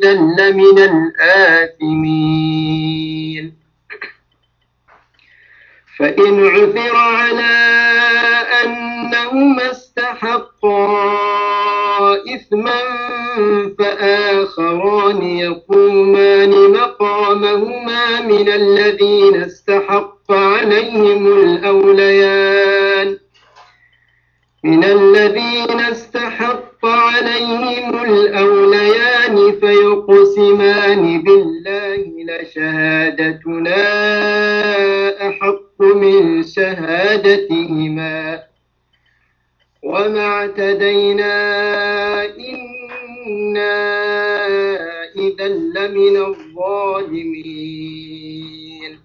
إذا لمن الآثمين فإن عثر على أنهما استحقا إثما فآخران يقومان مقامهما من الذين استحق عليهم الأوليان من الذين استحق عليهم الأوليان فيقسمان بالله لشهادتنا أحق من شهادتهما وما اعتدينا إنا إذا لمن الظالمين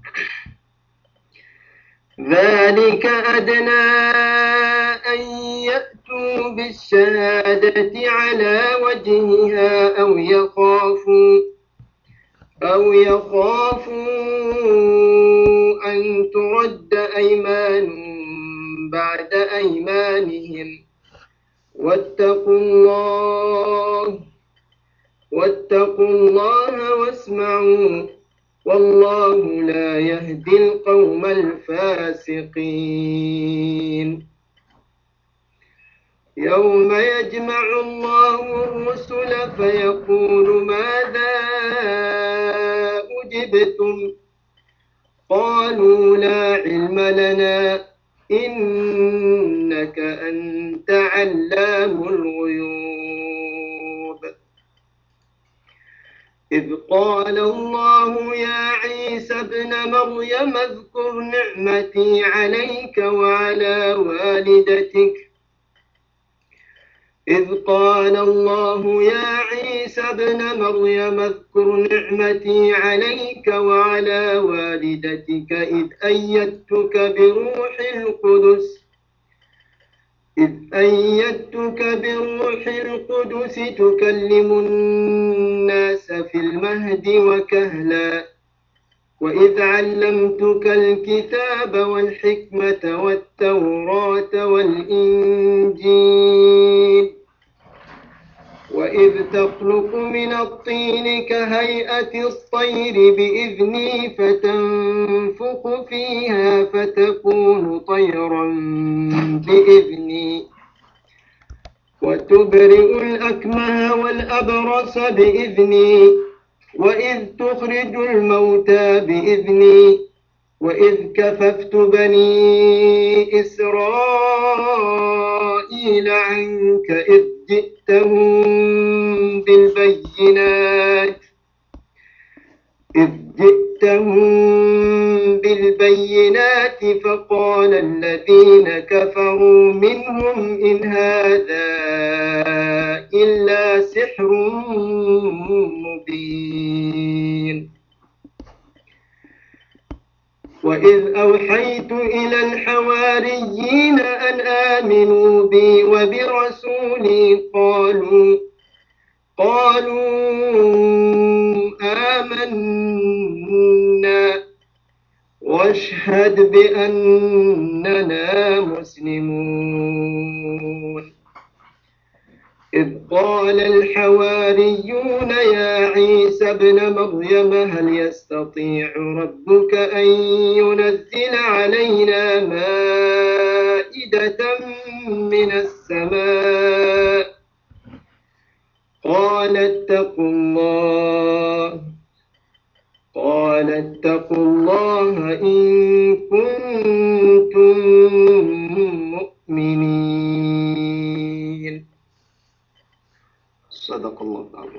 ذلك أدنى أن يأتوا بالشهادة على وجهها أو يخافوا أو يخافوا أن ترد أيمان بعد أيمانهم واتقوا الله واتقوا الله واسمعوا والله لا يهدي القوم الفاسقين يوم يجمع الله الرسل فيقول ماذا أجبتم قالوا لا علم لنا إنك أنت علام الغيوب إذ قال الله يا عيسى ابن مريم اذكر نعمتي عليك وعلى والدتك إذ قال الله يا عيسى ابن مريم اذكر نعمتي عليك وعلى والدتك إذ أيدتك بروح القدس إذ أيدتك بروح القدس تكلم الناس في المهد وكهلا وإذ علمتك الكتاب والحكمة والتوراة والإنجيل وإذ تخلق من الطين كهيئة الطير بإذني فتنفخ فيها فتكون طيرا بإذني وتبرئ الأكمه والأبرص بإذني وإذ تخرج الموتى بإذني وإذ كففت بني إسرائيل عنك إذ جئتهم بالبينات إذ جئتهم بالبينات فقال الذين كفروا منهم إن هذا إلا سحر مبين وإذ أوحيت إلى الحواريين أن آمنوا بي وبرسولي قالوا قالوا آمنا واشهد بأننا مسلمون إذ قال الحواريون يا عيسى ابن مريم هل يستطيع ربك أن ينزل علينا مائدة من السماء قال اتقوا الله قال اتقوا الله إن كنتم مؤمنين صدق الله العظيم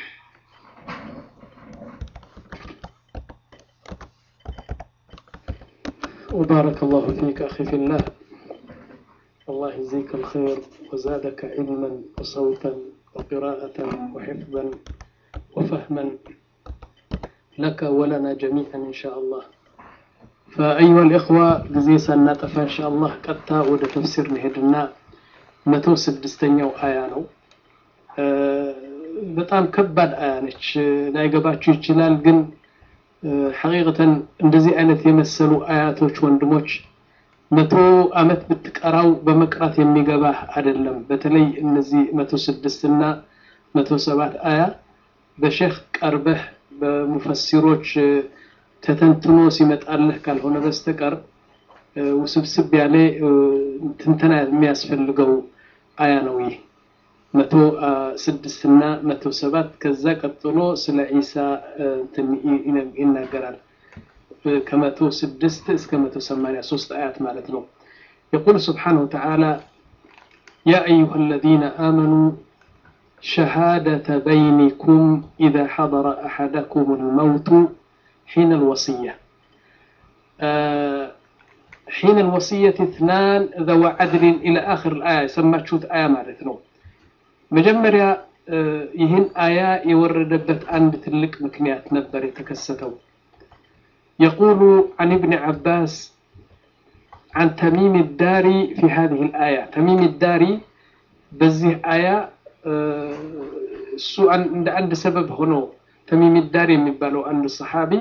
وبارك الله فيك أخي في الله الله يجزيك الخير وزادك علما وصوتا وقراءة وحفظا وفهما لك ولنا جميعا إن شاء الله فأيها الإخوة جزيسا نطفى إن شاء الله قطع ወደ ተፍሲር እንሄድና መቶ ስድስተኛው አያ ነው በጣም ከባድ አያ ነች ላይገባችሁ ይችላል ግን ሐቂቀተን እንደዚህ አይነት የመሰሉ አያቶች ወንድሞች መቶ አመት ብትቀራው በመቅራት የሚገባ አይደለም በተለይ እነዚህ መቶ ስድስት እና መቶ ሰባት አያ በሼክ ቀርበህ በሙፈሲሮች ተተንትኖ ሲመጣልህ ካልሆነ በስተቀር ውስብስብ ያለ ትንተና የሚያስፈልገው አያ ነው ይህ መቶ ስድስት እና መቶ ሰባት ከዛ ቀጥሎ ስለ ዒሳ ይናገራል ከመቶ ስድስት እስከ መቶ ሰማንያ ሶስት አያት ማለት ነው يقول سبحانه وتعالى يا أيها الذين آمنوا شهادة بينكم إذا حضر أحدكم الموت حين الوصية آه حين الوصية اثنان ذو عدل إلى آخر الآية سمت شوت آية معناتنا مجمريا آه يهن آية يوردبت عند تلك مكنيات نبر يتكستو يقول عن ابن عباس عن تميم الداري في هذه الآية تميم الداري بزيه آية እሱ እንደ አንድ ሰበብ ሆኖ ተሚም ዳር የሚባለው አንድ ሰሓቢ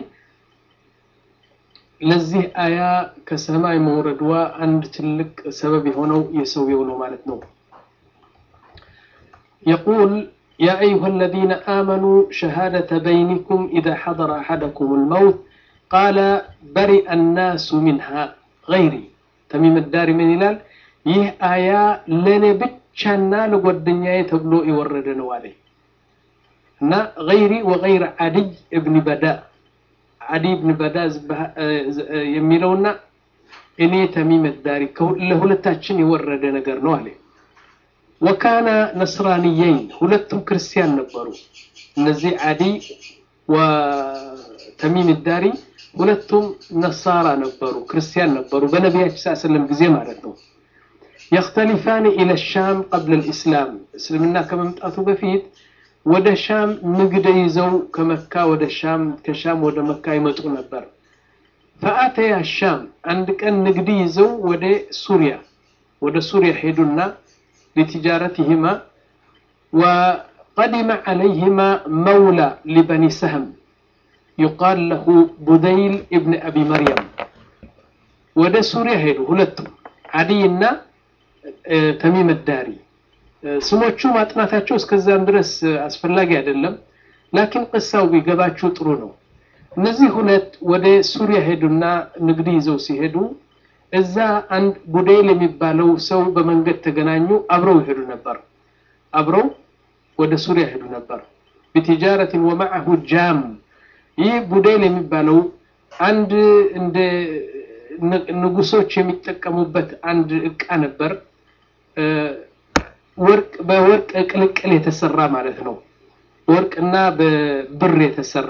ለዚህ አያ ከሰማይ መውረድዋ አንድ ትልቅ ሰበብ የሆነው የሰውየው ነው ማለት ነው يقول يا أيها الذين آمنوا شهادة بينكم إذا حضر أحدكم الموت قال برئ الناس منها غيري تميم الدار من هلال يه آية لنبت ብቻና ለጓደኛዬ ተብሎ የወረደ ነው አለ እና ገይሪ ወገይር አድይ እብን በዳ አዲ እብን በዳ የሚለውና እኔ ተሚም ዳሪ ለሁለታችን የወረደ ነገር ነው አለ ወካነ ነስራንየይን ሁለቱም ክርስቲያን ነበሩ እነዚህ አዲ ወተሚም ዳሪ ሁለቱም ነሳራ ነበሩ ክርስቲያን ነበሩ በነቢያችን ስ ስለም ጊዜ ማለት ነው يختلفان إلى الشام قبل الإسلام اسلمنا كما متأثوا بفيت ودا شام نقد يزو كمكة ودا شام كشام ودا مكة يمتقوا نبر فأتى الشام عندك أن نقد يزو ودا سوريا ودا سوريا حيدنا لتجارتهما وقدم عليهما مولى لبني سهم يقال له بديل ابن أبي مريم ودا سوريا هيدو هلتم عدينا ተሚም ዳሪ ስሞቹ ማጥናታቸው እስከዛም ድረስ አስፈላጊ አይደለም ላኪን ቅሳው ቢገባችሁ ጥሩ ነው እነዚህ ሁለት ወደ ሱሪያ ሄዱና ንግድ ይዘው ሲሄዱ እዛ አንድ ቡዴል የሚባለው ሰው በመንገድ ተገናኙ አብረው ይሄዱ ነበር አብረው ወደ ሱሪያ ሄዱ ነበር ቢትጃረትን ወማዐሁ ጃም ይህ ቡዴል የሚባለው አንድ እንደ ንጉሶች የሚጠቀሙበት አንድ እቃ ነበር ወርቅ በወርቅ ቅልቅል የተሰራ ማለት ነው ወርቅና በብር የተሰራ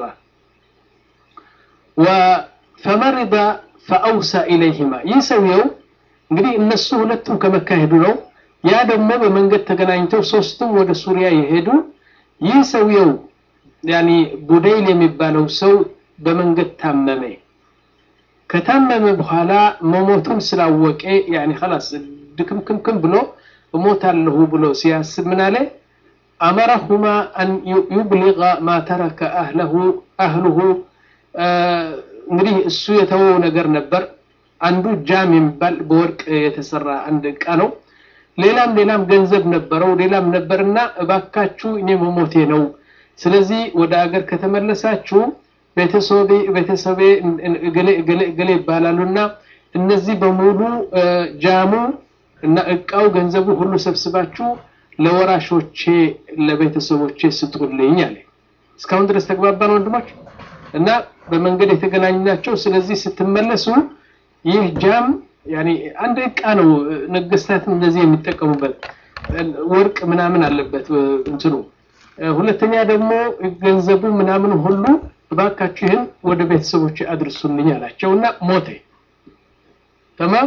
ፈመሪዳ ፈአውሳ ኢለይህማ ይህ ሰውየው እንግዲህ እነሱ ሁለቱም ከመካ ሄዱ ነው ያ ደግሞ በመንገድ ተገናኝተው ሶስቱም ወደ ሱሪያ የሄዱ ይህ ሰውየው ያኒ ቡደይል የሚባለው ሰው በመንገድ ታመመ ከታመመ በኋላ መሞቱን ስላወቀ ያኒ خلاص ድክምክምክም ብሎ እሞታለሁ ብሎ ሲያስብ ምን አለ አመረሁማ አን ዩብሊغ ማ ተረከ አህለሁ አህሉሁ እንግዲህ እሱ የተወው ነገር ነበር አንዱ ጃም የሚባል በወርቅ የተሰራ አንድ እቃ ነው ሌላም ሌላም ገንዘብ ነበረው ሌላም ነበርና እባካችሁ እኔ መሞቴ ነው ስለዚህ ወደ አገር ከተመለሳችሁ ቤተሰቤ ቤተሰቤ እገሌ እገሌ እገሌ ይባላሉና እነዚህ በሙሉ ጃሙ እና እቃው ገንዘቡ ሁሉ ሰብስባችሁ ለወራሾቼ ለቤተሰቦቼ ስጡልኝ አለ እስካሁን ድረስ ተግባባን ወንድሞች እና በመንገድ የተገናኙ ናቸው ስለዚህ ስትመለሱ ይህ ጃም ያኒ አንድ እቃ ነው ነገስታት እንደዚህ የሚጠቀሙበት ወርቅ ምናምን አለበት እንትኑ ሁለተኛ ደግሞ ገንዘቡ ምናምን ሁሉ እባካችሁ ይህን ወደ ቤተሰቦች አድርሱልኝ አላቸው እና ሞተ ተማም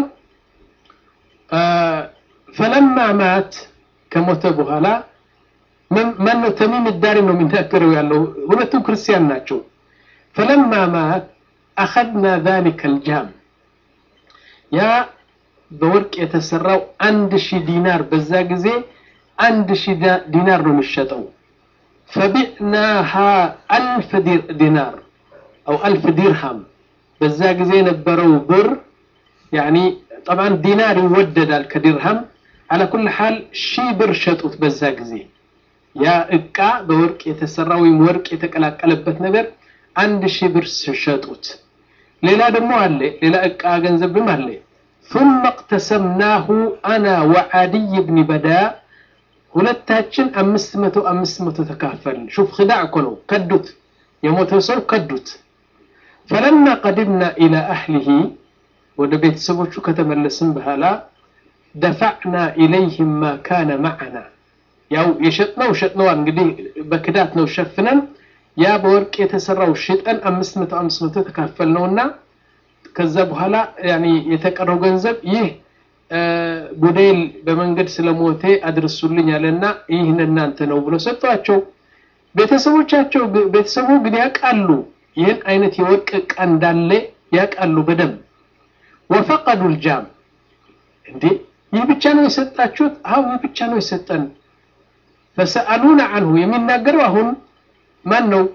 ፈለማ ማት ከሞተ በኋላ ማን ነው ተሚም ዳሪ ነው የሚናገረው ያለው ሁለቱም ክርስቲያን ናቸው ፈለማ ማት አኸድና ذلك الجام ያ በወርቅ የተሰራው አንድ ሺህ ዲናር በዛ ጊዜ አንድ ሺህ ዲናር ነው የሚሸጠው ፈቢዕናሃ አልፍ ዲናር አው አልፍ ዲርሃም በዛ ጊዜ የነበረው ብር ያኒ ጠብዓን ዲናር ይወደዳል ከዲርሃም አላ ኩል ሓል ሺህ ብር ሸጡት በዛ ጊዜ ያ እቃ በወርቅ የተሰራ ወይም ወርቅ የተቀላቀለበት ነገር አንድ ሺህ ብር ሸጡት። ሌላ ደግሞ አለ ሌላ እቃ ገንዘብም አለ። ثم اقتسمناه أنا وعدي بن بداء ሁለታችን አምስት መቶ አምስት መቶ ተካፈልን። ሹፍ ክዳዕ እኮ ነው። ከዱት የሞተው ሰው ከዱት። ፈለማ ቀድምና ኢላ አህሊሂ ወደ ቤተሰቦቹ ከተመለስን በኋላ ደፋዕና ኢለይህም ማ ካነ ማዕና ያው የሸጥነው ሸጥነዋል እንግዲህ በክዳት ነው ሸፍነን ያ በወርቅ የተሰራው ሽጠን አምስት መቶ አምስት መቶ ተካፈል ነውና ከዛ በኋላ ያኒ የተቀረው ገንዘብ ይህ ጉዴል በመንገድ ስለሞቴ አድርሱልኝ አለና ይህን እናንተ ነው ብሎ ሰጧቸው። ቤተሰቦቻቸው ቤተሰቡ ግን ያውቃሉ ይህን አይነት የወርቅ ዕቃ እንዳለ ያውቃሉ በደንብ ወፈቀዱ ልጃም እንዴ ይህ ብቻ ነው የሰጣችሁት? አዎ ይህ ብቻ ነው የሰጠን። ፈሰአሉና አንሁ የሚናገረው አሁን ማን ነው?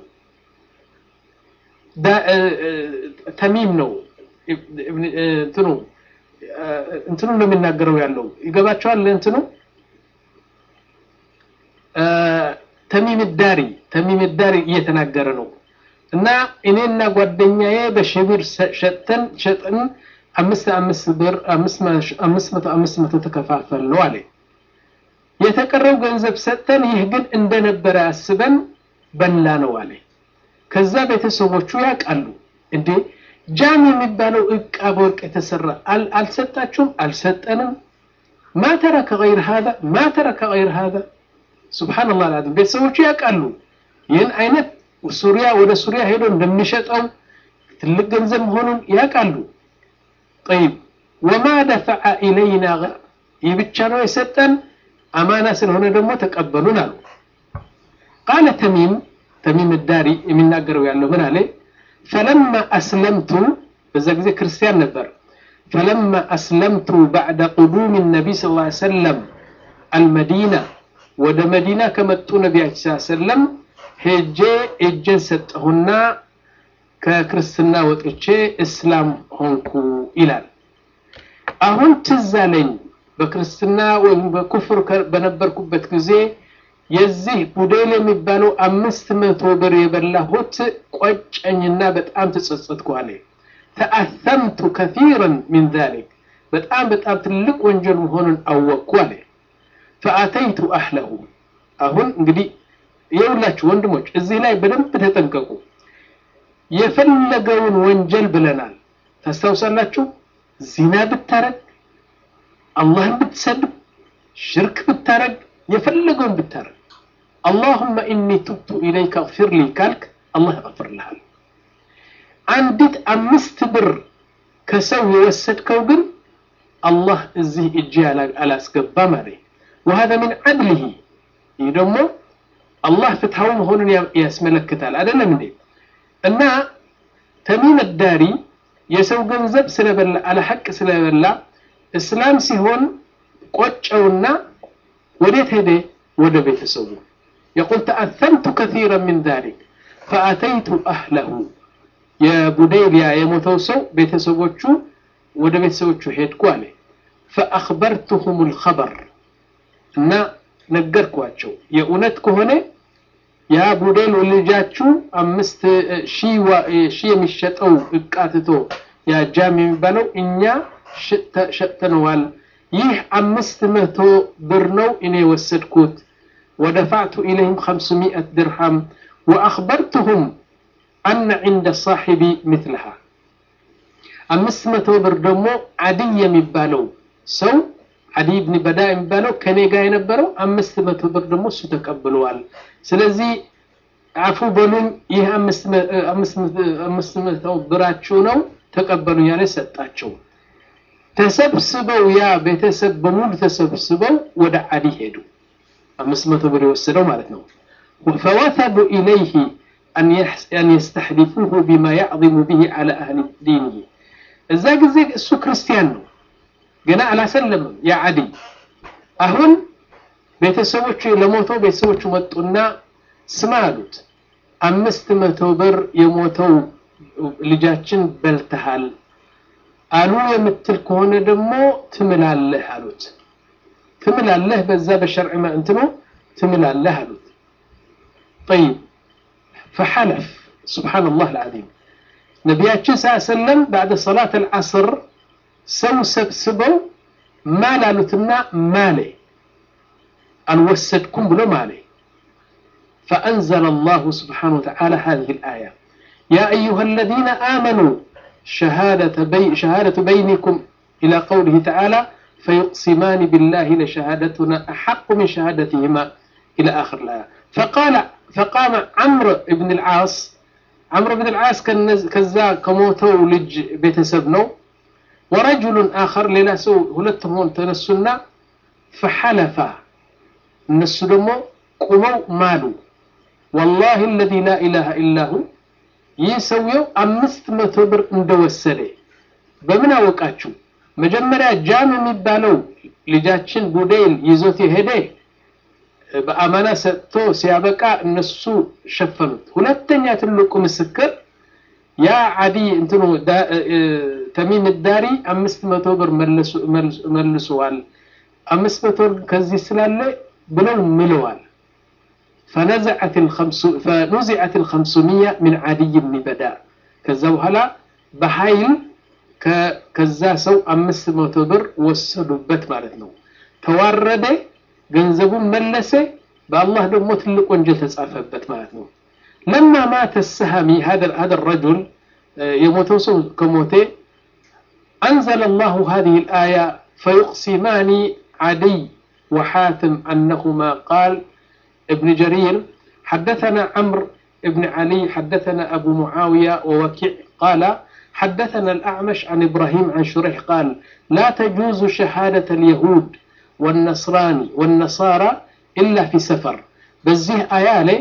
ተሚም ነው እንትኑ እንትኑ ነው የሚናገረው ያለው ይገባቸዋል። እንትኑ ተሚም ዳሪ ተሚም ዳሪ እየተናገረ ነው። እና እኔና ጓደኛዬ በሽብር ሸጠን ሸጠን አምስት አምስት ብር አምስት መቶ አምስት መቶ ተከፋፈል ነው አለ። የተቀረው ገንዘብ ሰጠን፣ ይህ ግን እንደነበረ አስበን በላ ነው አለ። ከዛ ቤተሰቦቹ ያውቃሉ እንዴ ጃም የሚባለው እቃ በወርቅ የተሰራ አልሰጣችሁም? አልሰጠንም። ማ ተረከ ገይር ሀዛ ማ ተረከ ገይር ሀዛ ሱብሓነላህ አልዓዚም። ቤተሰቦቹ ያውቃሉ ይህን አይነት ሱሪያ ወደ ሱሪያ ሄዶ እንደሚሸጠው ትልቅ ገንዘብ መሆኑን ያውቃሉ። ጠይብ ወማ ደፈዐ ኢለይና ይህ ብቻ ነው የሰጠን አማና ስለሆነ ደግሞ ተቀበሉን አሉ። ቃለ ተሚም ተሚም ዳሪ የሚናገረው ያለው ምን አለ? ፈለማ አስለምቱ በዛ ጊዜ ክርስቲያን ነበር። ፈለማ አስለምቱ ባዕደ ቁዱም ነቢይ ስ ላ ሰለም አልመዲና ወደ መዲና ከመጡ ነቢያችን ስ ሰለም ሄጄ እጄን ሰጠሁና ከክርስትና ወጥቼ እስላም ሆንኩ ይላል። አሁን ትዝ አለኝ በክርስትና ወይም በኩፍር በነበርኩበት ጊዜ የዚህ ቡዴል የሚባለው አምስት መቶ ብር የበላሁት ቆጨኝና በጣም ተጸጸትኩ አለ። ተአተምቱ ከቲረን ሚን ዛሊክ በጣም በጣም ትልቅ ወንጀል መሆኑን አወቅኩ አለ። ፈአተይቱ አህለሁ አሁን እንግዲህ የሁላችሁ ወንድሞች እዚህ ላይ በደንብ ተጠንቀቁ። የፈለገውን ወንጀል ብለናል። ታስታውሳላችሁ? ዚና ብታረግ፣ አላህን ብትሰድብ፣ ሽርክ ብታረግ፣ የፈለገውን ብታረግ አላሁመ ኢኒ ቱብቱ ኢለይከ እግፊር ሊ ካልክ አላህ ያغፍርልሃል። አንዲት አምስት ብር ከሰው የወሰድከው ግን አላህ እዚህ እጅ አላስገባም አለ። ወሀዛ ሚን ዐድሊሂ ይህ ደግሞ አላህ ፍትሃዊ መሆኑን ያስመለክታል። አይደለም እንዴ? እና ተሚም ዳሪ የሰው ገንዘብ ስለበላ አለሐቅ ስለበላ እስላም ሲሆን ቆጨውና ወዴት ሄደ? ወደ ቤተሰቡ የቁል ተአተምቱ ከሲራ ምን ዛሊክ ፈአተይቱ አህለሁ የቡዴልያ የሞተው ሰው ቤተሰቦቹ ወደ ቤተሰቦቹ ሄድኩ አለ። ፈአኽበርቱሁም ልኸበር እና ነገርኳቸው የእውነት ከሆነ ያ ቡዴል ልጃችሁ አምስት ሺህ የሚሸጠው እቃ ትቶ ያ ጃም የሚባለው እኛ ሸጥተነዋል። ይህ አምስት መቶ ብር ነው እኔ ወሰድኩት። ወደፋዕቱ ኢለይህም ኸምስሚአት ድርሃም ወአኽበርቱሁም አነ ዒንደ ሳሒቢ ምትልሃ አምስት መቶ ብር ደግሞ ዓዲይ የሚባለው ሰው ዓዲይ ብን በዳ የሚባለው ከኔ ጋር የነበረው አምስት መቶ ብር ደግሞ እሱ ተቀብለዋል። ስለዚህ አፉ በሉኝ፣ ይህ አምስት መቶ ብራችሁ ነው ተቀበሉ ያለ ሰጣቸው። ተሰብስበው ያ ቤተሰብ በሙሉ ተሰብስበው ወደ ዓዲ ሄዱ። አምስት መቶ ብር የወሰደው ማለት ነው። ፈወተቡ ኢለይህ አን የስተሕሊፉሁ ቢማ ያዕظሙ ብሂ ዓላ አህሊ ዲንህ። እዛ ጊዜ እሱ ክርስቲያን ነው፣ ገና አላሰለምም። ያ ዓዲ አሁን ቤተሰቦቹ ለሞተው ቤተሰቦቹ መጡና ስማ አሉት፣ አምስት መቶ ብር የሞተው ልጃችን በልተሃል አሉ የምትል ከሆነ ደግሞ ትምላለህ አሉት። ትምላለህ በዛ በሸርዕ እንትኑ ትምላለህ አሉት። ጠይብ ፈሐለፍ ሱብሓነላህ አልዓዚም ነቢያችን ስ ሰለም ባዕደ ሰላት አልዓስር ሰው ሰብስበው ማል አሉትና ማሌ አልወሰድኩም ብሎ ማሌ فأنزل الله سبحانه وتعالى هذه الآية يا أيها الذين آمنوا شهادة, بي شهادة بينكم إلى قوله تعالى فيقسمان بالله لشهادتنا أحق من شهادتهما إلى آخر الآية فقال فقام عمرو بن العاص عمرو بن العاص كذا كموتو لج بيتسبنو ورجل آخر لناسو هلتهم تنسنا فحلفا الناس دمو قموا مالوا والله الذي لا إله إلا هو يسويو أمست متبر اندوسلي በምን አወቃችሁ መጀመሪያ ጃም የሚባለው ልጃችን ቡዴል ይዞት የሄደ በአማና ሰጥቶ ሲያበቃ እነሱ ሸፈኑት ሁለተኛ ትልቁ ምስክር ያ አዲ እንትኑ ተሚም ዳሪ አምስት መቶ ብር መልሰዋል አምስት መቶ ብር ከዚህ ስላለ ብለው ምለዋል فنزعت الخمس فنزعت الخمسمية من عدي بن بداء كذا وهلا بحيل ከዛ ሰው አምስት መቶ ብር ወሰዱበት ማለት ነው ተዋረደ ገንዘቡን መለሰ በአላህ ደግሞ ትልቅ ወንጀል ተጻፈበት ማለት ነው ለማ ማተ ሰሃሚ هذا الرجل የሞተው ሰው ከሞተ أنزل الله هذه الآية فيقسمان عدي وحاتم أنهما قال ابن جرير حدثنا عمرو ابن علي حدثنا أبو معاوية ووكيع قال حدثنا الأعمش عن إبراهيم عن شريح قال لا تجوز شهادة اليهود والنصراني والنصارى إلا في سفر بزيه آيالي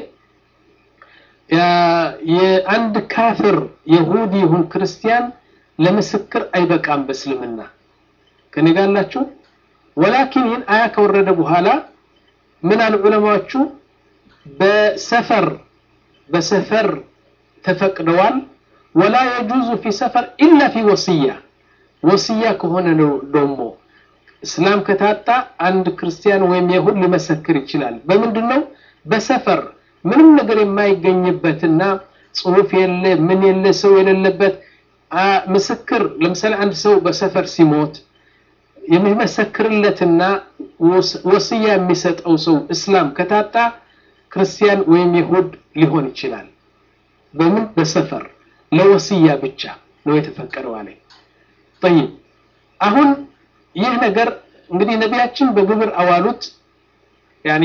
عند كافر يهودي هم كريستيان لمسكر أي بكام بسلمنا كان قال لك ولكن ين آية كورد بهالا من العلماء بسفر بسفر تفقدوان ولا يجوز في سفر إلا في وصية وصية كهنا دومو እስላም ከታጣ አንድ ክርስቲያን ወይም የሁድ ሊመሰክር ይችላል በምንድን ነው በሰፈር ምንም ነገር የማይገኝበትና ጽሁፍ የለ ምን የለ ሰው የሌለበት ምስክር ለምሳሌ አንድ ሰው በሰፈር ሲሞት የሚመሰክርለትና ወስያ የሚሰጠው ሰው እስላም ከታጣ ክርስቲያን ወይም ይሁድ ሊሆን ይችላል በምን በሰፈር ለወስያ ብቻ ነው የተፈቀደው አለ ጠይብ አሁን ይህ ነገር እንግዲህ ነቢያችን በግብር አዋሉት ያኒ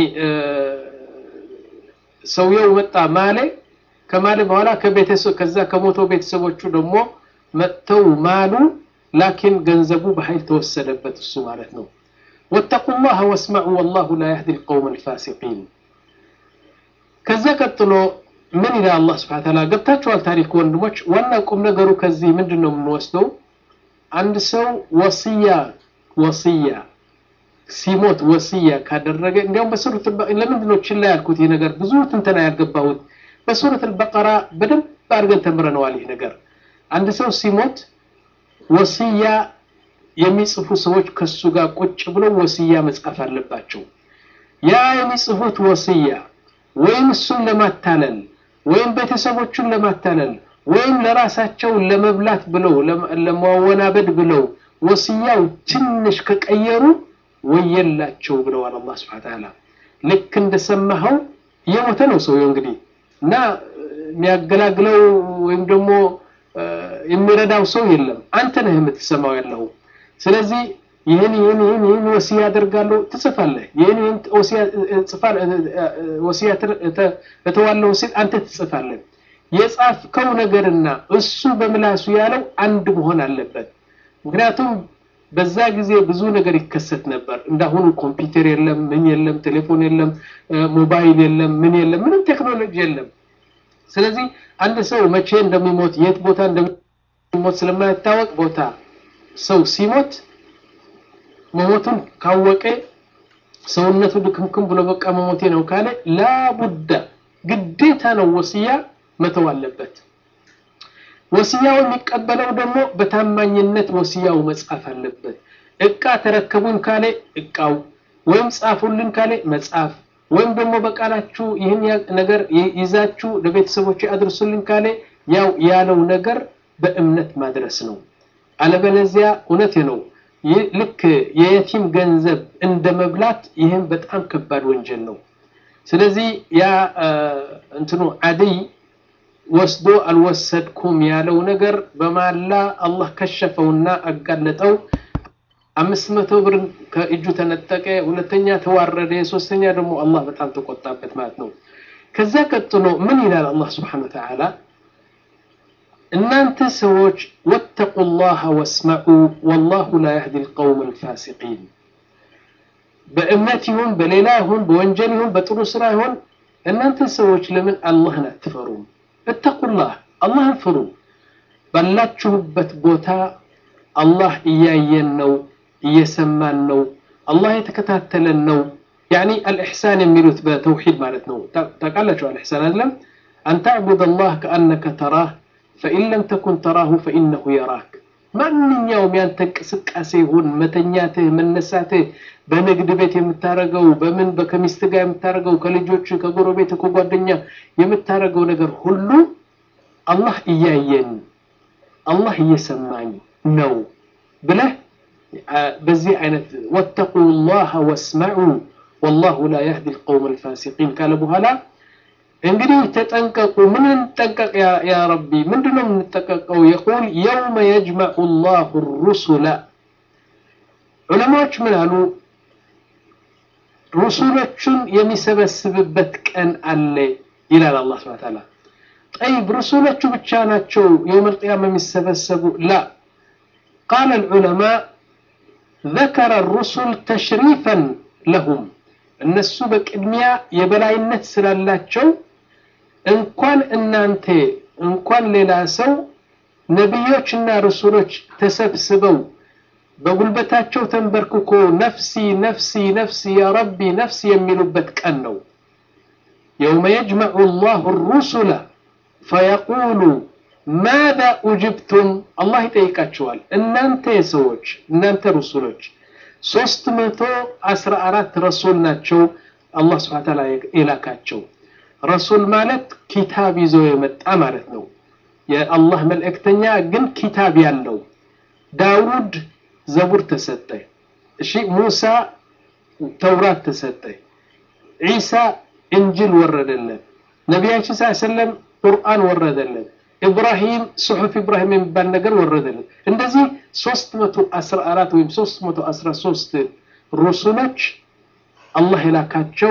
ሰውየው መጣ ማለ ከማለ በኋላ ከቤተሰብ ከዛ ከሞተው ቤተሰቦቹ ደግሞ መጥተው ማሉ ላኪን ገንዘቡ በኃይል ተወሰደበት እሱ ማለት ነው واتقوا الله واسمعوا والله لا يهدي القوم الفاسقين ከዛ ቀጥሎ ምን ይላል አላህ ስብሐ ተዓላ ገብታችኋል ታሪክ ወንድሞች ዋና ቁም ነገሩ ከዚህ ምንድን ነው የምንወስደው አንድ ሰው ወስያ ወስያ ሲሞት ወስያ ካደረገ እንዲያውም በሱረት ለምንድን ነው ችላ ያልኩት ይህ ነገር ብዙ ትንተና ያልገባሁት በሱረት አልበቀራ በደንብ አድርገን ተምረነዋል ይህ ነገር አንድ ሰው ሲሞት ወስያ የሚጽፉ ሰዎች ከሱ ጋር ቁጭ ብለው ወስያ መጻፍ አለባቸው ያ የሚጽፉት ወስያ ወይም እሱን ለማታለል ወይም ቤተሰቦቹን ለማታለል ወይም ለራሳቸው ለመብላት ብለው ለማወናበድ ብለው ወስያው ትንሽ ከቀየሩ ወየላቸው ብለዋል አላህ ስብሐ ተዓላ ልክ እንደሰማኸው እየሞተ ነው ሰውየው እንግዲህ እና የሚያገላግለው ወይም ደግሞ የሚረዳው ሰው የለም አንተ ነህ የምትሰማው ያለው ስለዚህ ይህን ይህን ይህን ይህን ወሲያ አደርጋለሁ ትጽፋለህ ይህን ይህን ወሲያ እተዋለሁ ሲል አንተ ትጽፋለህ የጻፍከው ነገርና እሱ በምላሱ ያለው አንድ መሆን አለበት ምክንያቱም በዛ ጊዜ ብዙ ነገር ይከሰት ነበር እንዳሁኑ ኮምፒውተር የለም ምን የለም ቴሌፎን የለም ሞባይል የለም ምን የለም ምንም ቴክኖሎጂ የለም ስለዚህ አንድ ሰው መቼ እንደሚሞት የት ቦታ እንደሚሞት ስለማይታወቅ ቦታ ሰው ሲሞት መሞቱን ካወቀ ሰውነቱ ድክምክም ብሎ በቃ መሞቴ ነው ካለ ላቡዳ ግዴታ ነው ወስያ መተው አለበት ወስያው የሚቀበለው ደግሞ በታማኝነት ወስያው መጻፍ አለበት እቃ ተረከቡን ካለ እቃው ወይም ጻፉልን ካለ መጻፍ ወይም ደግሞ በቃላችሁ ይህን ነገር ይዛችሁ ለቤተሰቦች አድርሱልኝ ካለ ያው ያለው ነገር በእምነት ማድረስ ነው። አለበለዚያ እውነት ነው ልክ የየቲም ገንዘብ እንደ መብላት ይህም በጣም ከባድ ወንጀል ነው። ስለዚህ ያ እንትኑ አደይ ወስዶ አልወሰድኩም ያለው ነገር በማላ አላህ ከሸፈውና አጋለጠው። አምስት መቶ ብር ከእጁ ተነጠቀ፣ ሁለተኛ ተዋረደ፣ ሶስተኛ ደግሞ አላህ በጣም ተቆጣበት ማለት ነው። ከዛ ቀጥሎ ምን ይላል አላህ ስብሓነሁ ወተዓላ እናንተ ሰዎች ወተቁ ላህ ወስመዑ ወላሁ ላ የህዲ ልቀውም ልፋሲቂን በእምነት ይሁን በሌላ ይሁን በወንጀል ይሁን በጥሩ ስራ ይሁን እናንተ ሰዎች ለምን አላህን አትፈሩም? እተቁላህ አላህን ፍሩ። ባላችሁበት ቦታ አላህ እያየን ነው፣ እየሰማን ነው፣ አላህ የተከታተለን ነው። ያኒ አልኢሕሳን የሚሉት በተውሒድ ማለት ነው። ታውቃላችሁ አልኢሕሳን አይደለም? አን ተዕቡድ አላህ ከአነከ ተራህ ፈኢን ለም ተኩን ተራሁ ፈኢነሁ የራክ። ማንኛውም ያንተ እንቅስቃሴ ይሁን መተኛትህ፣ መነሳትህ፣ በንግድ ቤት የምታረገው በምን ከሚስት ጋር የምታረገው ከልጆች፣ ከጎረቤት፣ ከጓደኛ የምታረገው ነገር ሁሉ አላህ እያየን አላህ እየሰማኝ ነው ብለህ በዚህ አይነት ወተቁ ላህ ወስመዑ ወላሁ ላ የህዲ ልቀውም ልፋሲቂን ካለ በኋላ እንግዲህ ተጠንቀቁ። ምን እንጠንቀቅ ያ ረቢ? ምንድነው የምንጠቀቀው? የቁል የውመ የጅመዑ ላሁ ሩሱላ ዑለማዎች ምን አሉ? ሩሱሎቹን የሚሰበስብበት ቀን አለ ይላል አላህ ሱብሓነሁ ወተዓላ። ጠይብ ሩሱሎቹ ብቻ ናቸው የውመል ቂያማ የሚሰበሰቡ? ላ ቃለ ልዑለማ ذكر الرسل تشريفا لهم እነሱ በቅድሚያ የበላይነት ስላላቸው እንኳን እናንተ እንኳን ሌላ ሰው ነቢዮችና ረሱሎች ተሰብስበው በጉልበታቸው ተንበርክኮ ነፍሲ ነፍሲ ነፍሲ ያ ረቢ ነፍሲ የሚሉበት ቀን ነው። የውመ የጅመዑ ላሁ ሩሱለ ፈየቁሉ ማዛ ኡጅብቱም አላህ ይጠይቃቸዋል። እናንተ ሰዎች እናንተ ረሱሎች ሶስት መቶ አስራ አራት ረሱል ናቸው አላህ ስብሐነ ወተዓላ የላካቸው። ረሱል ማለት ኪታብ ይዞ የመጣ ማለት ነው። የአላህ መልእክተኛ ግን ኪታብ ያለው ዳውድ ዘቡር ተሰጠ። እሺ ሙሳ ተውራት ተሰጠ። ዒሳ እንጅል ወረደለት። ነቢያችን ስ ሰለም ቁርአን ወረደለት። ኢብራሂም ሱሑፍ ኢብራሂም የሚባል ነገር ወረደለት። እንደዚህ 314 ወይም 313 ሩሱሎች አላህ የላካቸው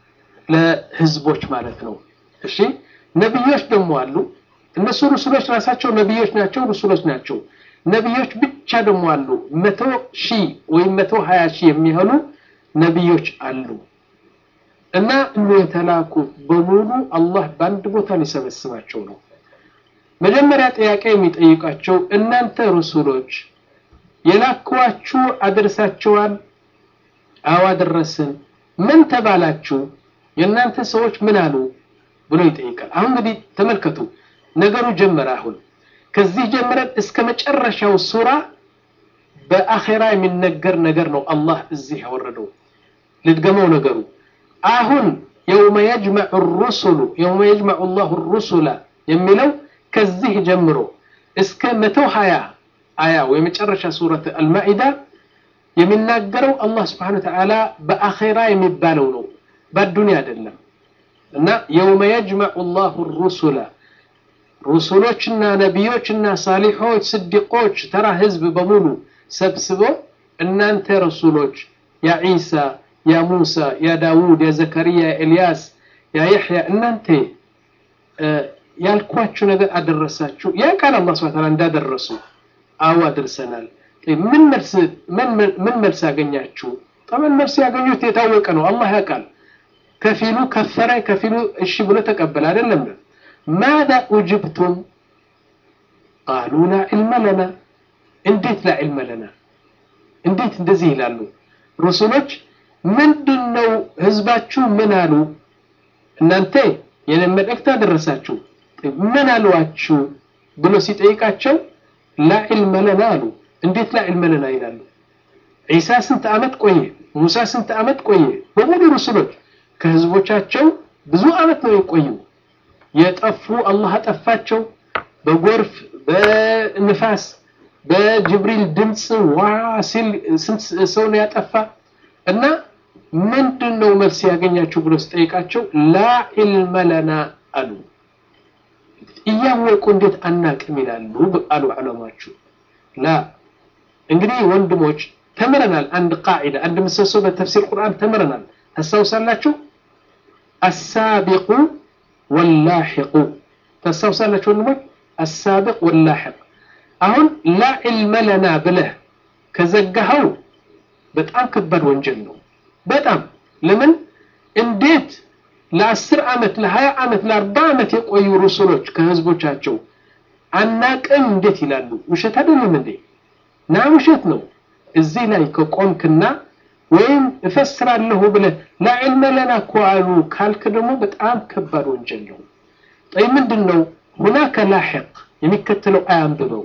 ለህዝቦች ማለት ነው። እሺ ነቢዮች ደግሞ አሉ። እነሱ ሩሱሎች ራሳቸው ነቢዮች ናቸው፣ ሩሱሎች ናቸው። ነቢዮች ብቻ ደግሞ አሉ። መቶ ሺህ ወይም መቶ ሀያ ሺህ የሚሆኑ ነቢዮች አሉ። እና እነ የተላኩ በሙሉ አላህ በአንድ ቦታ ሊሰበስባቸው ነው። መጀመሪያ ጥያቄ የሚጠይቃቸው እናንተ ሩሱሎች የላክዋችሁ አድርሳችኋል? አዎ አደረስን። ምን ተባላችሁ? የእናንተ ሰዎች ምን አሉ ብሎ ይጠይቃል። አሁን እንግዲህ ተመልከቱ፣ ነገሩ ጀመረ። አሁን ከዚህ ጀምረን እስከ መጨረሻው ሱራ በአኼራ የሚነገር ነገር ነው አላህ እዚህ ያወረደው። ልድገመው ነገሩ አሁን የውመ የጅመዑ ሩሱሉ የውመ የጅመዑ ላሁ ሩሱላ የሚለው ከዚህ ጀምሮ እስከ መቶ ሀያ አያው የመጨረሻ ሱረት አልማኢዳ የሚናገረው አላህ ስብሓነሁ ወተዓላ በአኼራ የሚባለው ነው፣ በአዱንያ አይደለም። እና የውመ የጅመዑ ላሁ ሩሱላ ሩሱሎችና ነቢዮችና ሳሊሖች፣ ስዲቆች፣ ተራ ህዝብ በሙሉ ሰብስቦ እናንተ ረሱሎች ያ ዒሳ፣ ያ ሙሳ፣ ያ ዳውድ፣ ያ ዘከርያ፣ ያ ኤልያስ፣ ያ የሕያ እናንተ ያልኳችሁ ነገር አደረሳችሁ? ያ ቃል አላህ ሱብሓነሁ ወተዓላ እንዳደረሱ አዎ አድርሰናል። ምን መልስ ምን መልስ ያገኛችሁ? ጠመን መልስ ያገኙት የታወቀ ነው፣ አላህ ያውቃል። ከፊሉ ከፈረ፣ ከፊሉ እሺ ብሎ ተቀበለ። አይደለም ማዛ ኡጅብቱም ቃሉ ላ ዒልመ ለና። እንዴት ላ ዒልመ ለና? እንዴት እንደዚህ ይላሉ ሩሱሎች? ምንድን ነው ህዝባችሁ ምን አሉ? እናንተ የኔን መልእክት አደረሳችሁ ምን አሏችሁ ብሎ ሲጠይቃቸው ላ ዒልመ ለና አሉ። እንዴት ላ ዒልመ ለና ይላሉ? ዒሳ ስንት ዓመት ቆየ? ሙሳ ስንት ዓመት ቆየ? በሙሉ ሩሱሎች ከህዝቦቻቸው ብዙ አመት ነው የቆዩ የጠፉ አላህ አጠፋቸው በጎርፍ በንፋስ በጅብሪል ድምፅ ዋ ሲል ስንት ሰው ነው ያጠፋ እና ምንድን ነው መልስ ያገኛችሁ ብሎ ስጠይቃቸው ላ ዒልመ ለና አሉ እያወቁ እንዴት አናቅም ይላሉ አሉ ዑለማዎቹ ላ እንግዲህ ወንድሞች ተምረናል አንድ ቃዒዳ አንድ ምሰሶ በተፍሲር ቁርአን ተምረናል ታስታውሳላችሁ አሳቢቁ ወላሒቁ ታስታውሳላችሁ ወንድሞች አሳቢቅ ወላሒቅ አሁን ላ ዒልመ ለና ብለህ ከዘጋኸው በጣም ከባድ ወንጀል ነው በጣም ለምን እንዴት ለአስር ዓመት ለሀያ ዓመት ለአርባ ዓመት የቆዩ ሩሱሎች ከህዝቦቻቸው አናቅም እንዴት ይላሉ ውሸት አይደለም እንዴ ና ውሸት ነው እዚህ ላይ ከቆምክና ወይም እፈስራለሁ ብለህ ላዕልመ ለና እኮ አሉ ካልክ ደግሞ በጣም ከባድ ወንጀል ነው ጠይ ምንድን ነው ሁናከ ላሕቅ የሚከተለው አያንብበው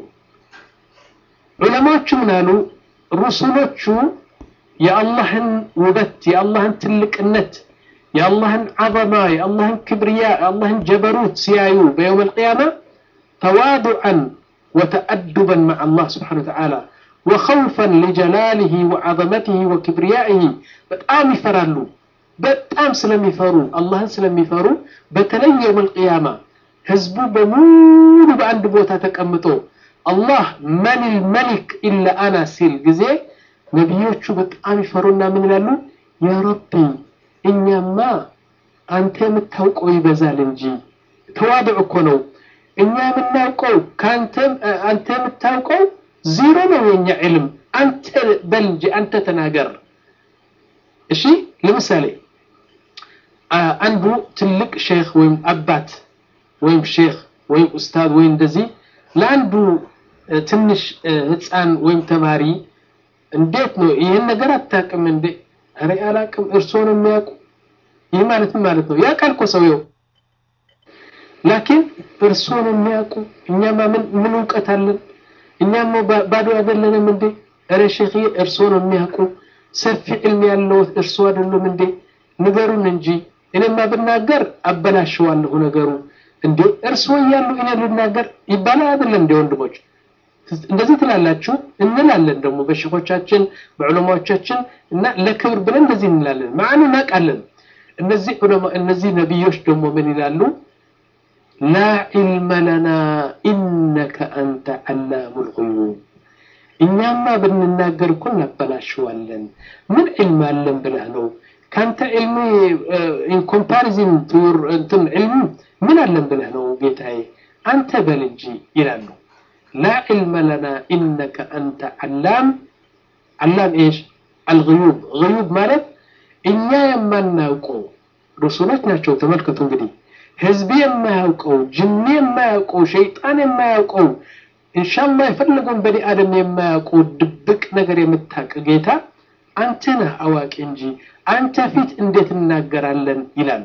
ዑለማዎቹ ምን አሉ ሩሱሎቹ የአላህን ውበት የአላህን ትልቅነት የአላህን ዐዘማ የአላህን ክብርያ የአላህን ጀበሩት ሲያዩ በየውም አልቅያማ ተዋዱዐን ወተአዱበን መዓ አላህ ስብሓን ወተዓላ ወኸውፈን ሊጀላሊህ ወዐዘመትህ ወክብርያኢህ በጣም ይፈራሉ በጣም ስለሚፈሩ አላህን ስለሚፈሩ በተለይ የውም አልቅያማ ህዝቡ በሙሉ በአንድ ቦታ ተቀምጦ አላህ መን ልመሊክ ኢላ አና ሲል ጊዜ ነቢዮቹ በጣም ይፈሩና ምን ይላሉ ያ ረቢ እኛማ አንተ የምታውቀው ይበዛል እንጂ ተዋድዕ እኮ ነው እኛ የምናውቀው አንተ የምታውቀው ዜሮ ነው የኛ ዕልም አንተ በል እንጂ አንተ ተናገር እሺ ለምሳሌ አንዱ ትልቅ ሼክ ወይም አባት ወይም ሼክ ወይም ኡስታዝ ወይም እንደዚህ ለአንዱ ትንሽ ህፃን ወይም ተማሪ እንዴት ነው ይህን ነገር አታውቅም እንዴ ኧረ አላውቅም እርስዎ ነው የሚያውቁ ይህ ማለት ምን ማለት ነው ያውቃል እኮ ሰውየው ላኪን እርስዎ ነው የሚያውቁ እኛማ ምን ምን እውቀት አለን እኛማ ባዶ አይደለንም እንዴ ኧረ ሼክ እርስዎ ነው የሚያውቁ ሰፊ ዕልም ያለው እርስዎ አይደሉም እንዴ ንገሩን እንጂ እኔማ ብናገር አበላሸዋለሁ ነገሩ እንዴ እርስዎ እያሉ እኔ ልናገር ይባላል አይደለም እንዴ ወንድሞች እንደዚህ ትላላችሁ እንላለን ደግሞ በሼኾቻችን በዑለማዎቻችን እና ለክብር ብለን እንደዚህ እንላለን ማዕኑ እናውቃለን እነዚህ ዑለማ እነዚህ ነቢዮች ደግሞ ምን ይላሉ ላ ዒልመ ለና ኢነከ አንተ ዓላሙ ልጉዩብ እኛማ ብንናገር እኮ እናበላሸዋለን ምን ዕልም አለን ብለህ ነው ካንተ ዕልም ኢን ኮምፓሪዝን ቱር እንትን ዕልም ምን አለን ብለህ ነው ጌታዬ አንተ በል እንጂ ይላሉ لا علم لنا إنك أنت علام علام إيش الغيوب غيوب مالت إنيا يما ناوقو رسولات ناتشو تملكتو እንግዲህ ህዝብ የማያውቀው ጅኒ የማያውቀው ሸይጣን የማያውቀው ኢንሻአላህ የፈለገውን በኒ አደም የማያውቀው ድብቅ ነገር የምታውቅ ጌታ አንተ ነህ አዋቂ እንጂ አንተ ፊት እንዴት እናገራለን ይላሉ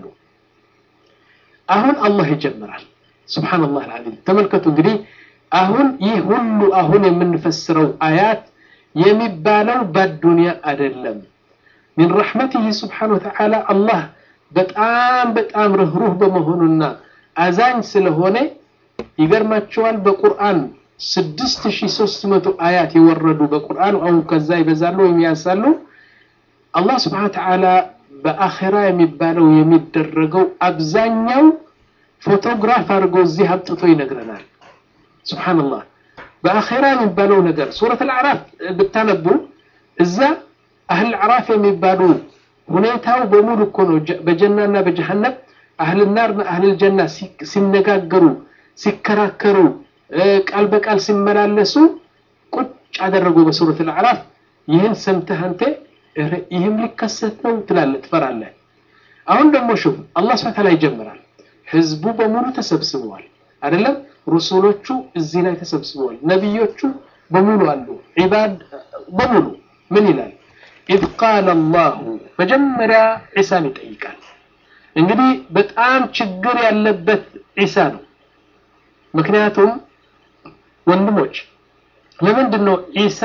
አሁን አላህ ይጀምራል ሱብሃንአላህ አልዓዚም ተመልከቱ እንግዲህ አሁን ይህ ሁሉ አሁን የምንፈስረው አያት የሚባለው በዱንያ አይደለም ሚን ረሕመቲህ ስብሓን ወተዓላ አላህ በጣም በጣም ርህሩህ በመሆኑና አዛኝ ስለሆነ ይገርማቸዋል በቁርአን ስድስት ሺህ ሶስት መቶ አያት የወረዱ በቁርአን አሁን ከዛ ይበዛሉ ወይም ያንሳሉ አላህ ስብሓን ወተዓላ በአኼራ የሚባለው የሚደረገው አብዛኛው ፎቶግራፍ አድርጎ እዚህ አምጥቶ ይነግረናል ስብሓንላህ በአኼራ የሚባለው ነገር ሱረት አልአዕራፍ ብታነቡ እዛ አህል አዕራፍ የሚባሉ ሁኔታው በሙሉ እኮ ነው በጀናና በጀሃነም አህል ናርና አህል ጀና ሲነጋገሩ ሲከራከሩ ቃል በቃል ሲመላለሱ ቁጭ አደረጉ በሱረት አልአዕራፍ ይህን ሰምተህ አንተ ይህም ሊከሰት ነው ትላለህ ትፈራለህ አሁን ደግሞ ሹፍ አላህ ስብሐ ተዓላ ይጀምራል ህዝቡ በሙሉ ተሰብስበዋል አይደለም ሩሱሎቹ እዚህ ላይ ተሰብስበዋል ነቢዮቹ በሙሉ አሉ ዒባድ በሙሉ ምን ይላል ኢዝ ቃለ አላሁ መጀመሪያ ዒሳን ይጠይቃል እንግዲህ በጣም ችግር ያለበት ዒሳ ነው ምክንያቱም ወንድሞች ለምንድን ነው ዒሳ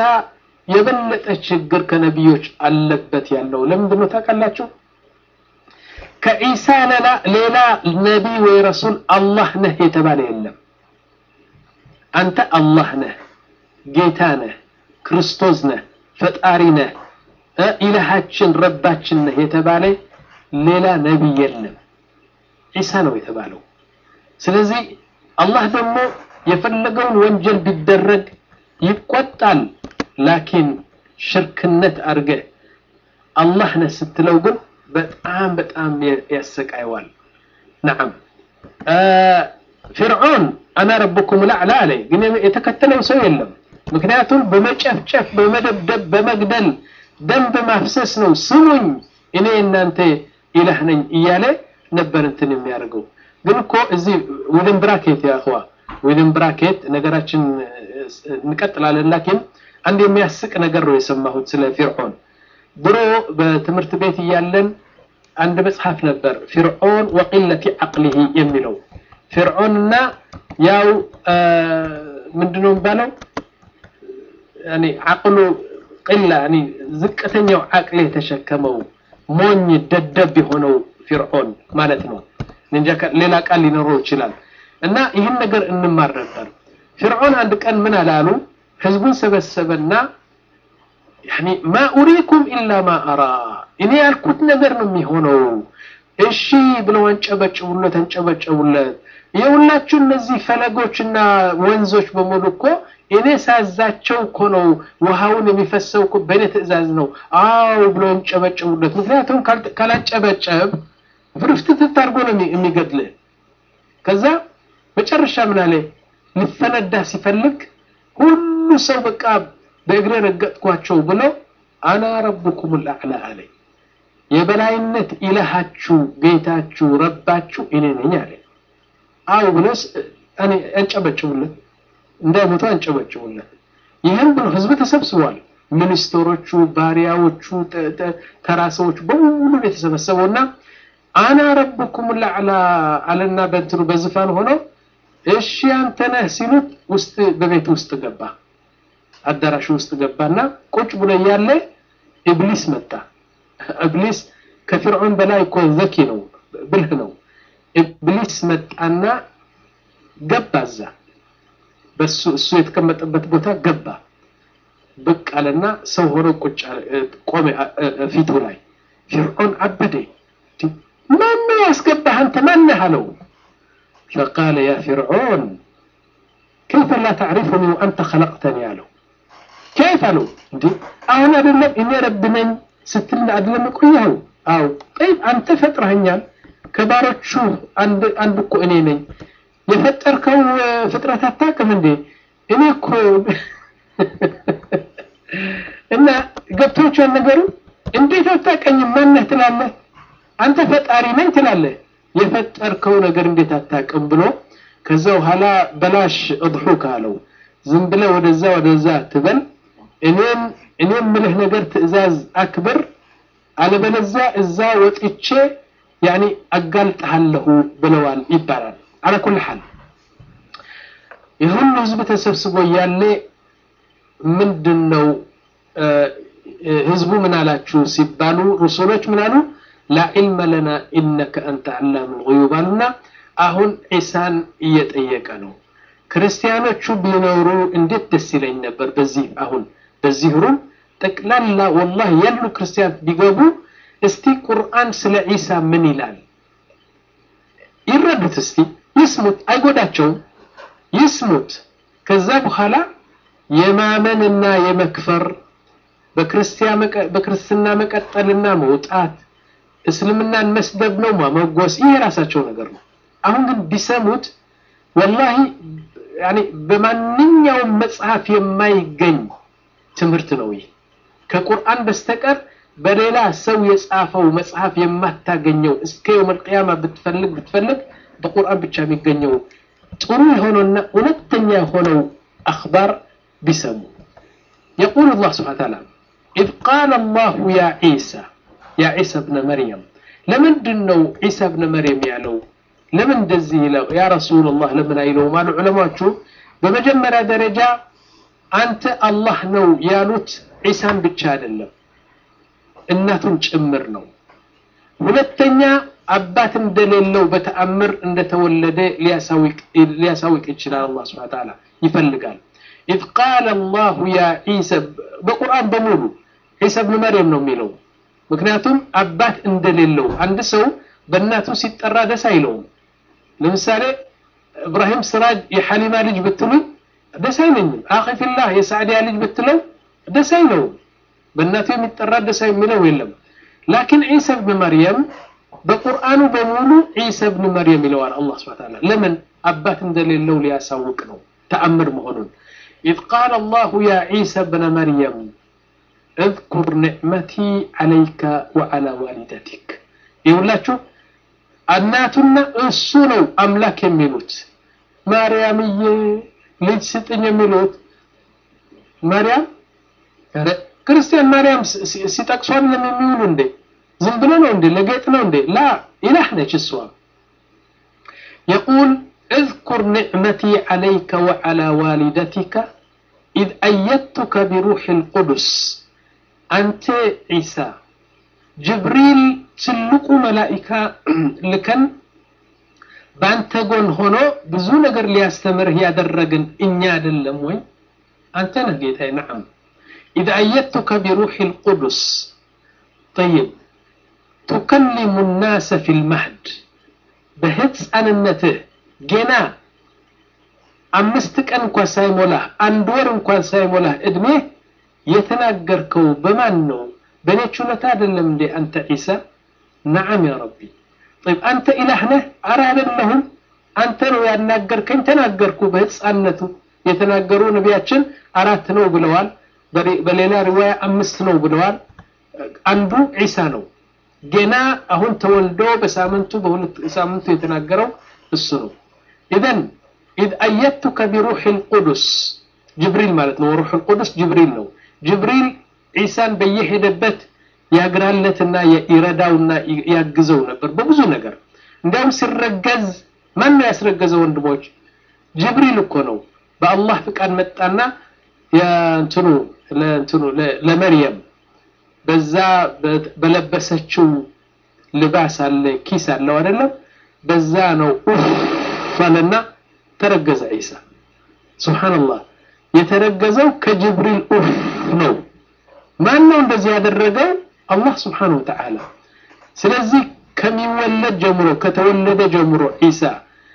የበለጠ ችግር ከነቢዮች አለበት ያለው ለምንድን ነው ታውቃላችሁ ከዒሳ ሌላ ነቢይ ወይ ረሱል አላህ ነህ የተባለ የለም። አንተ አላህ ነህ፣ ጌታ ነህ፣ ክርስቶስ ነህ፣ ፈጣሪ ነህ፣ ኢላሃችን ረባችን ነህ የተባለ ሌላ ነቢይ የለም። ዒሳ ነው የተባለው። ስለዚህ አላህ ደግሞ የፈለገውን ወንጀል ቢደረግ ይቆጣል። ላኪን ሽርክነት አድርገህ አላህ ነህ ስትለው ግን በጣም በጣም ያሰቃየዋል። ነዓም ፊርዖን አና ረብኩም ላዕላ አለ፣ ግን የተከተለው ሰው የለም። ምክንያቱም በመጨፍጨፍ በመደብደብ በመግደል ደም በማፍሰስ ነው ስሙኝ እኔ እናንተ ኢላህ ነኝ እያለ ነበር እንትን የሚያደርገው። ግን እኮ እዚህ ዊዝን ብራኬት ያኸዋ ዊዝን ብራኬት ነገራችን እንቀጥላለን። ላኪን አንድ የሚያስቅ ነገር ነው የሰማሁት ስለ ፊርዖን። ድሮ በትምህርት ቤት እያለን አንድ መጽሐፍ ነበር ፊርዖን ወቂለቲ ዐቅሊሂ የሚለው ፊርዖንና ያው ምንድነው የሚባለው ያኒ ዐቅሉ ቂላ ያኒ ዝቅተኛው ዐቅል የተሸከመው ሞኝ ደደብ የሆነው ፊርዖን ማለት ነው። እንጃ ሌላ ቃል ሊኖረው ይችላል። እና ይህን ነገር እንማር ነበር። ፊርዖን አንድ ቀን ምን አላሉ? ህዝቡን ሰበሰበና ያኒ ማ ኡሪኩም ኢላ ማ አራ እኔ ያልኩት ነገር ነው የሚሆነው። እሺ ብለው አንጨበጭቡለት አንጨበጭቡለት። የሁላችሁ እነዚህ ፈለጎችና ወንዞች በሙሉ እኮ እኔ ሳዛቸው እኮ ነው ውሃውን የሚፈሰው እኮ በእኔ ትዕዛዝ ነው። አዎ ብለው አንጨበጭቡለት። ምክንያቱም ካላጨበጨብ ፍርፍትትት አድርጎ ነው የሚገድልህ። ከዛ መጨረሻ ምን አለ ሊፈነዳ ሲፈልግ ሁሉ ሰው በቃ በእግሬ ረገጥኳቸው ብለው አና ረብኩም ልአዕላ አለ። የበላይነት ኢላሃችሁ ጌታችሁ ረባችሁ እኔ ነኝ አለ። አው ብለስ እኔ አንጨበጭቡለት፣ እንዳይሞቱ አንጨበጭቡለት። ይህም ብሎ ህዝብ ተሰብስቧል። ሚኒስትሮቹ፣ ባሪያዎቹ፣ ተራ ሰዎች በሙሉ የተሰበሰበውና አና ረብኩም ልአዕላ አለና በእንትኑ በዝፋን ሆኖ እሺ አንተ ነህ ሲሉት ውስጥ በቤት ውስጥ ገባ አዳራሹ ውስጥ ገባና ቁጭ ብሎ እያለ ኢብሊስ መጣ። ኢብሊስ ከፊርዖን በላይ እኮ ዘኪ ነው፣ ብልህ ነው። ኢብሊስ መጣና ገባ እዛ በሱ እሱ የተቀመጠበት ቦታ ገባ። ብቅ አለና ሰው ሆኖ ቁጭ ቆመ ፊቱ ላይ። ፊርዖን አበደ። ማነው ያስገባህ አንተ ማነህ አለው። ፈቃለ ያ ፊርዖን ከይፈ ላ ተዕሪፉኒ ወአንተ ኸለቅተኒ አለው። ከይፍ አለው። እንዴ አሁን አይደለም እኔ ረብ ነኝ ስትል አይደለም ቆየኸው? አው ጠይብ አንተ ፈጥረኸኛል። ከባሮቹ አንድ አንድ እኮ እኔ ነኝ። የፈጠርከው ፍጥረት አታውቅም እንዴ? እኔ እኮ እና ገብቶቿን ነገሩ እንዴት አታውቀኝም? ማነህ ትላለህ? አንተ ፈጣሪ ነኝ ትላለህ። የፈጠርከው ነገር እንዴት አታውቅም ብሎ ከዛ በኋላ በላሽ እድሑክ አለው። ዝም ብለህ ወደዛ ወደዛ ትበል እኔም እኔም ምልህ ነገር ትዕዛዝ አክብር፣ አለበለዚያ እዛ ወጥቼ ያኒ አጋልጥሃለሁ ብለዋል ይባላል። አለ ኩል ሐል የሁሉ ህዝብ ተሰብስቦ እያለ ምንድን ነው ህዝቡ ምን አላችሁ ሲባሉ ሩሱሎች ምን አሉ? ላ ዒልመ ለና ኢነከ አንተ ዓላም ልጉዩብ አሉና አሁን ዒሳን እየጠየቀ ነው። ክርስቲያኖቹ ቢኖሩ እንዴት ደስ ይለኝ ነበር። በዚህ አሁን በዚህ ሩም ጠቅላላ ወላሂ ያሉ ክርስቲያን ቢገቡ እስቲ ቁርአን ስለ ዒሳ ምን ይላል ይረዱት። እስቲ ይስሙት፣ አይጎዳቸውም። ይስሙት። ከዛ በኋላ የማመንና የመክፈር በክርስትና መቀጠልና መውጣት እስልምናን መስደብ ነው ማመጎስ፣ ይህ የራሳቸው ነገር ነው። አሁን ግን ቢሰሙት ወላሂ ያኔ በማንኛውም መጽሐፍ የማይገኝ ትምህርት ነው። ይህ ከቁርአን በስተቀር በሌላ ሰው የጻፈው መጽሐፍ የማታገኘው እስከ የውመል ቂያማ ብትፈልግ ብትፈልግ በቁርአን ብቻ የሚገኘው ጥሩ የሆነውና እውነተኛ የሆነው አኽባር ቢሰሙ የቁል አላህ ስብሐነ ወተዓላ ኢዝ ቃለ አላሁ ያ ዒሳ ያ ዒሳ ብነ መርየም ለምንድን ነው ዒሳ ብነ መርየም ያለው ለምን እንደዚህ ይለው ያ ረሱላላህ ለምን አይለውም አሉ ዑለማዎቹ በመጀመሪያ ደረጃ አንተ አላህ ነው ያሉት ዒሳን ብቻ አይደለም እናቱን ጭምር ነው ሁለተኛ አባት እንደሌለው በተአምር እንደተወለደ ሊያሳውቅ ይችላል። አላህ ሱብሓነሁ ወተዓላ ይፈልጋል። ኢዝ ቃለ አላሁ ያ ዒሳ በቁርአን በሙሉ ዒሳ ብን መርየም ነው የሚለው። ምክንያቱም አባት እንደሌለው አንድ ሰው በእናቱ ሲጠራ ደስ አይለውም። ለምሳሌ እብራሂም ስራጅ የሐሊማ ልጅ ብትሉኝ ደስ አይለኝም። አኺ ፊላህ የሳዕዲያ ልጅ ብትለው ደስ አይለውም። በእናቱ የሚጠራ ደስ የሚለው የለም። ላኪን ዒሳ ብን መርየም በቁርአኑ በሙሉ ዒሳ ብን መርየም ይለዋል አላህ ሱብሓነሁ ወተዓላ። ለምን አባት እንደሌለው ሊያሳውቅ ነው ተአምር መሆኑን። ኢዝ ቃለ አላሁ ያ ዒሳ ብነ መርየም እዝኩር ኒዕመቲ ዓለይከ ወዓላ ዋሊደቲክ። ይሁላችሁ እናቱና እሱ ነው አምላክ የሚሉት ማርያምዬ ልጅ ስጥኝ የሚሉት ማርያም ክርስቲያን ማርያም ሲጠቅሱ አይደለም የሚውሉ እንዴ? ዝም ብሎ ነው እንዴ? ለጌጥ ነው እንዴ? ላ ኢላህ ነች እሷ። የቁል እዝኩር ኒዕመቲ ዓለይከ ወዓላ ዋሊደቲከ ኢዝ አየድቱከ ቢሩሕ ልቁዱስ አንተ ዒሳ ጅብሪል ትልቁ መላኢካ ልከን በአንተ ጎን ሆኖ ብዙ ነገር ሊያስተምርህ ያደረግን እኛ አይደለም ወይ? አንተ ነህ ጌታዬ። ነዓም ኢዝ አየድቱከ ቢሩሕ ልቁዱስ ጠይብ ቱከሊሙ ናሰ ፊ ልመህድ በህፃንነትህ ገና አምስት ቀን እንኳን ሳይሞላህ አንድ ወር እንኳን ሳይሞላህ እድሜ የተናገርከው በማን ነው? በእኔ ችሎታ አይደለም እንዴ አንተ ዒሳ? ነዓም ያ ረቢ። ጠይብ አንተ ኢላህ ነህ? አረ አይደለሁም። አንተ ነው ያናገርከኝ። ተናገርኩ። በህፃንነቱ የተናገሩ ነቢያችን አራት ነው ብለዋል። በሌላ ሪዋያ አምስት ነው ብለዋል። አንዱ ዒሳ ነው። ገና አሁን ተወልዶ በሳምንቱ በሁለት ሳምንቱ የተናገረው እሱ ነው። ኢዘን ኢዝ አየድቱከ ቢሩሕ ልቁዱስ ጅብሪል ማለት ነው። ሩሕ ልቁዱስ ጅብሪል ነው። ጅብሪል ዒሳን በየሄደበት ያግራለትና ይረዳውና ያግዘው ነበር በብዙ ነገር። እንዲያውም ሲረገዝ ማን ነው ያስረገዘው? ወንድሞች ጅብሪል እኮ ነው። በአላህ ፍቃድ መጣና የእንትኑ ለእንትኑ ለመርየም በዛ በለበሰችው ልባስ አለ ኪስ አለው አይደለም? በዛ ነው ኡፍ አለና ተረገዘ ዒሳ። ሱብሃንአላህ የተረገዘው ከጅብሪል ኡፍ ነው። ማን ነው እንደዚህ ያደረገው? አላህ ስብሓነሁ ወተዓላ። ስለዚህ ከሚወለድ ጀምሮ ከተወለደ ጀምሮ ዒሳ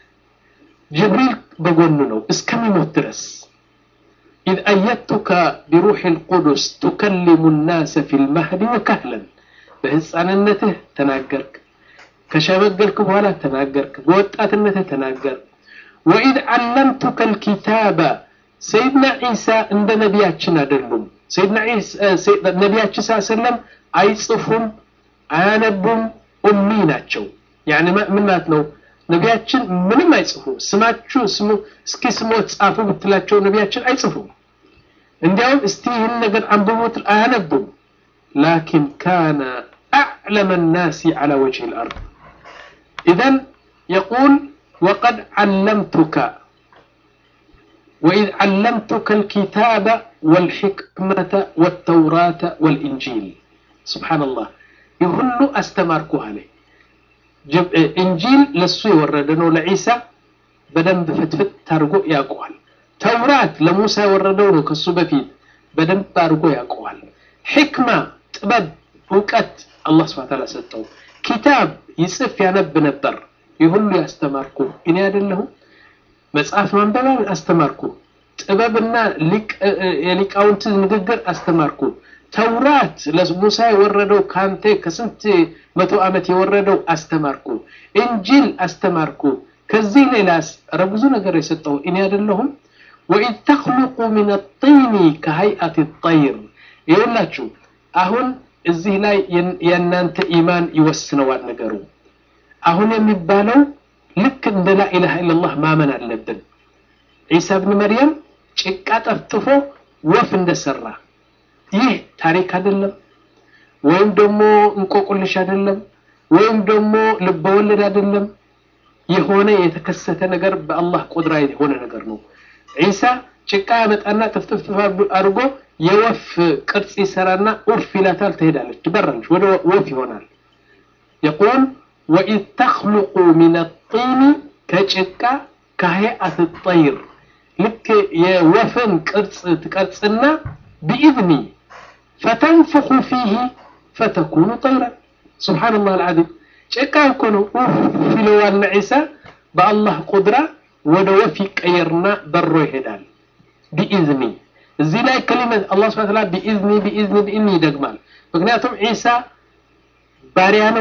ጅብሪል በጎኑ ነው እስከሚሞት ድረስ። ኢዝ አየድቱከ ቢሩሕ ልቁዱስ ቱከሊሙ ናሰ ፊ ልማህዲ ወካህለን፣ በህፃንነትህ ተናገርክ፣ ከሸመገልክ በኋላ ተናገርክ፣ በወጣትነትህ ተናገርክ። ወኢዝ ዓለምቱከ ልኪታበ ሰይድና ዒሳ እንደ ነቢያችን አይደሉም። ሰይድና ነቢያችን ስ ሰለም አይጽፉም፣ አያነቡም፣ ኡሚ ናቸው። ያኒ ምን ማለት ነው? ነቢያችን ምንም አይጽፉ። ስማችሁ ስሙ እስኪ ስሞት ጻፉ ብትላቸው ነቢያችን አይጽፉም። እንዲያውም እስቲ ይህን ነገር አንብቡት አያነቡም። ላኪን ካነ አዕለመ ናሲ ዐላ ወጅህ ልአርድ ኢዘን የቁል ወቀድ ዓለምቱከ ወኢዝ ዓለምቱከ ልኪታበ ወልሕክመተ ወተውራተ ወልኢንጂል ስብሓንላህ ይህ ሁሉ አስተማርኩህ አለ። ኢንጂል ለሱ የወረደ ነው ለዒሳ በደንብ ፍትፍት አድርጎ ያውቀዋል። ተውራት ለሙሳ የወረደው ነው ከሱ በፊት በደንብ አድርጎ ያውቀዋል። ሕክማ ጥበብ፣ እውቀት አላህ ስብሐ ወተዓላ ሰጠው። ኪታብ ይጽፍ ያነብ ነበር። ይህ ሁሉ ያስተማርኩ እኔ አይደለሁም? መጽሐፍ ማንበብ አስተማርኩ። ጥበብና የሊቃውንት ንግግር አስተማርኩ። ተውራት ለሙሳ የወረደው ካንተ ከስንት መቶ ዓመት የወረደው አስተማርኩ። እንጂል አስተማርኩ። ከዚህ ሌላስ ኧረ ብዙ ነገር የሰጠው እኔ አይደለሁም? ወኢዝ ተኽሉቁ ሚነ ጢኒ ከሀይአት ጠይር። ይኸውላችሁ አሁን እዚህ ላይ የእናንተ ኢማን ይወስነዋል ነገሩ። አሁን የሚባለው ልክ እንደ ላኢላሃ ኢለላህ ማመን አለብን። ዒሳ ብን መርየም ጭቃ ጠፍጥፎ ወፍ እንደሰራ ይህ ታሪክ አይደለም፣ ወይም ደግሞ እንቆቁልሽ አይደለም፣ ወይም ደግሞ ልበወለድ አይደለም። የሆነ የተከሰተ ነገር በአላህ ቁድራ የሆነ ነገር ነው። ዒሳ ጭቃ ያመጣና ጥፍጥፍጥፍ አድርጎ የወፍ ቅርጽ ይሰራና ኡፍ ይላታል፣ ትሄዳለች፣ ትበራለች፣ ወደ ወፍ ይሆናል። የቁል ወኢዝ ተኽሉቁ ሚን ጢኒ ከጭቃ ከሀይአት ጠይር ልክ የወፍን ቅርጽ ትቀርጽና ቢኢዝኒ ፈተንፍኹ ፊህ ፈተኩኑ ጠይረን ስብሓንላህ አልዓዚም ጭቃ እኮ ነው ኡፍ ይለዋልና ዒሳ በአላህ ቁድራ ወደ ወፍ ይቀየርና በሮ ይሄዳል ቢኢዝኒ እዚህ ላይ ከሊመት አላህ ስብሐ ወተዓላ ቢኢዝኒ ቢኢዝኒ ቢኢዝኒ ይደግማል ምክንያቱም ዒሳ ባሪያ ነው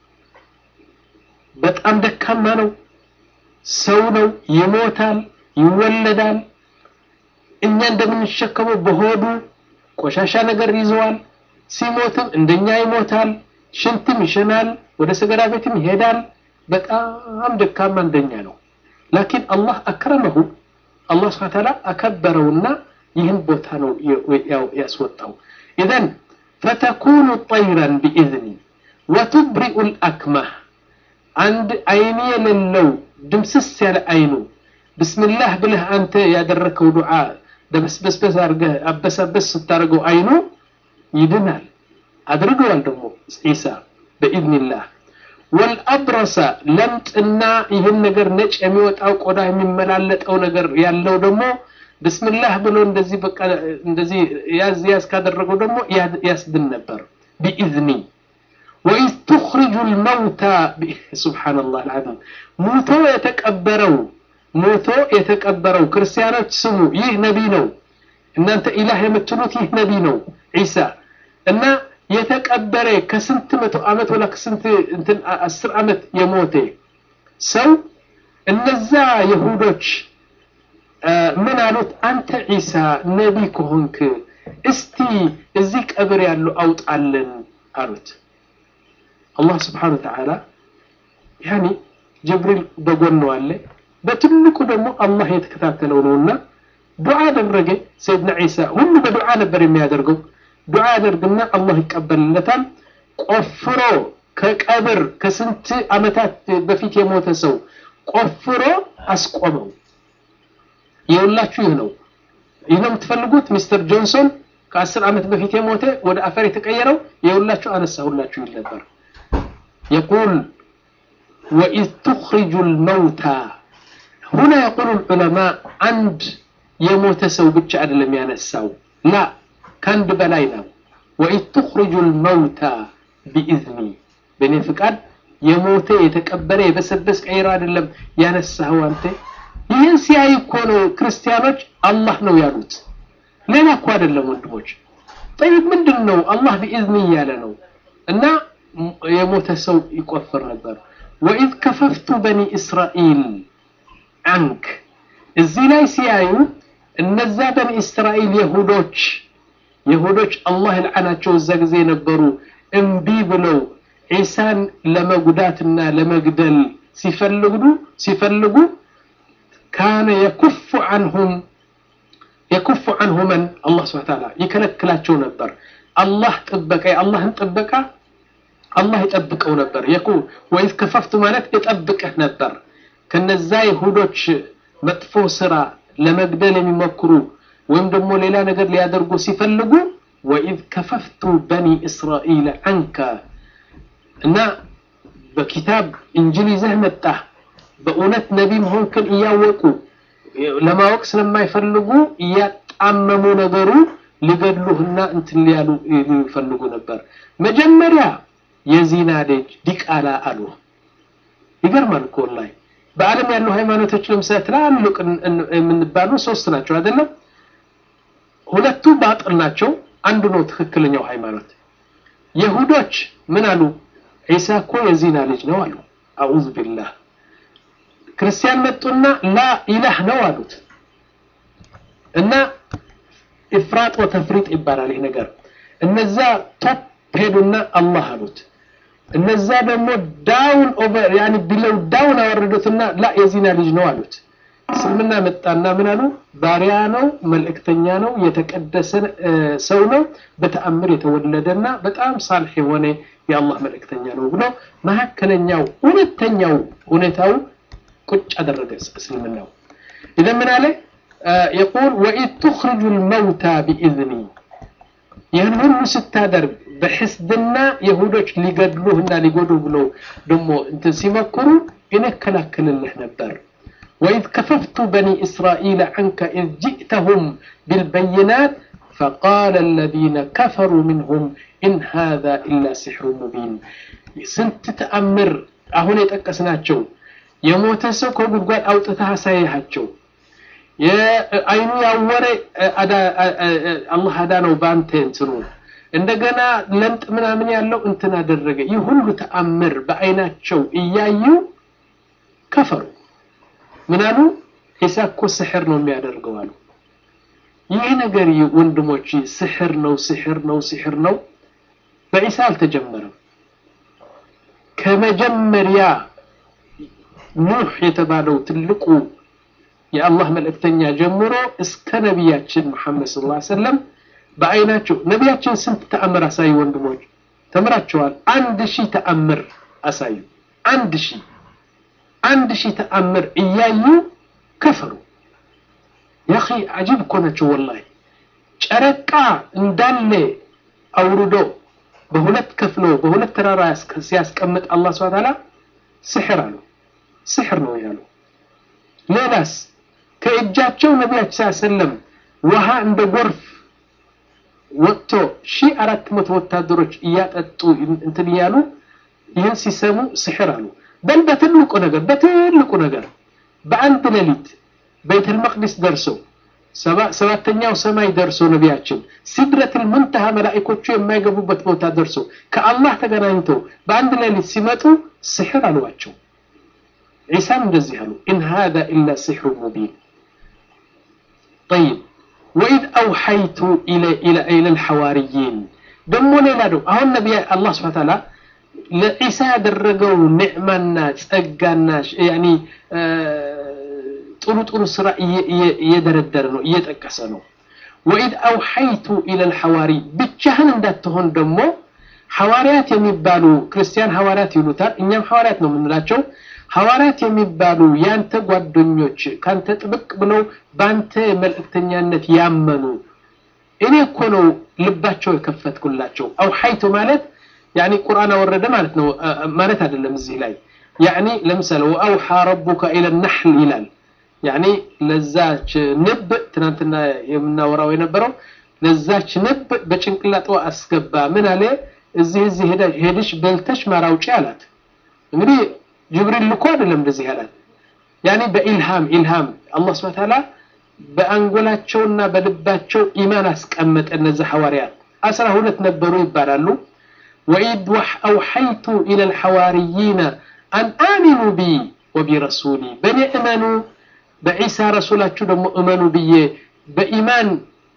በጣም ደካማ ነው ሰው ነው ይሞታል ይወለዳል እኛ እንደምንሸከመው በሆዱ ቆሻሻ ነገር ይዘዋል ሲሞትም እንደኛ ይሞታል ሽንትም ይሸናል ወደ ሰገራ ቤትም ይሄዳል በጣም ደካማ እንደኛ ነው ላኪን አላህ አክረመሁ አላህ ስብሐ ተዓላ አከበረውና ይህን ቦታ ነው ያስወጣው ኢዘን ፈተኩኑ ጠይረን ቢኢዝኒ ወቱብሪኡ ልአክማህ አንድ አይን የሌለው ድምስስ ያለ አይኑ ብስምላህ ብለህ አንተ ያደረከው ዱዓ ደበስበስበስ አድርገህ አበሳበስ ስታደርገው አይኑ ይድናል አድርገዋል ደግሞ ዒሳ በኢዝኒላህ ወልአብረሰ ለምጥና ይህን ነገር ነጭ የሚወጣው ቆዳ የሚመላለጠው ነገር ያለው ደግሞ ብስምላህ ብሎ እንደዚህ በቃ እንደዚህ ያዝ ያዝ ካደረገው ደግሞ ያስድን ነበር ቢኢዝኒ ወኢዝ ቱኽሪጁ ልመውታ ሱብሓነላህ አልዓዚም ሙቶ የተቀበረው ሞቶ የተቀበረው ክርስቲያኖች ስሙ ይህ ነቢ ነው እናንተ ኢላህ የምትሉት ይህ ነቢ ነው ዒሳ እና የተቀበረ ከስንት መቶ ዓመት ወላ ከስንት እንትን አስር ዓመት የሞተ ሰው እነዛ የሁዶች ምን አሉት አንተ ዒሳ ነቢ ከሆንክ እስቲ እዚህ ቀብር ያሉ አውጣልን አሉት አላህ ስብሓን ወተዓላ ያኒ ጅብሪል በጎን አለ በትልቁ ደግሞ አላህ የተከታተለው ነውና ዱዓ አደረገ ሰይድና ዒሳ ሁሉ በዱዓ ነበር የሚያደርገው ዱዓ ያደርግና አላህ ይቀበልለታል ቆፍሮ ከቀብር ከስንት ዓመታት በፊት የሞተ ሰው ቆፍሮ አስቆመው የሁላችሁ ይህ ነው ይህ ነው የምትፈልጉት ሚስተር ጆንሶን ከአስር ዓመት በፊት የሞተ ወደ አፈር የተቀየረው የሁላችሁ አነሳ ሁላችሁ ይል ነበር የቁል ወኢዝ ቱኽሪጁ ልመውታ ሁና የቁሉ ልዑለማ አንድ የሞተ ሰው ብቻ አይደለም ያነሳው ላ ከአንድ በላይ ነው ወኢዝ ቱኽሪጁ ልመውታ ቢኢዝኒ በእኔ ፍቃድ የሞተ የተቀበረ የበሰበስ ቀይሮ አይደለም ያነሳኸው አንተ ይህን ሲያይ እኮ ነው ክርስቲያኖች አላህ ነው ያሉት ሌላ እኮ አይደለም ወንድሞች ጠይብ ምንድን ነው አላህ ቢኢዝኒ እያለ ነው እና የሞተ ሰው ይቆፍር ነበር ወኢዝ ከፈፍቱ በኒ እስራኤል አንክ እዚህ ላይ ሲያዩ እነዛ በኒ እስራኤል የሁዶች የሁዶች አላህ ልዓናቸው እዛ ጊዜ የነበሩ እምቢ ብለው ዒሳን ለመጉዳትና ለመግደል ሲፈልጉ ሲፈልጉ ካነ የኩፉ አንሁም የኩፉ አንሁ መን አላህ ስብሐ ተዓላ ይከለክላቸው ነበር አላህ ጥበቃ የአላህን ጥበቃ አላህ ይጠብቀው ነበር የኩ ወይዝ ከፈፍቱ ማለት ይጠብቅህ ነበር ከነዛ ይሁዶች መጥፎ ስራ ለመግደል የሚሞክሩ ወይም ደግሞ ሌላ ነገር ሊያደርጉ ሲፈልጉ ወኢዝ ከፈፍቱ በኒ እስራኤል አንከ እና በኪታብ እንጅል ይዘህ መጣህ በእውነት ነቢ መሆንክን እያወቁ ለማወቅ ስለማይፈልጉ እያጣመሙ ነገሩ ሊገድሉህና እንትን ሊያሉ ይፈልጉ ነበር መጀመሪያ የዚና ልጅ ዲቃላ አሉ ይገርማል እኮ ወላሂ በአለም ያሉ ሃይማኖቶች ለምሳሌ ትላልቅ የምንባሉ ሶስት ናቸው አይደለም ሁለቱ ባጥል ናቸው አንዱ ነው ትክክለኛው ሃይማኖት የሁዶች ምን አሉ ዒሳ እኮ የዚና ልጅ ነው አሉ አዑዝ ቢላህ ክርስቲያን መጡና ላ ኢላህ ነው አሉት እና ኢፍራጥ ወተፍሪጥ ይባላል ይህ ነገር እነዛ ቶፕ ሄዱና አላህ አሉት እነዛ ደግሞ ዳውን ኦቨር ያኒ ቢለው ዳውን አወረዱትና ላ የዚና ልጅ ነው አሉት እስልምና መጣና ምን አሉ ባሪያ ነው መልእክተኛ ነው የተቀደሰ ሰው ነው በተአምር የተወለደና በጣም ሳልሕ የሆነ የአላህ መልእክተኛ ነው ብሎ መካከለኛው እውነተኛው ሁኔታው ቁጭ አደረገ እስልምናው إذا من عليه يقول وإذ تخرج الموتى بإذني ይህን ሁሉ ስታደርግ በሕስድና የሁዶች ሊገድሉህና ሊጎዱ ብለው ደግሞ እንትን ሲመክሩ እኔ እከላከልልህ ነበር وإذ كففت بني إسرائيل عنك إذ جئتهم بالبينات فقال الذين كفروا منهم إن هذا إلا سحر مبين سنت تأمر أهون يتأكسناتشو يموت سوكو بقال أو تتحسيهاتشو አይኑ ያወረ አላህ አዳነው በአንተ እንትኑ እንደገና ለምጥ ምናምን ያለው እንትን አደረገ ይህ ሁሉ ተአምር በአይናቸው እያዩ ከፈሩ ምናሉ ዒሳ እኮ ስሕር ነው የሚያደርገው አሉ ይህ ነገር ወንድሞች ስሕር ነው ስሕር ነው ስሕር ነው በዒሳ አልተጀመረም ከመጀመሪያ ኑህ የተባለው ትልቁ የአላህ መልእክተኛ ጀምሮ እስከ ነቢያችን ሙሐመድ ስ ላ ሰለም በአይናቸው ነቢያችን ስንት ተአምር አሳዩ ወንድሞች ተምራቸዋል አንድ ሺህ ተአምር አሳዩ አንድ ሺህ አንድ ሺህ ተአምር እያዩ ከፈሩ ያኺ አጂብ እኮ ናቸው ወላሂ ጨረቃ እንዳለ አውርዶ በሁለት ከፍሎ በሁለት ተራራ ሲያስቀምጥ አላህ ስብሐ ተዓላ ስሕር አሉ ስሕር ነው ያሉ ሌላስ ከእጃቸው ነቢያችን ሰለም ውሃ እንደ ጎርፍ ወጥቶ ሺህ አራት መቶ ወታደሮች እያጠጡ እንትን እያሉ ይህን ሲሰሙ ስሕር አሉ በል በትልቁ ነገር በትልቁ ነገር በአንድ ሌሊት ቤተል መቅዲስ ደርሶ ሰባተኛው ሰማይ ደርሶ ነቢያችን ሲድረትል ሙንተሃ መላእኮቹ የማይገቡበት ቦታ ደርሶ ከአላህ ተገናኝተው በአንድ ሌሊት ሲመጡ ስሕር አሏቸው ዒሳም እንደዚህ አሉ ኢን ሃذا ኢላ ሲሕሩ ሙቢን طيب وإذ أوحيت إلى إلى إلى الحواريين ደሞ ሌላ ነው አሁን ነቢያ አላህ ስብሐ ተዓላ ለዒሳ ያደረገው ኒዕማና ጸጋና ያኒ ጥሩ ጥሩ ስራ እየደረደረ ነው እየጠቀሰ ነው ወኢድ አውሐይቱ ኢለል ሐዋሪ ብቻህን እንዳትሆን ደግሞ ሐዋርያት የሚባሉ ክርስቲያን ሐዋርያት ይሉታል እኛም ሐዋርያት ነው የምንላቸው ሐዋርያት የሚባሉ ያንተ ጓደኞች ካንተ ጥብቅ ብለው ባንተ መልእክተኛነት ያመኑ እኔ እኮ ነው ልባቸው የከፈትኩላቸው አውሐይቱ ማለት ያኒ ቁርአን አወረደ ማለት ነው ማለት አይደለም እዚህ ላይ ያኒ ለምሳሌ ወአውሐ ረቡከ ኢለ ነሕል ይላል ያኒ ለዛች ንብ ትናንትና የምናወራው የነበረው ለዛች ንብ በጭንቅላጧ አስገባ ምን አለ እዚህ እዚህ ሄደሽ በልተሽ ማር አውጪ አላት እንግዲህ ጅብሪል ልኮ አይደለም እንደዚህ አላት ያኒ በኢልሃም ኢልሃም አላህ ስብሐ ተዓላ በአንጎላቸውና በልባቸው ኢማን አስቀመጠ እነዚህ ሐዋርያት አስራ ሁለት ነበሩ ይባላሉ ወኢድ አውሐይቱ ኢለ ልሐዋርይነ አን አሚኑ ቢ ወቢረሱሊ በእኔ እመኑ በዒሳ ረሱላችሁ ደግሞ እመኑ ብዬ በኢማን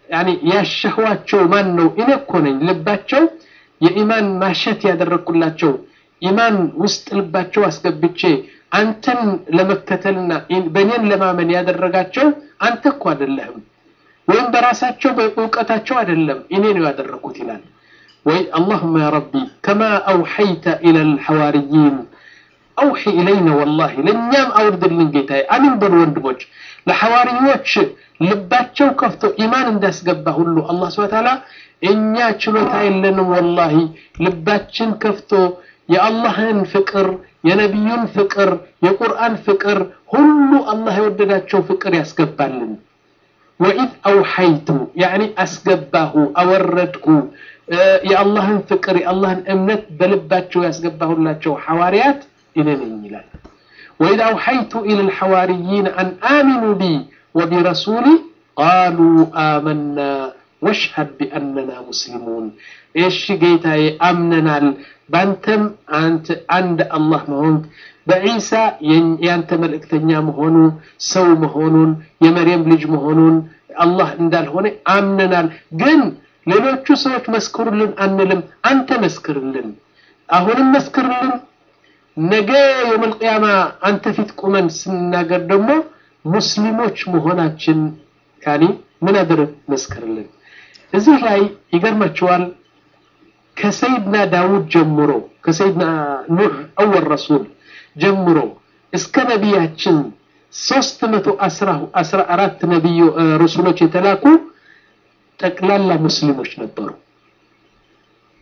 ያሸህዋቸው ማን ነው እኔ እኮ ነኝ ልባቸው የኢማን ማሸት ያደረግኩላቸው ኢማን ውስጥ ልባቸው አስገብቼ አንተን ለመከተልና በእኔን ለማመን ያደረጋቸው አንተ እኮ አይደለህም ወይም በራሳቸው በእውቀታቸው አይደለም እኔ ነው ያደረኩት ይላል ወይ አላሁመ ያ ረቢ ከማ አውሐይተ ኢለ ልሐዋርይን አውሒ ኢለይነ ወላሂ ለእኛም አውርድልን ጌታዬ አሚን በሉ ወንድሞች ለሐዋርዮች ልባቸው ከፍቶ ኢማን እንዳስገባ ሁሉ አላህ ስብሐ ተዓላ እኛ ችሎታ የለንም ወላሂ ልባችን ከፍቶ የአላህን ፍቅር የነቢዩን ፍቅር የቁርአን ፍቅር ሁሉ አላህ የወደዳቸው ፍቅር ያስገባልን ወኢዝ አውሐይቱ ያኒ አስገባሁ አወረድኩ የአላህን ፍቅር የአላህን እምነት በልባቸው ያስገባሁላቸው ሐዋርያት እኔ ነኝ ይላል ወኢዝ አውሐይቱ ኢለ ልሐዋርይን አን አሚኑ ቢ ወቢረሱሊ ቃሉ አመና ወሽሀድ ቢአነና ሙስሊሙን እሺ ጌታዬ አምነናል ባንተም አንተ አንድ አላህ መሆን በዒሳ ያንተ መልእክተኛ መሆኑ ሰው መሆኑን የመርየም ልጅ መሆኑን አላህ እንዳልሆነ አምነናል ግን ሌሎቹ ሰዎች መስክሩልን አንልም አንተ መስክርልን አሁንም መስክርልን ነገ የውመል ቂያማ አንተ ፊት ቁመን ስናገር ደግሞ ሙስሊሞች መሆናችን ያኒ ምን አድርግ መስክርልን እዚህ ላይ ይገርማቸዋል ከሰይድና ዳውድ ጀምሮ ከሰይድና ኑህ አወል ረሱል ጀምሮ እስከ ነቢያችን ሶስት መቶ አስራ አራት ነቢዮ ረሱሎች የተላኩ ጠቅላላ ሙስሊሞች ነበሩ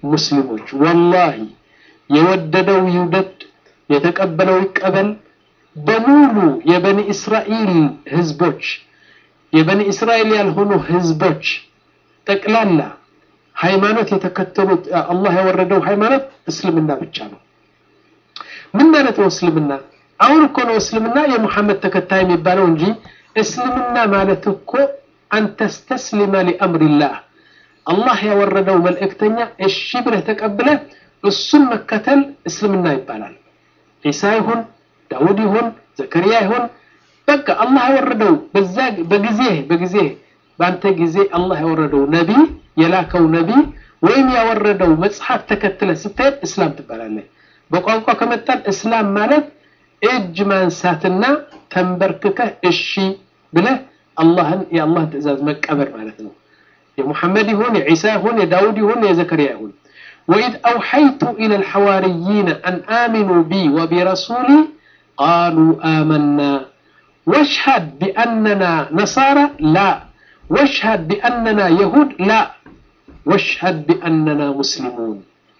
ሙስሊሞች ወላሂ የወደደው ይውደድ የተቀበለው ይቀበል በሙሉ የበኒ እስራኤል ህዝቦች የበኒ እስራኤል ያልሆኑ ህዝቦች ጠቅላላ ሃይማኖት የተከተሉት አላህ ያወረደው ሃይማኖት እስልምና ብቻ ነው። ምን ማለት ነው እስልምና? አሁን እኮ ነው እስልምና የሙሐመድ ተከታይ የሚባለው እንጂ እስልምና ማለት እኮ አንተስተስሊመ ሊአምሪላህ አላህ ያወረደው መልእክተኛ እሺ ብለህ ተቀብለህ እሱን መከተል እስልምና ይባላል። ዒሳ ይሁን ዳውድ ይሁን ዘከርያ ይሁን በቃ አላህ ያወረደው በዛ በጊዜ በጊዜ በአንተ ጊዜ አላህ ያወረደው ነቢ የላከው ነቢ ወይም ያወረደው መጽሐፍ ተከትለ ስትሄድ እስላም ትባላለህ። በቋንቋ ከመጣን እስላም ማለት እጅ ማንሳትና ተንበርክከህ እሺ ብለህ አላህን የአላህን ትእዛዝ መቀበል ማለት ነው። የሙሐመድ ይሁን የዒሳ ይሁን የዳውድ ይሁን የዘከርያ ይሁን ወኢዝ አውሐይቱ ኢለ ልሐዋርይነ አን አሚኑ ቢ ወቢረሱሊ ቃሉ አመና ወሽሀድ ቢአነና ነሳራ ላ ወሽሀድ ቢአነና የሁድ ላ ወሽሀድ ቢአነና ሙስሊሙን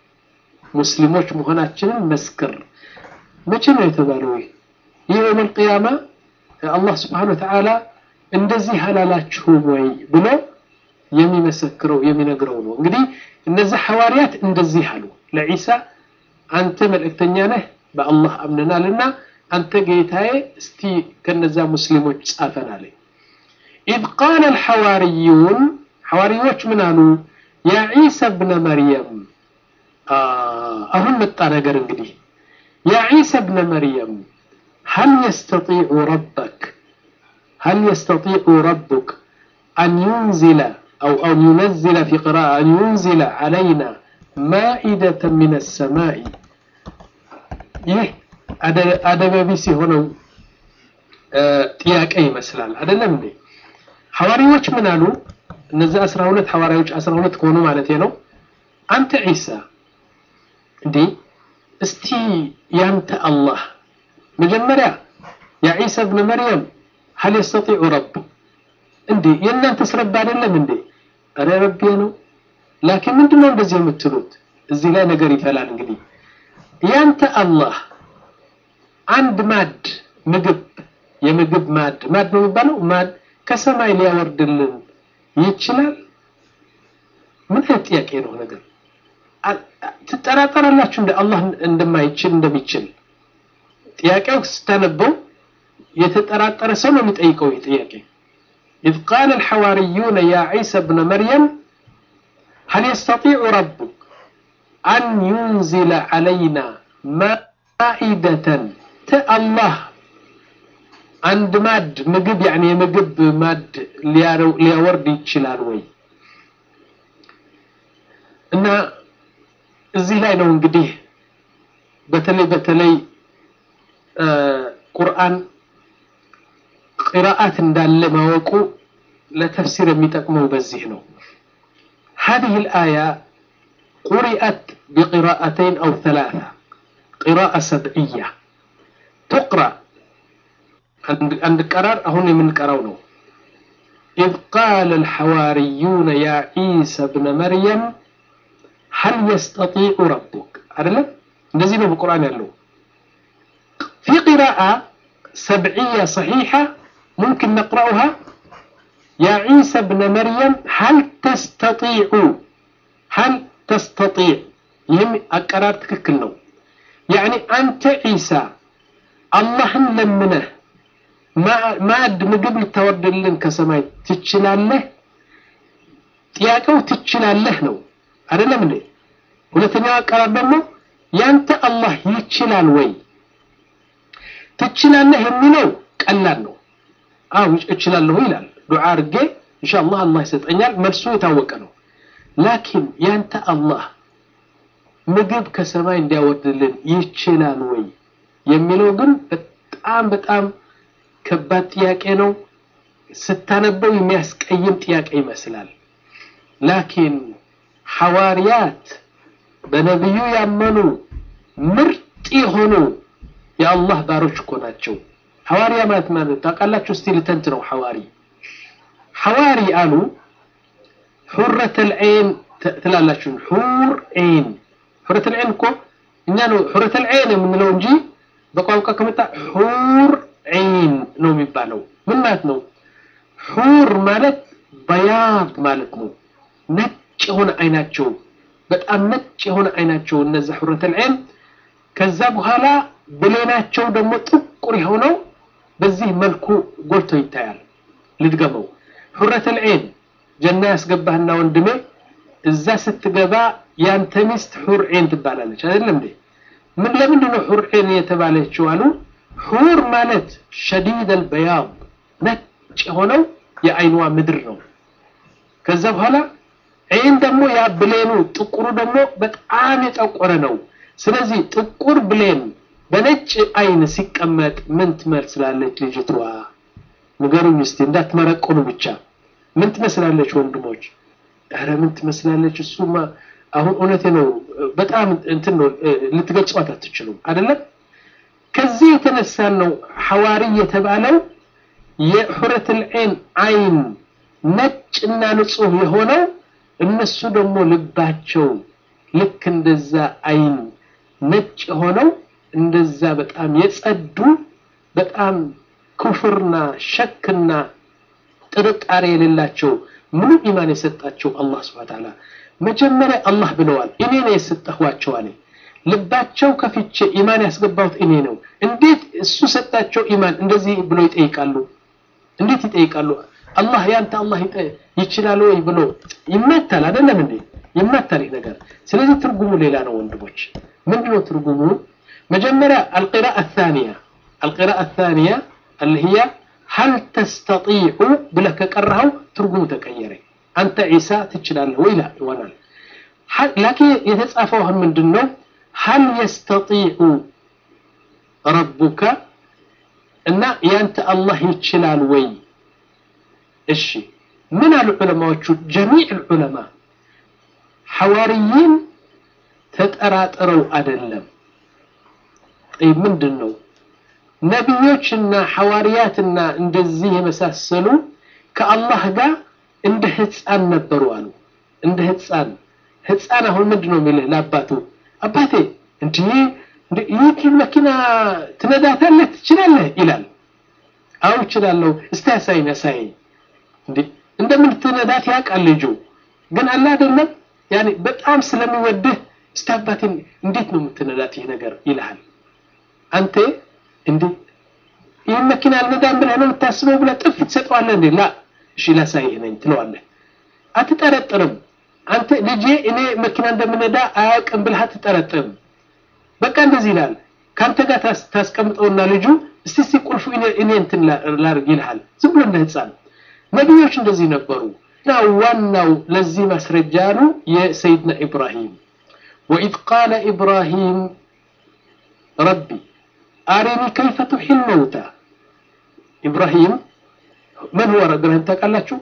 ሙስሊሞች መሆናችንን መስክር። መቼ ነው የተባለው? ይህ የውመል ቂያማ አላህ ስብሓነ ወተዓላ እንደዚህ አላላችሁም ወይ ብሎ የሚመሰክረው የሚነግረው ነው። እንግዲህ እነዚህ ሐዋርያት እንደዚህ አሉ ለዒሳ አንተ መልእክተኛ ነህ በአላህ አምነናልና አንተ ጌታዬ እስቲ ከነዛ ሙስሊሞች ጻፈን አለ። ኢዝ ቃለ አልሐዋርዩን ሐዋርዮች ምን አሉ? ያ ዒሳ ብነ መርየም አሁን መጣ ነገር እንግዲህ ያ ዒሳ ብነ መርየም ሀል የስተጢዑ ረበክ ሀል የስተጢዑ ረቡክ አን ዩንዚለ أو أن ينزل في قراءة أن ينزل علينا مائدة من السماء ይህ አደበቢስ የሆነው ጥያቄ ይመስላል አይደለም እንዴ ሐዋርያዎች ምን አሉ እነዚህ አስራ ሁለት ሐዋርያዎች አስራ ሁለት ከሆኑ ማለት ነው አንተ ዒሳ እንዴ እስቲ ያንተ አላህ መጀመሪያ ያ ዒሳ ብነ መርየም ሀል የስተጢዑ ረቡ እንዴ የእናንተስ ረብ አይደለም እንዴ ኧረ ረቤ ነው ላኪን ምንድነው እንደዚህ የምትሉት እዚህ ላይ ነገር ይፈላል እንግዲህ ያንተ አላህ አንድ ማድ ምግብ የምግብ ማድ ማድ ነው የሚባለው ማድ ከሰማይ ሊያወርድልን ይችላል ምን አይነት ጥያቄ ነው ነገር ትጠራጠራላችሁ እንደ አላህ እንደማይችል እንደሚችል ጥያቄው ስታነበው የተጠራጠረ ሰው ነው የሚጠይቀው ይህ ጥያቄ إذ قال الحواريون يا عيسى ابن مريم هل يستطيع ربك أن ينزل علينا مائدة الله عند ماد مجب يعني مجب ماد ليورد يتشلال وي እና እዚህ ላይ ነው እንግዲህ በተለይ በተለይ ቁርአን ቅራአት እንዳለ ማወቁ ለተፍሲር የሚጠቅመው በዚህ ነው هذه الآية قرأت بقراءتين أو ثلاثة قراءة سبعية تقرأ عند قرار هون من قراونه إذ قال الحواريون يا عيسى ابن مريم هل يستطيع ربك أعلم نزل بالقرآن يالله في قراءة سبعية صحيحة ممكن نقرأها يا عيسى ابن مريم هل تستطيع هل تستطيع يهم أقرار تككل نو يعني أنت عيسى الله لمنه ما ما ምግብ ልታወርድልን ከሰማይ ትችላለህ ጥያቄው ትችላለህ ነው አይደለም እንዴ ሁለተኛው አቀራር ደግሞ ያንተ አላህ ይችላል ወይ ትችላለህ የሚለው ቀላል ነው አው እችላለሁ ይላል ዱዓ አድርጌ ኢንሻአላህ አላህ ይሰጠኛል መልሱ የታወቀ ነው ላኪን ያንተ አላህ ምግብ ከሰማይ እንዲያወርድልን ይችላል ወይ የሚለው ግን በጣም በጣም ከባድ ጥያቄ ነው ስታነበው የሚያስቀይም ጥያቄ ይመስላል ላኪን ሐዋርያት በነቢዩ ያመኑ ምርጥ የሆኑ የአላህ ባሮች እኮ ናቸው ሐዋርያ ማለት ማለት ታውቃላችሁ እስቲ ልተንት ነው ሐዋሪ ሐዋሪ አሉ ሑረት ልዐይን ትላላችሁ ሑር ዒን ሑረተል ዒን እኮ እኛ ነው ሑረተል ዒን የምንለው እንጂ በቋንቋ ከመጣ ሑር ዒን ነው የሚባለው ምን ማለት ነው ሑር ማለት በያድ ማለት ነው ነጭ የሆነ አይናቸው በጣም ነጭ የሆነ አይናቸው እነዛ ሑረተል ዒን ከዛ በኋላ ብሌናቸው ደግሞ ጥቁር የሆነው በዚህ መልኩ ጎልቶ ይታያል ልድገመው ሑረተል ዒን ጀና ያስገባህና ወንድሜ እዛ ስትገባ ያንተ ሚስት ሑር ዒን ትባላለች አይደለም እንዴ ምን ለምንድን ነው ሑር ዒን የተባለችው አሉ ሑር ማለት ሸዲድ አልበያድ ነጭ የሆነው የአይኗ ምድር ነው ከዛ በኋላ ዒን ደግሞ ያ ብሌኑ ጥቁሩ ደግሞ በጣም የጠቆረ ነው ስለዚህ ጥቁር ብሌን በነጭ አይን ሲቀመጥ ምን ትመስላለች ልጅቷ ንገሩኝ እስቲ እንዳትመረቆኑ ብቻ ምን ትመስላለች ወንድሞች ኧረ ምን ትመስላለች እሱማ አሁን እውነቴ ነው በጣም እንትን ነው ልትገልጿት አትችሉም አይደለም ከዚህ የተነሳ ነው ሐዋሪ የተባለው የሑረተል ዒን አይን ነጭና ንጹህ የሆነው እነሱ ደግሞ ልባቸው ልክ እንደዛ አይን ነጭ የሆነው እንደዛ በጣም የጸዱ በጣም ኩፍርና ሸክና ጥርጣሬ የሌላቸው ሙሉ ኢማን የሰጣቸው አላህ ስብሐ ተዓላ መጀመሪያ አላህ ብለዋል እኔ ነው የሰጠኋቸው አለ ልባቸው ከፍቼ ኢማን ያስገባሁት እኔ ነው እንዴት እሱ ሰጣቸው ኢማን እንደዚህ ብሎ ይጠይቃሉ እንዴት ይጠይቃሉ አላህ ያንተ አላህ ይችላል ወይ ብሎ ይመታል አይደለም እንዴ ይመታል ይህ ነገር ስለዚህ ትርጉሙ ሌላ ነው ወንድሞች ምንድነው ትርጉሙ መጀመሪያ القراءة الثانية القراءة الثانية اللي هي هل تستطيع بلك كرهው ትርጉሙ ተቀየረ አንተ ዒሳ ትችላለህ ወይ ላ ይሆናል ላኪን የተጻፈው ምንድነው هل يستطيع ربك እና ያንተ አላህ ይችላል ወይ እሺ ምን አሉ ዑለማዎቹ ጀሚዕ ዑለማ ሐዋርይን ተጠራጥረው አይደለም ጠይብ ምንድን ነው ነቢዮችና ሐዋርያትና እንደዚህ የመሳሰሉ ከአላህ ጋር እንደ ህፃን ነበሩ አሉ እንደ ህፃን ህፃን አሁን ምንድን ነው የሚልህ ለአባቱ አባቴ እንዲህ ይህ መኪና ትነዳታለህ ትችላለህ ይላል አው እችላለሁ እስቲ ያሳይኝ ያሳይኝ እንዴ እንደምን ትነዳት ያውቃል ልጁ ግን አለ አይደለም ያኔ በጣም ስለሚወድህ እስቲ አባቴን እንዴት ነው የምትነዳት ይህ ነገር ይልሃል አንተ እንዴ ይህን መኪና አልነዳም ብለህ ነው የምታስበው ብለህ ጥፍ ትሰጠዋለህ እንዴ ላ እሺ ላሳይህ ነኝ ትለዋለህ አትጠረጥርም አንተ ልጄ እኔ መኪና እንደምነዳ አያውቅም ብለህ አትጠረጥርም በቃ እንደዚህ ይላል ከአንተ ጋር ታስቀምጠውና ልጁ እስቲ እስቲ ቁልፉ እኔ እንትን ላርግ ይልሃል ዝም ብሎ እንደ ህፃን ነቢዮች እንደዚህ ነበሩ እና ዋናው ለዚህ ማስረጃ ነው የሰይድና ኢብራሂም ወኢዝ ቃለ ኢብራሂም ረቢ አሪኒ ከይፈ ቱሒል መውታ ኢብራሂም من هو إبراهيم تقالاتشو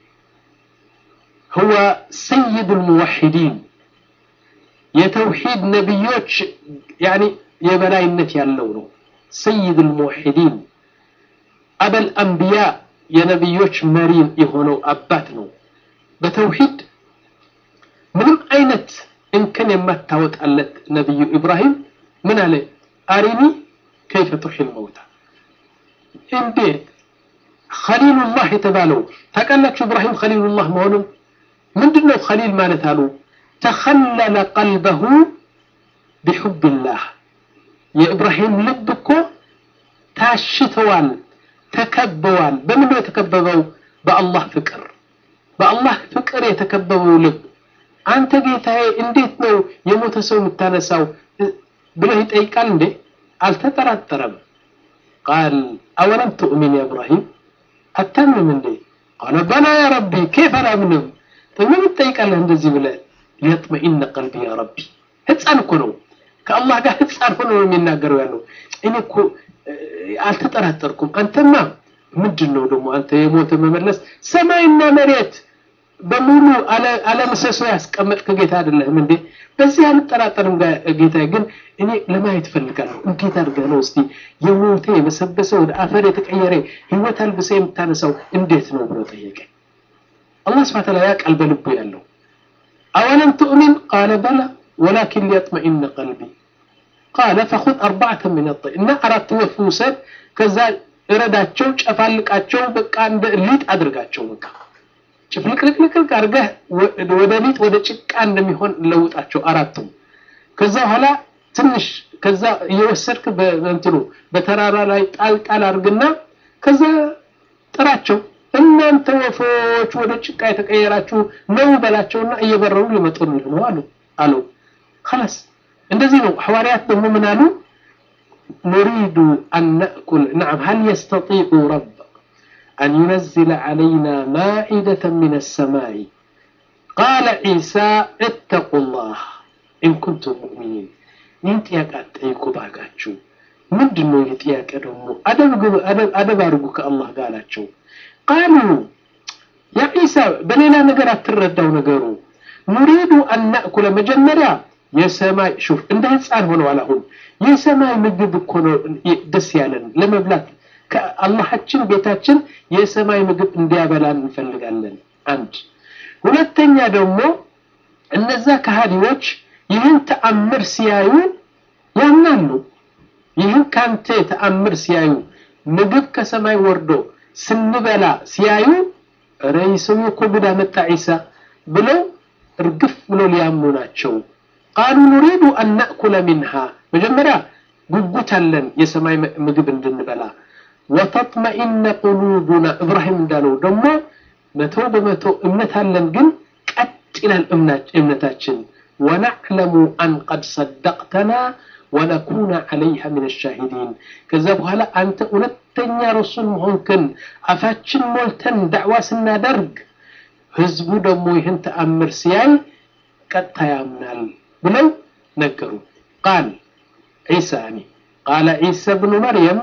هو سيد الموحدين የተውሂድ ነቢዮች ያኒ የበላይነት ያለው ነው ሰይድ ልሙወሒዲን አበል አንቢያ የነቢዮች መሪ የሆነው አባት ነው በተውሂድ ምንም አይነት እንከን የማታወጣለት ነቢዩ ኢብራሂም ምን አለ አሪኒ ከይፈ ቱሒል መውታ እንዴት ኸሊሉላህ የተባለው ታውቃላችሁ ኢብራሂም ኸሊሉላህ መሆኑን ምንድን ነው ኸሊል ማለት አሉ ተኸለለ ቀልበሁ ቢሑብላህ የኢብራሂም ልብ እኮ ታሽተዋል ተከበዋል በምን ነው የተከበበው በአላህ ፍቅር በአላህ ፍቅር የተከበበው ልብ አንተ ጌታዬ እንዴት ነው የሞተ ሰው የምታነሳው ብለህ ይጠይቃል እንዴ አልተጠራጠረም ቃል አወለም ትؤሚን ያ ኢብራሂም አታምንም እንዴ ቃለ በላ ያ ረቢ ኬፍ አላምንም ምን ትጠይቃለህ እንደዚህ ብለህ ሊየጥመኢነ ቀልቢ ያ ረቢ ህፃን እኮ ነው ከአላህ ጋር ህፃን ሆኖ ነው የሚናገረው ያለው እኔ እኮ አልተጠራጠርኩም አንተማ ምንድን ነው ደግሞ አንተ የሞተ መመለስ ሰማይና መሬት በሙሉ አለምሰሶ ያስቀመጥክ ጌታ አይደለህም እንዴ በዚህ አልጠራጠርም ጌታ ግን እኔ ለማየት ፈልጋለሁ እንዴት አድርገህ ነው እስቲ የሞተ የበሰበሰ ወደ አፈር የተቀየረ ህይወት አልብሰ የምታነሳው እንዴት ነው ብሎ ጠየቀ አላህ ስብሐ ተዓላ ያውቃል በልቡ ያለው أولم تؤمن قال بلى ولكن ليطمئن قلبي قال فخذ أربعة من الطير እና አራት ወፍ ውሰድ ከዛ እረዳቸው ጨፋልቃቸው በቃ እንደ ሊጥ አድርጋቸው በቃ ጭፍልቅልቅልቅ አድርገህ ወደ ሊጥ ወደ ጭቃ እንደሚሆን ለውጣቸው አራቱም ከዛ በኋላ ትንሽ ከዛ እየወሰድክ በእንትኑ በተራራ ላይ ጣል ጣል አድርግና ከዛ ጥራቸው እናንተ ወፎች ወደ ጭቃ የተቀየራችሁ ነው በላቸውና እየበረሩ ሊመጡልህ ነው አሉ አለው خلاص እንደዚህ ነው ሐዋርያት ደግሞ ምን አሉ نريد أن نأكل نعم هل يستطيع رب أن ينزل علينا مائدة من السماء قال عيسى اتقوا الله إن كنتم مؤمنين ይህን ጥያቄ አትጠይቁ ባካችሁ ምንድን ነው ይህ ጥያቄ ደግሞ አደብ አድርጉ ከአላህ ጋር አላቸው ቃሉ ያ ዒሳ በሌላ ነገር አትረዳው ነገሩ ኑሪዱ አናእኩለ መጀመሪያ የሰማይ ሹፍ እንደ ህፃን ሆነዋል አሁን የሰማይ ምግብ እኮ ነው ደስ ያለን ለመብላት ከአላሃችን ቤታችን የሰማይ ምግብ እንዲያበላን እንፈልጋለን አንድ ሁለተኛ ደግሞ እነዛ ከሃዲዎች ይህን ተአምር ሲያዩ ያምናሉ ይህን ካንተ ተአምር ሲያዩ ምግብ ከሰማይ ወርዶ ስንበላ ሲያዩ ኧረ ሰው እኮ ጉድ አመጣ ዒሳ ብለው እርግፍ ብሎ ሊያምኑ ናቸው ቃሉ ኑሪዱ አን ናእኩለ ሚንሃ መጀመሪያ ጉጉት አለን የሰማይ ምግብ እንድንበላ ወተጥመኢነ ቁሉቡና እብራሂም እንዳለው ደግሞ መቶ በመቶ እምነት አለን ግን ቀጥ ይላል እምነታችን ወነዕለሙ አን ቀድ ሰደቅተና ወነኩነ ዓለይሃ ምን ሻሂዲን ከዛ በኋላ አንተ እውነተኛ ረሱል መሆንክን አፋችን ሞልተን ዳዕዋ ስናደርግ ህዝቡ ደግሞ ይህን ተአምር ሲያይ ቀጥታ ያምናል ብለው ነገሩ ቃል ዒሳ ያኒ ቃለ ዒሳ ብኑ መርየም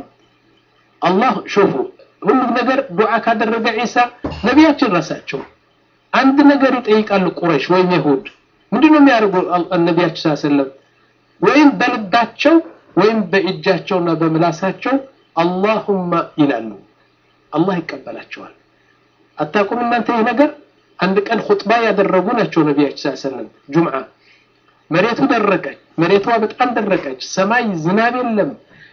አላህ ሾፉ ሁሉም ነገር ዱዓ ካደረገ ዒሳ ነቢያችን ራሳቸው አንድ ነገር ይጠይቃሉ ቁረሽ ወይም ይሁድ ምንድነው የሚያደርጉ ነቢያችን ስ ሰለም ወይም በልባቸው ወይም በእጃቸውና በምላሳቸው አላሁማ ይላሉ አላህ ይቀበላቸዋል አታቁም እናንተ ይህ ነገር አንድ ቀን ኹጥባ ያደረጉ ናቸው ነቢያችን ስ ሰለም ጁምዓ መሬቱ ደረቀች መሬቷ በጣም ደረቀች ሰማይ ዝናብ የለም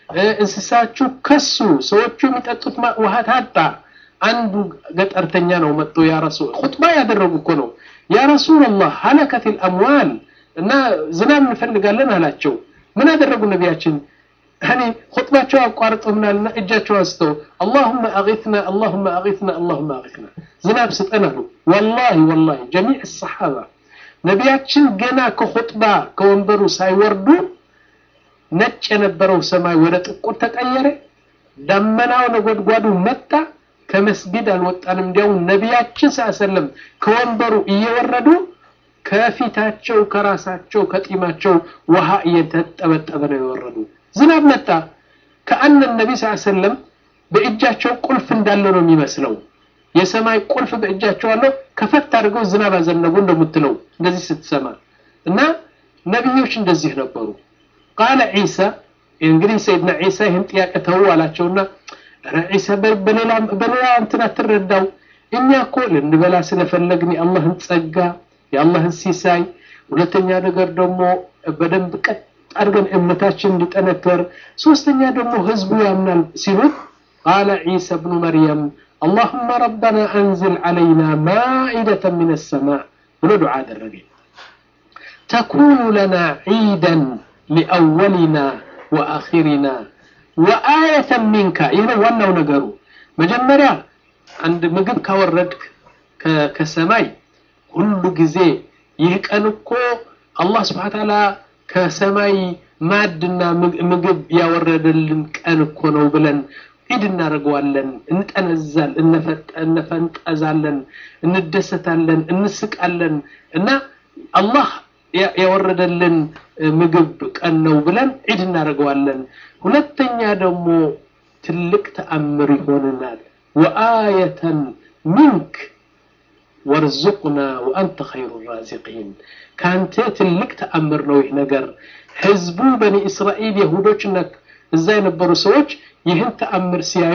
እንስሳችሁ ከሱ ሰዎቹ የሚጠጡት ውሃ ታጣ አንዱ ገጠርተኛ ነው መጥቶ ያ ረሱል ኹጥባ ያደረጉ እኮ ነው ያ ረሱላላህ ሀለከት ልአምዋል እና ዝናብ እንፈልጋለን አላቸው ምን አደረጉ ነቢያችን ያኒ ኹጥባቸው አቋርጠውናልና እጃቸው አንስተው አላሁመ አጊትና አላሁመ አጊትና አላሁመ አጊትና ዝናብ ስጠን አሉ ወላሂ ወላሂ ጀሚዕ ሰሓባ ነቢያችን ገና ከኹጥባ ከወንበሩ ሳይወርዱ ነጭ የነበረው ሰማይ ወደ ጥቁር ተቀየረ ደመናው ነጎድጓዱ መጣ ከመስጊድ አልወጣንም እንዲያውም ነቢያችን ሰለም ከወንበሩ እየወረዱ ከፊታቸው ከራሳቸው ከጢማቸው ውሃ እየተጠበጠበ ነው የወረዱ ዝናብ መጣ ከአነ ነቢ ስ ሰለም በእጃቸው ቁልፍ እንዳለ ነው የሚመስለው የሰማይ ቁልፍ በእጃቸው አለው ከፈት አድርገው ዝናብ አዘነቡ እንደምትለው እንደዚህ ስትሰማ እና ነቢዮች እንደዚህ ነበሩ ቃለ ዒሳ እንግዲህ ሰይድና ዒሳ ይህን ጥያቄ ተው አላቸውና ዒሳ በሌላ እንትን አትረዳው እኛ እኮ ልንበላ ስለፈለግን የአላህን ጸጋ የአላህን ሲሳይ ሁለተኛ ነገር ደግሞ በደንብ ቀጥ አድርገን እምነታችን እንዲጠነከር ሶስተኛ ደግሞ ህዝቡ ያምናል ሲሉት ቃለ ዒሳ ብኑ መርየም اللهم ربنا أنزل علينا مائدة من السماء ولو دعاء الرجل تكون لنا عيدا لأولنا وآخرنا وآية منك إذا وانا ونقروا مجمريا عند مقب كوردك كسماي كل جزي يهكأنكو الله سبحانه وتعالى كسماي ማድና ምግብ ያወረደልን ቀን እኮ ነው ብለን ዒድ እናደርገዋለን እንጠነዛል እነፈንጠዛለን እንደሰታለን እንስቃለን እና አላህ ያወረደልን ምግብ ቀን ነው ብለን ዒድ እናደርገዋለን ሁለተኛ ደግሞ ትልቅ ተአምር ይሆንናል ወአየተን ሚንክ ወርዙቅና ወአንተ ኸይሩ ራዚቂን ከአንተ ትልቅ ተአምር ነው ይህ ነገር ህዝቡ በኒ እስራኤል የሁዶችና እዛ የነበሩ ሰዎች ይህን ተአምር ሲያዩ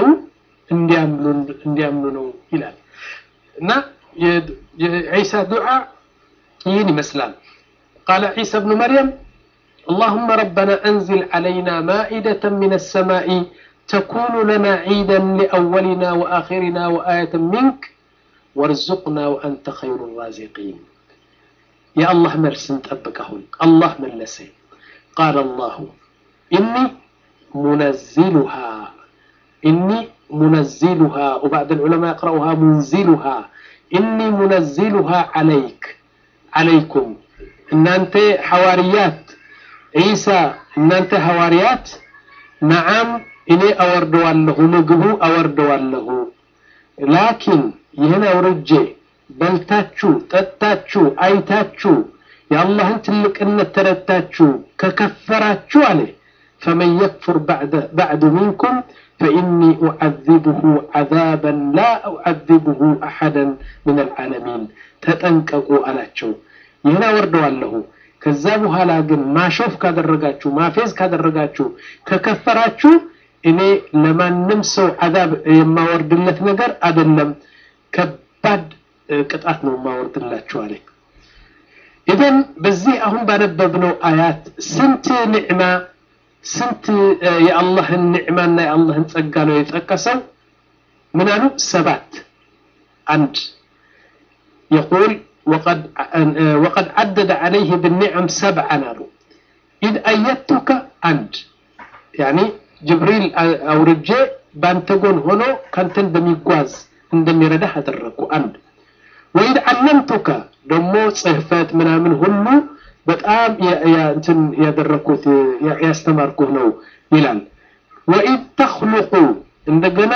እንዲያምኑ ነው ይላል እና የዒሳ ዱዓ ይህን ይመስላል። ቃለ ዒሳ ብኑ መርየም اللهم ربنا أنزل علينا مائدة من السماء تكون لنا عيدا لأولنا وآخرنا وآية منك وارزقنا وأنت خير الرازقين يا الله مرسن تأبكهن الله من لسي قال الله إني منزلها إني منزلها وبعد العلماء يقرأها منزلها إني منزلها عليك عليكم إن أنت حواريات عيسى إن أنت حواريات نعم إني أوردوا له نقبو أوردوا له لكن يهنا ورجي بلتاتشو تتاتشو أيتاتشو يا الله أنت لك أن ترتاتشو ككفراتشو عليه فمن يكفر بعد بعد منكم فإني أعذبه عذابا لا أعذبه أحدا من العالمين تتنكقوا على شو يهنا وردوا له ከዛ በኋላ ግን ማሾፍ ካደረጋችሁ ማፌዝ ካደረጋችሁ ከከፈራችሁ እኔ ለማንም ሰው አዛብ የማወርድለት ነገር አይደለም ከባድ ቅጣት ነው የማወርድላችሁ አለ ኢዘን በዚህ አሁን ባነበብነው አያት ስንት ኒዕማ ስንት የአላህን ኒዕማና የአላህን ጸጋ ነው የጠቀሰው ምን አሉ ሰባት አንድ يقول وقد وقد عدد عليه بالنعم سبعا قالوا إذ أيدتك أنت يعني جبريل أو رجاء بانتقون هنا كانت እንደሚጓዝ እንደሚረዳህ አደረግኩ አንድ ወኢድ ዓለምቱከ ደግሞ ጽህፈት ምናምን ሁሉ በጣም እንትን ያደረግኩት ያስተማርኩህ ነው ይላል ወኢድ ተኽሉቁ እንደገና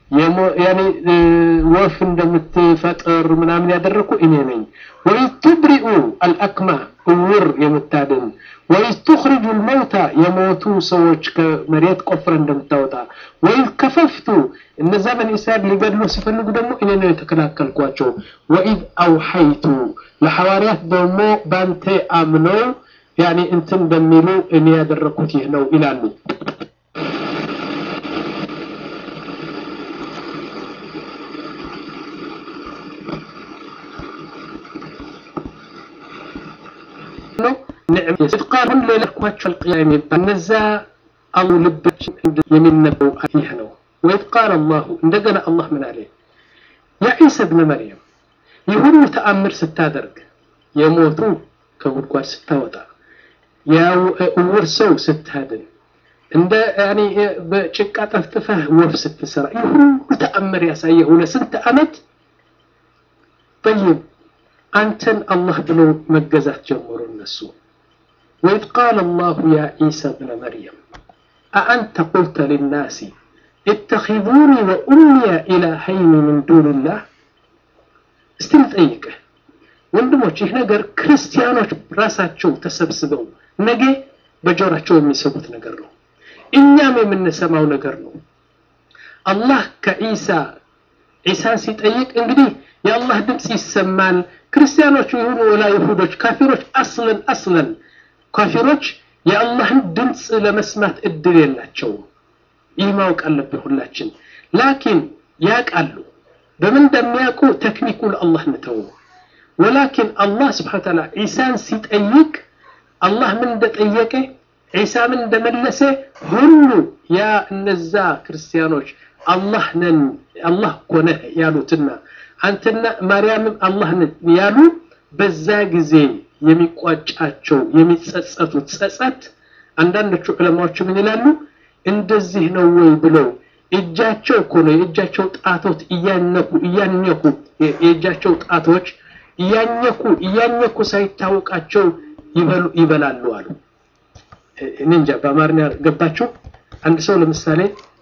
ወፍ እንደምትፈጥር ምናምን ያደረግኩ እኔ ነኝ ወኢዝ ቱብሪኡ አልአክማ እውር የምታድን ወኢዝ ቱኽሪጁ ልመውታ የሞቱ ሰዎች ከመሬት ቆፍረ እንደምታወጣ ወኢዝ ከፈፍቱ እነዛ በኒ እስራኤል ሊገድሉ ሲፈልጉ ደግሞ እኔ ነው የተከላከልኳቸው ወኢዝ አውሐይቱ ለሐዋርያት ደግሞ ባንተ አምነው ያኔ እንትን እንደሚሉ እኔ ያደረግኩት ይህ ነው ይላሉ ነው የስድቃሁን ሌለኳቸው አልቅያም ይባል እነዛ አሉ ልቦች የሚነበው ይህ ነው ወይት ቃል አላሁ እንደገና አላህ ምን አለ ያ ዒሳ ብነ መርየም ይህ ሁሉ ተአምር ስታደርግ የሞቱ ከጉድጓድ ስታወጣ የእውር ሰው ስታድን እንደ ያኔ በጭቃ ጠፍጥፈህ ወፍ ስትሰራ ይህ ሁሉ ተአምር ያሳየው ለስንት ዓመት ጠይብ አንተን አላህ ብሎ መገዛት ጀመሩ እነሱ ወኢዝ ቃለ አላሁ ያ ዒሳ ብነ መርየም አአንተ ቁልተ ልናሲ እተኪዙኒ ወኡምየ ኢላሀይኒ ምን ዱንላህ እስቲ ልጠይቅህ ወንድሞች ይህ ነገር ክርስቲያኖች ራሳቸው ተሰብስበው ነገ በጆራቸው የሚሰሙት ነገር ነው እኛም የምንሰማው ነገር ነው አላህ ከዒሳ ዒሳን ሲጠይቅ እንግዲህ የአላህ ድምፅ ይሰማል ክርስቲያኖች ይሁኑ ወላ ይሁዶች ካፊሮች አስለን አስለን ካፊሮች የአላህን ድምፅ ለመስማት እድል የላቸውም ይህ ማወቅ አለብን ሁላችን ላኪን ያቃሉ በምን እንደሚያውቁ ተክኒኩ ለአላህ ንተው ወላኪን አላህ ስብሓን ታላ ዒሳን ሲጠይቅ አላህ ምን እንደጠየቀ ዒሳ ምን እንደመለሰ ሁሉ ያ እነዛ ክርስቲያኖች አላህ ነን አላህ እኮ ነህ ያሉትና አንተና ማርያምም አላህ ነን ያሉ በዛ ጊዜ የሚቋጫቸው የሚጸጸቱት ጸጸት አንዳንዶቹ ዕለማዎች ምን ይላሉ እንደዚህ ነው ወይ ብለው እጃቸው እኮ ነው የእጃቸው ጣቶች እያነኩ እያኘኩ የእጃቸው ጣቶች እያኘኩ እያኘኩ ሳይታወቃቸው ይበላሉ አሉ እኔ እንጃ በአማርኛ ገባችሁ አንድ ሰው ለምሳሌ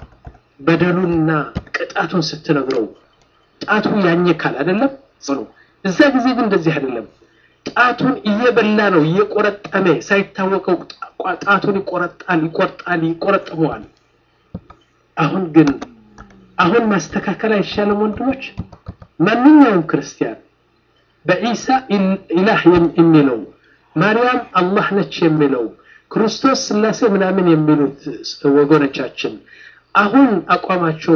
በደሉንና ቅጣቱን ስትነግረው ጣቱ ያኘካል አይደለም ጽኑ እዛ ጊዜ ግን እንደዚህ አይደለም ጣቱን እየበላ ነው እየቆረጠመ ሳይታወቀው ጣቱን ይቆረጣል ይቆርጣል ይቆረጥመዋል አሁን ግን አሁን ማስተካከል አይሻልም ወንድሞች ማንኛውም ክርስቲያን በኢሳ ኢላህ የሚለው ማርያም አላህ ነች የሚለው ክርስቶስ ስላሴ ምናምን የሚሉት ወገኖቻችን አሁን አቋማቸው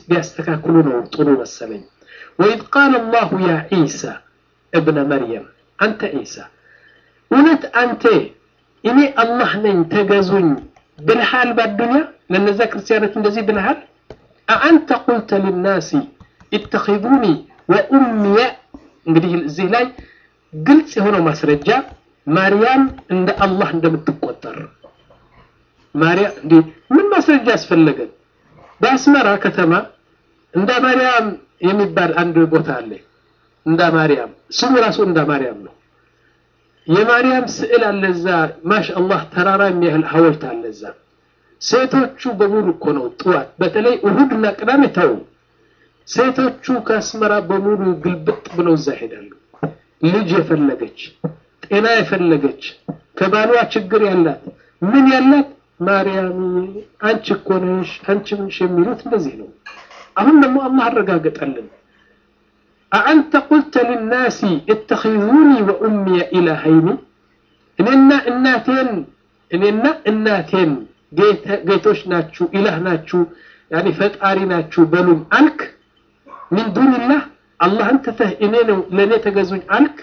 ቢያስተካክሉ ነው ጥሩ መሰለኝ ወኢዝ ቃል አላሁ ያ ዒሳ እብነ መርየም አንተ ዒሳ እውነት አንተ እኔ አላህ ነኝ ተገዙኝ ብልሃል በአዱንያ ለነዛ ክርስቲያኖች እንደዚህ ብልሃል አአንተ ቁልተ ልናሲ ኢተኺዙኒ ወኡምየ እንግዲህ እዚህ ላይ ግልጽ የሆነው ማስረጃ ማርያም እንደ አላህ እንደምትቆጠር ማርያም እንዴ ምን ማስረጃ ያስፈለገን በአስመራ ከተማ እንደ ማርያም የሚባል አንድ ቦታ አለ እንደ ማርያም ስሙ ራሱ እንደ ማርያም ነው የማርያም ስዕል አለ እዛ ማሻአላህ ተራራ የሚያህል ሐውልት አለ እዛ ሴቶቹ በሙሉ እኮ ነው ጥዋት በተለይ እሁድና ቅዳሜ ተው ሴቶቹ ከአስመራ በሙሉ ግልብጥ ብለው እዛ ሄዳሉ ልጅ የፈለገች ጤና የፈለገች ከባሏ ችግር ያላት ምን ያላት ማርያም አንቺ እኮ ነሽ አንቺ ምንሽ የሚሉት እንደዚህ ነው አሁን ደግሞ አላህ አረጋገጠልን አአንተ ቁልተ ልናሲ እተኺዙኒ ወኡምየ ኢላሀይኒ እኔና እናቴን እኔና እናቴን ጌቶች ናችሁ ኢላህ ናችሁ ያኒ ፈጣሪ ናችሁ በሉም አልክ ሚን ዱንላህ አላህን ትተህ እኔ ነው ለእኔ ተገዙኝ አልክ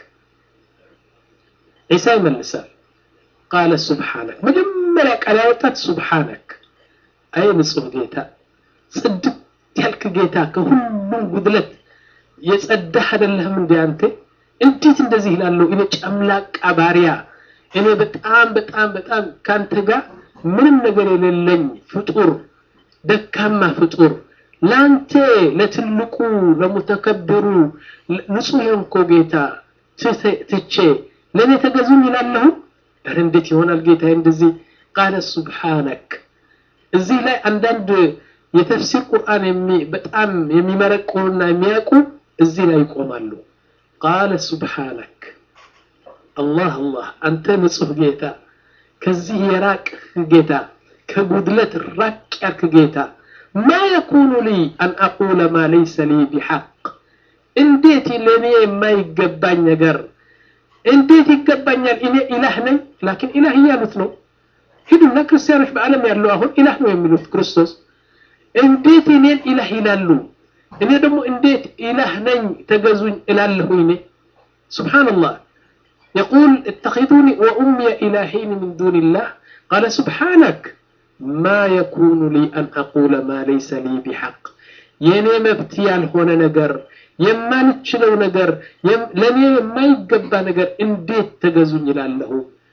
ዒሳ ይመልሳል ቃለ ሱብሓነክ መጀመሪያ ቃል ያወጣት ሱብሓነክ አይ ንጹህ ጌታ ጽድት ያልክ ጌታ ከሁሉም ጉድለት የጸዳህ አይደለህም እንዴ አንተ እንዴት እንደዚህ ይላለሁ እኔ ጨምላቃ ባሪያ እኔ በጣም በጣም በጣም ካንተ ጋር ምንም ነገር የሌለኝ ፍጡር ደካማ ፍጡር ላንተ ለትልቁ ለሙተከብሩ ንጹህ የሆንኮ ጌታ ትቼ ለእኔ ተገዙኝ ይላለሁ ኧረ እንዴት ይሆናል ጌታ እንደዚህ ቃለ ሱብሓነክ እዚህ ላይ አንዳንድ የተፍሲር ቁርአን በጣም የሚመረቁና የሚያውቁ እዚህ ላይ ይቆማሉ ቃለ ሱብሓነክ አላህ አላህ አንተ ንጹህ ጌታ ከዚህ የራቅህ ጌታ ከጉድለት ራቅ ያልክ ጌታ ማ የኩኑ ሊ አን አቁለ ማ ለይሰ ሊ ቢሐቅ እንዴት ለእኔ የማይገባኝ ነገር እንዴት ይገባኛል እኔ ኢላህ ነኝ ላኪን ኢላህ እያሉት ነው ሂዱና ክርስቲያኖች በዓለም ያለው አሁን ኢላህ ነው የሚሉት ክርስቶስ እንዴት እኔን ኢላህ ይላሉ እኔ ደግሞ እንዴት ኢላህ ነኝ ተገዙኝ እላለሁ እኔ ስብሓንላህ يقول اتخذوني وأمي إلهين من دون الله قال سبحانك ما يكون لي أن أقول ما ليس لي بحق የኔ መብት ያልሆነ ነገር የማልችለው ነገር ለእኔ የማይገባ ነገር እንዴት ተገዙኝ ይላለሁ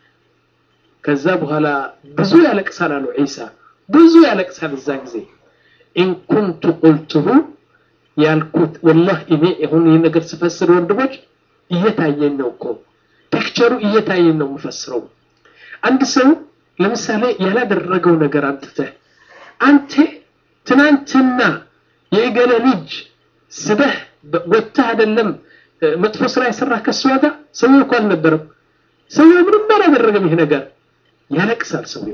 ከዛ በኋላ ብዙ ያለቅሳል አሉ ዒሳ ብዙ ያለቅሳል እዛ ጊዜ ኢንኩንቱ ቁልቱሁ ያልኩት ወላህ እኔ አሁን ይህ ነገር ስፈስር ወንድሞች እየታየኝ ነው እኮ ፒክቸሩ እየታየኝ ነው የምፈስረው አንድ ሰው ለምሳሌ ያላደረገው ነገር አምጥተህ አንተ ትናንትና የእገለ ልጅ ስበህ ወጥተህ አይደለም መጥፎ ስራ የሰራ ከሷ ጋር ሰውየው እኮ አልነበረም ሰውየው ምንም አላደረገም ይሄ ነገር ያለቅሳል ሰውየው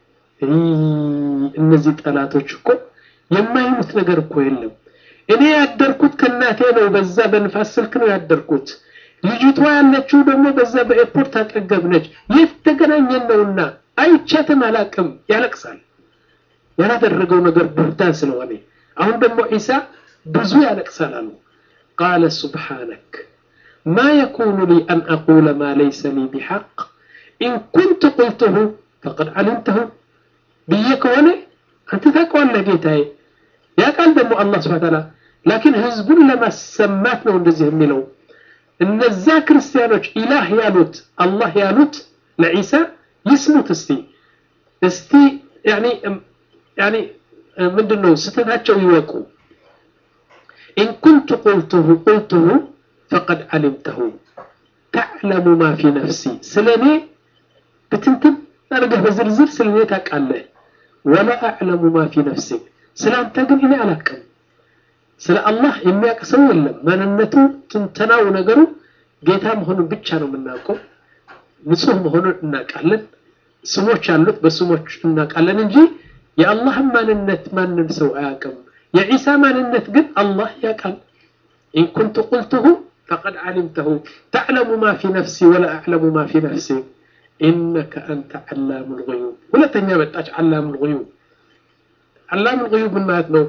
እነዚህ ጠላቶች እኮ የማይሉት ነገር እኮ የለም እኔ ያደርኩት ከእናቴ ነው በዛ በንፋስ ስልክ ነው ያደርኩት ልጅቷ ያለችው ደግሞ በዛ በኤርፖርት አጠገብ ነች የት ተገናኘን ነውና አይቻትም አላቅም ያለቅሳል ያላደረገው ነገር ቡህታን ስለሆነ አሁን ደግሞ ዒሳ ብዙ ያለቅሳል አሉ ቃለ ሱብሓነክ ማ የኩኑ ሊ አን አቁለ ማ ለይሰ ሊ ቢሐቅ ኢን ኩንቱ ቁልትሁ ፈቀድ ዓሊምተሁ ብዬ ከሆነ አንተ ታውቀዋለህ ጌታዬ ያውቃል ደግሞ አላህ ስብሐ ተዓላ ላኪን ህዝቡን ለማሰማት ነው እንደዚህ የሚለው እነዛ ክርስቲያኖች ኢላህ ያሉት አላህ ያሉት ለዒሳ ይስሙት እስቲ እስቲ ያኒ ያኒ ምንድን ነው ስተታቸው ይወቁ ኢን ኩንቱ ቁልቱሁ ቁልቱሁ ፈቀድ ዓሊምተሁ ተዕለሙ ማ ፊ ነፍሲ ስለ እኔ ብትንትን አድርገህ በዝርዝር ስለ እኔ ታውቃለህ ወላ አዕለሙ ማ ፊ ነፍሲክ ስለ አንተ ግን እኔ አላቅም ስለ አላህ የሚያውቅ ሰው የለም ማንነቱ ትንተናው ነገሩ ጌታ መሆኑን ብቻ ነው የምናውቀው ንጹህ መሆኑን እናውቃለን ስሞች አሉት በስሞች እናውቃለን እንጂ የአላህን ማንነት ማንም ሰው አያውቅም የዒሳ ማንነት ግን አላህ ያውቃል ኢን ኩንቱ ቁልቱሁ ፈቀድ ዓሊምተሁ ተዕለሙ ማ ፊ ነፍሲ ወላ አዕለሙ ማ ፊ ነፍሲ ኢነከ አንተ ዓላሙ ልغዩብ ሁለተኛ መጣች ዓላሙ ልغዩብ ዓላሙ ልغዩብ ምን ማለት ነው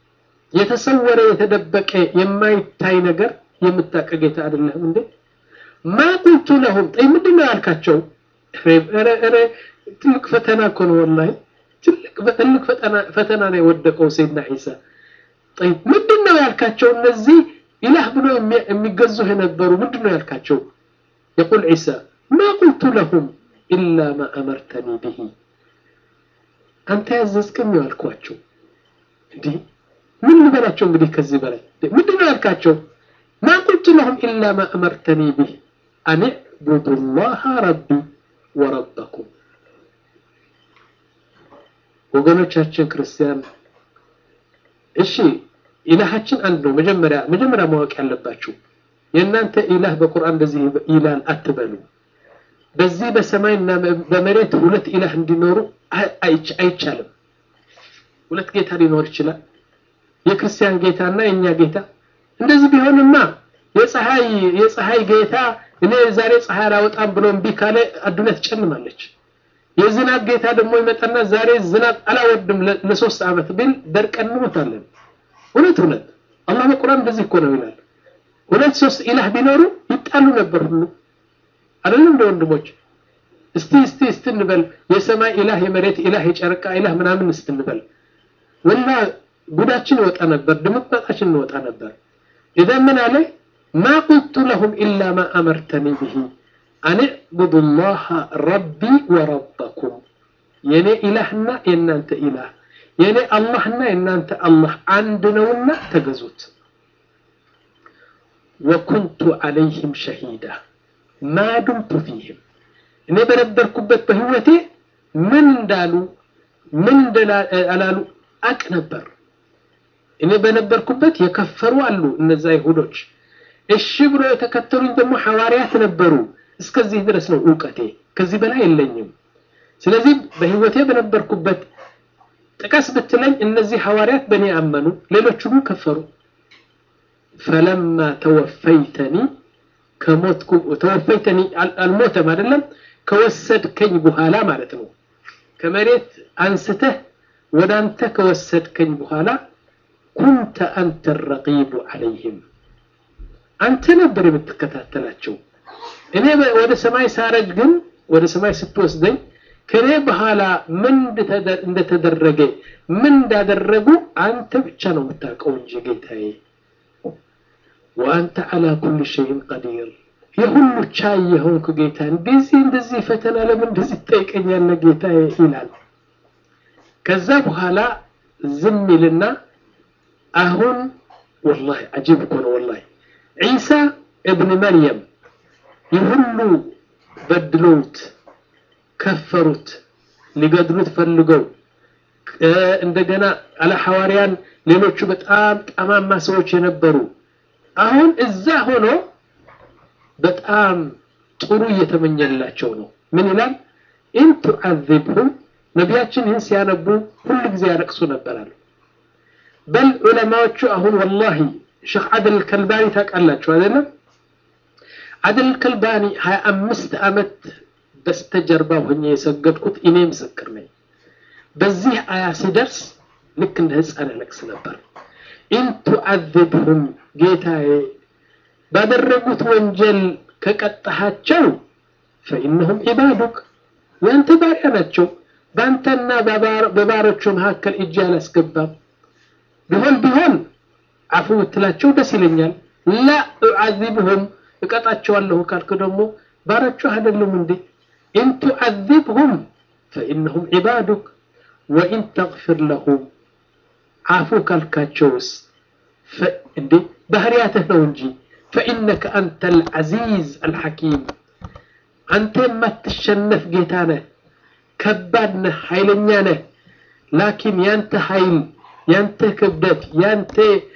የተሰወረ የተደበቀ የማይታይ ነገር የምታውቅ ጌታ አይደለህም እንዴ ማ ቁልቱ ለሁም ጠይ ምንድን ነው ያልካቸው? ትልቅ ፈተና እኮ ነው ወላሂ ትልቅ ፈተና ነው የወደቀው ሰይድና ዒሳ። ጠይ ምንድን ነው ያልካቸው? እነዚህ ኢላህ ብሎ የሚገዙህ የነበሩ ምንድን ነው ያልካቸው? የቁል ዒሳ ማ ቁልቱ ለሁም ኢላ ማ አመርተኒ ብሂ አንተ ያዘዝከኝ ነው ያልኳቸው። እንዲህ ምን ልበላቸው እንግዲህ ከዚህ በላይ ምንድን ነው ያልካቸው? ማ ቁልቱ ለሁም ኢላ ማ አመርተኒ ብህ አን ዕቡዱ ላህ ረቢ ወረበኩም። ወገኖቻችን ክርስቲያን፣ እሺ ኢላሃችን አንድ ነው። መጀመሪያ መጀመሪያ ማወቅ ያለባችሁ የእናንተ ኢላህ በቁርአን እንደዚህ ይላል አትበሉ። በዚህ በሰማይና በመሬት ሁለት ኢላህ እንዲኖሩ አይቻልም። ሁለት ጌታ ሊኖር ይችላል። የክርስቲያን ጌታ እና የእኛ ጌታ። እንደዚህ ቢሆንማ የፀሐይ የፀሐይ ጌታ እኔ ዛሬ ፀሐይ አላወጣም ብሎ እምቢ ካለ አዱንያ ትጨልማለች። የዝናብ ጌታ ደግሞ ይመጣና ዛሬ ዝናብ አላወርድም ለሶስት ዓመት ቢል ደርቀን እንሞታለን። እውነት እውነት አላህ በቁርአን እንደዚህ እኮ ነው ይላል። ሁለት ሶስት ኢላህ ቢኖሩ ይጣሉ ነበር ሁሉ አይደለም እንደ ወንድሞች እስቲ እስቲ እስቲ እንበል የሰማይ ኢላህ የመሬት ኢላህ የጨረቃ ኢላህ ምናምን እስቲ እንበል ወላ ጉዳችን ይወጣ ነበር፣ ድምጥማጣችን እንወጣ ነበር። ኢዛ ምን አለ ማ ቁልቱ ለሁም ኢላ ማ አመርተኒ ብሂ አን ዕቡዱ ላህ ረቢ ወረበኩም የኔ ኢላህና የእናንተ ኢላህ የኔ አላህና የእናንተ አላህ አንድ ነውና ተገዙት። ወኩንቱ ዐለይህም ሸሂዳ ማ ዱምቱ ፊህም እኔ በነበርኩበት በህይወቴ ምን እንዳሉ ምን እንዳላሉ አቅ ነበር። እኔ በነበርኩበት የከፈሩ አሉ እነዛ ይሁዶች። እሺ ብሎ የተከተሉኝ ደግሞ ሐዋርያት ነበሩ። እስከዚህ ድረስ ነው እውቀቴ፣ ከዚህ በላይ የለኝም። ስለዚህ በህይወቴ በነበርኩበት ጥቀስ ብትለኝ እነዚህ ሐዋርያት በእኔ አመኑ፣ ሌሎች ሁሉ ከፈሩ። ፈለማ ተወፈይተኒ ከሞትኩ ተወፈይተኒ አልሞተም አይደለም ከወሰድከኝ በኋላ ማለት ነው። ከመሬት አንስተህ ወደ አንተ ከወሰድከኝ በኋላ ኩንተ አንተ ረቂቡ ዐለይህም አንተ ነበር የምትከታተላቸው። እኔ ወደ ሰማይ ሳረግ ግን ወደ ሰማይ ስትወስደኝ ከኔ በኋላ ምን እንደተደረገ ምን እንዳደረጉ አንተ ብቻ ነው የምታውቀው እንጂ ጌታዬ። ወአንተ ዐላ ኩሊ ሸይን ቀዲር የሁሉ ቻይ የሆንክ ጌታ እንደዚህ እንደዚህ ፈተና ለምን እንደዚህ ትጠይቀኛለህ ጌታዬ ይላል። ከዛ በኋላ ዝም ይልና አሁን ወላሂ አጂብ እኮ ነው ወላሂ ዒሳ እብን መርየም የሁሉ በድለውት ከፈሩት፣ ሊገድሉት ፈልገው እንደገና አለ ሐዋርያን ሌሎቹ በጣም ጠማማ ሰዎች የነበሩ አሁን እዛ ሆኖ በጣም ጥሩ እየተመኘላቸው ነው። ምን ይላል? ኢን ቱዓዚብሁም ነቢያችን ይህን ሲያነቡ ሁሉ ጊዜ ያለቅሱ ነበራሉ። በል ዑለማዎቹ አሁን ወላሂ ሼክ አደል ከልባኒ ታውቃላችሁ አይደለም? አደል ከልባኒ ሀያ አምስት ዓመት በስተጀርባ ሆኜ የሰገድኩት እኔ ምስክር ነኝ። በዚህ አያ ሲደርስ ልክ እንደ ህፃን ያለቅስ ነበር። ኢን ቱዓዚብሁም ጌታዬ ባደረጉት ወንጀል ከቀጣሃቸው ፈኢነሁም ዒባዱክ ያንተ ባሪያ ናቸው። በአንተና በባሮቹ መካከል እጅ አላስገባም። ቢሆን ቢሆን አፉ ብትላቸው ደስ ይለኛል። ላ ኡዓዚብሁም እቀጣቸዋለሁ ካልክ ደግሞ ባሮቹ አይደሉም እንዴ? ኢን ቱዓዚብሁም ፈኢነሁም ዒባዱክ ወኢን ተግፊር ለሁም አፉ ካልካቸውስ እንዴ ባህሪያትህ ነው እንጂ ፈኢነከ አንተ አልዓዚዝ አልሐኪም አንተ የማትሸነፍ ጌታ ነህ፣ ከባድ ነህ፣ ኃይለኛ ነህ። ላኪን ያንተ ኃይል፣ ያንተ ክብደት፣ ያንተ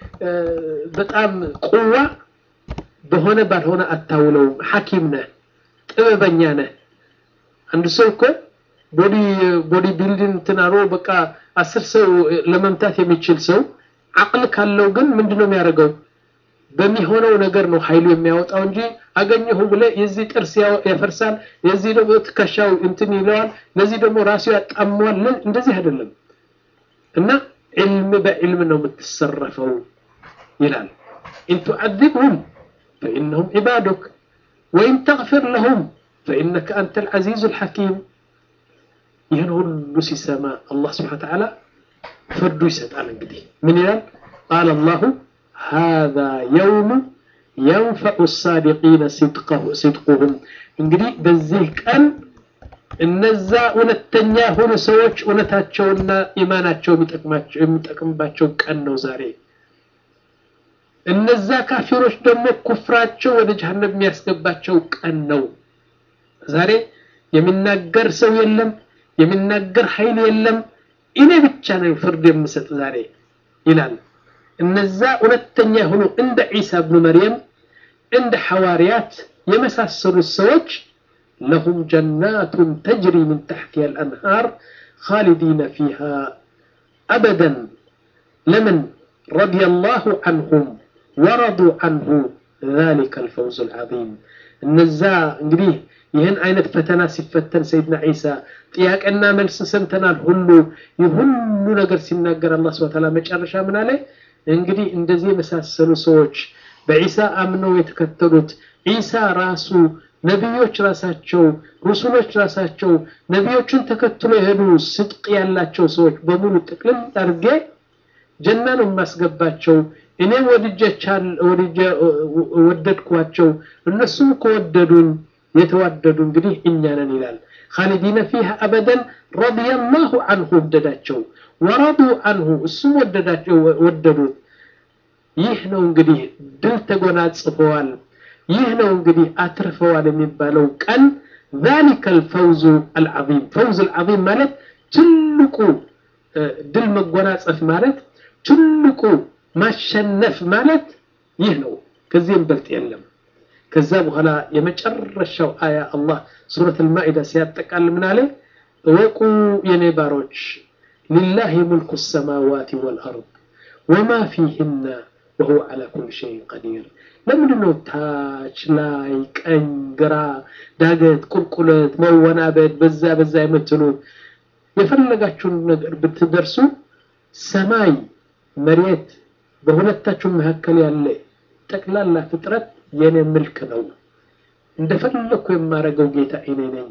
በጣም ቁዋ በሆነ ባልሆነ አታውለውም። ሐኪም ነህ፣ ጥበበኛ ነህ። አንድ ሰው እኮ ቦዲ ቦዲ ቢልዲንግ ትናሮ በቃ አስር ሰው ለመምታት የሚችል ሰው አቅል ካለው ግን ምንድን ነው የሚያደርገው? በሚሆነው ነገር ነው ኃይሉ የሚያወጣው እንጂ አገኘሁ ብለ የዚህ ጥርስ ያፈርሳል፣ የዚህ ደግሞ ትከሻው እንትን ይለዋል፣ ለዚህ ደግሞ ራሱ ያጣመዋል። እንደዚህ አይደለም እና ዕልም በዕልም ነው የምትሰረፈው ይላል። ኢን ቱዓዚብሁም ፈኢነሁም ዒባዱክ ወይም ተግፊር ለሁም ፈኢነከ አንተ ልዓዚዙ ልሐኪም ይህን ሁሉ ሲሰማ አላህ ስብሓን ተዓላ ፍርዱ ይሰጣል እንግዲህ ምን ይላል ቃል አላሁ ሃذا የውሙ የንፈዑ ሳዲቂነ ሲድቁሁም እንግዲህ በዚህ ቀን እነዛ እውነተኛ የሆኑ ሰዎች እውነታቸውና ኢማናቸው የሚጠቅምባቸው ቀን ነው ዛሬ እነዛ ካፊሮች ደግሞ ኩፍራቸው ወደ ጀሃነም የሚያስገባቸው ቀን ነው ዛሬ የሚናገር ሰው የለም የሚናገር ኃይል የለም እኔ ብቻ ነው ፍርድ የምሰጥ ዛሬ ይላል እነዛ እውነተኛ የሆኑ እንደ ዒሳ ብኑ መርየም እንደ ሐዋርያት የመሳሰሉት ሰዎች ለሁም ጀናቱን ተጅሪ ምን ተሕቲሃ አልአንሃር خالدين فيها أبدا لمن رضي الله عنهم ورضوا عنه ذلك الفوز العظيم እነዛ እንግዲህ ይህን አይነት ፈተና ሲፈተን ሰይድና ዒሳ ጥያቄና መልስ ሰምተናል ሁሉ ይህ ሁሉ ነገር ሲናገር አላህ ስብሐ ተዓላ መጨረሻ ምን አለ እንግዲህ እንደዚህ የመሳሰሉ ሰዎች በዒሳ አምነው የተከተሉት ዒሳ ራሱ ነቢዮች ራሳቸው ሩሱሎች ራሳቸው ነቢዮችን ተከትሎ የሄዱ ስድቅ ያላቸው ሰዎች በሙሉ ጥቅልል አድርጌ ጀና ነው የማስገባቸው እኔም ወድጀቻል ወደድኳቸው እነሱም ከወደዱኝ የተዋደዱ እንግዲህ እኛ ነን ይላል ካሊዲነ ፊሃ አበደን ረዲየላሁ አንሁ ወደዳቸው ወረዱ አንሁ እሱም ወደዳቸው ወደዱት ይህ ነው እንግዲህ ድል ተጎናጽፈዋል ይህ ነው እንግዲህ አትርፈዋል የሚባለው ቀን ذلك الفوز العظيم فوز العظيم ማለት ትልቁ ድል መጎናጸፍ ማለት ትልቁ ማሸነፍ ማለት ይህ ነው ከዚህም በልጥ የለም ከዛ በኋላ የመጨረሻው አያ አላህ ሱረት አልማኢዳ ሲያጠቃል ምን አለ እወቁ የኔ ባሮች ሊላህ ሙልኩ ሰማዋት ወልአርድ ወማ ፊህና ወሁወ ዓላ ኩል ሸይን ቀዲር ለምንድን ነው ታች ላይ ቀኝ ግራ ዳገት ቁልቁለት መወናበድ በዛ በዛ የምትሉት የፈለጋችሁን ነገር ብትደርሱ ሰማይ መሬት በሁለታችሁ መካከል ያለ ጠቅላላ ፍጥረት የኔ ምልክ ነው እንደፈለኩ የማረገው ጌታ እኔ ነኝ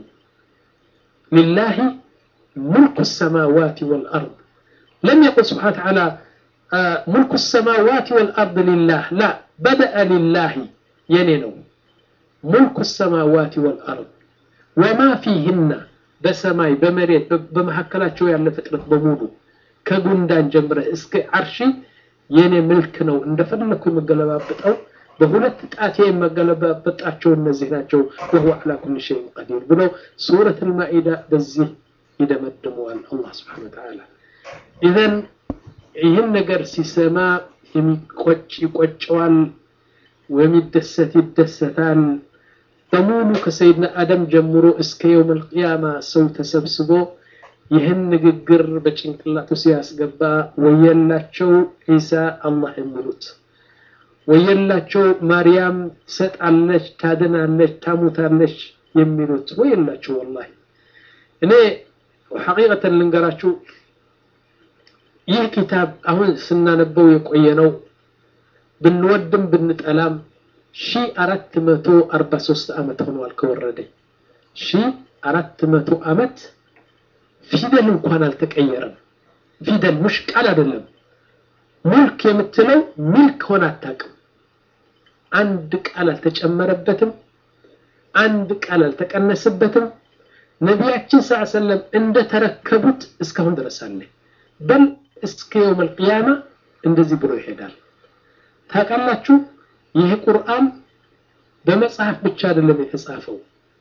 ሊላሂ ሙልኩ ሰማዋት ወልአርድ ለም የቁል ስብሓን ተዓላ ሙልኩ ሰማዋት ወልአርድ ሊላህ ላ በደአ ሊላሂ የኔ ነው ሙልኩ ሰማዋት ወልአርድ ወማ ፊህና በሰማይ በመሬት በመካከላቸው ያለ ፍጥረት በሙሉ ከጉንዳን ጀምረህ እስከ አርሺ የኔ ምልክ ነው እንደፈለኩ የመገለባበጠው በሁለት ጣቴ የመገለባበጣቸው እነዚህ ናቸው ወሁ ዓላ ኩል ሸይን ቀዲር ብለው ሱረት አልማኢዳ በዚህ ይደመድመዋል አላህ ስብሓን ወተዓላ ኢዘን ይህን ነገር ሲሰማ የሚቆጭ ይቆጨዋል የሚደሰት ይደሰታል በሙሉ ከሰይድና አደም ጀምሮ እስከ የውም አልቅያማ ሰው ተሰብስቦ ይህን ንግግር በጭንቅላቱ ሲያስገባ ወየላቸው ዒሳ አላህ የሚሉት ወየላቸው ማርያም ትሰጣለች ታድናለች ታሙታለች የሚሉት ወየላቸው ወላሂ እኔ ሐቂቀተን ልንገራችሁ ይህ ኪታብ አሁን ስናነበው የቆየ ነው ብንወድም ብንጠላም ሺ አራት መቶ አርባ ሶስት ዓመት ሆኗል ከወረደ ሺ አራት መቶ ዓመት ፊደል እንኳን አልተቀየረም ፊደል ሙሽ ቃል አይደለም ሙልክ የምትለው ሚልክ ሆነ አታውቅም አንድ ቃል አልተጨመረበትም አንድ ቃል አልተቀነሰበትም ነቢያችን ስ ሰለም እንደተረከቡት እስካሁን ድረስ አለ በል እስከ የውም አልቅያማ እንደዚህ ብሎ ይሄዳል ታውቃላችሁ ይህ ቁርአን በመጽሐፍ ብቻ አይደለም የተጻፈው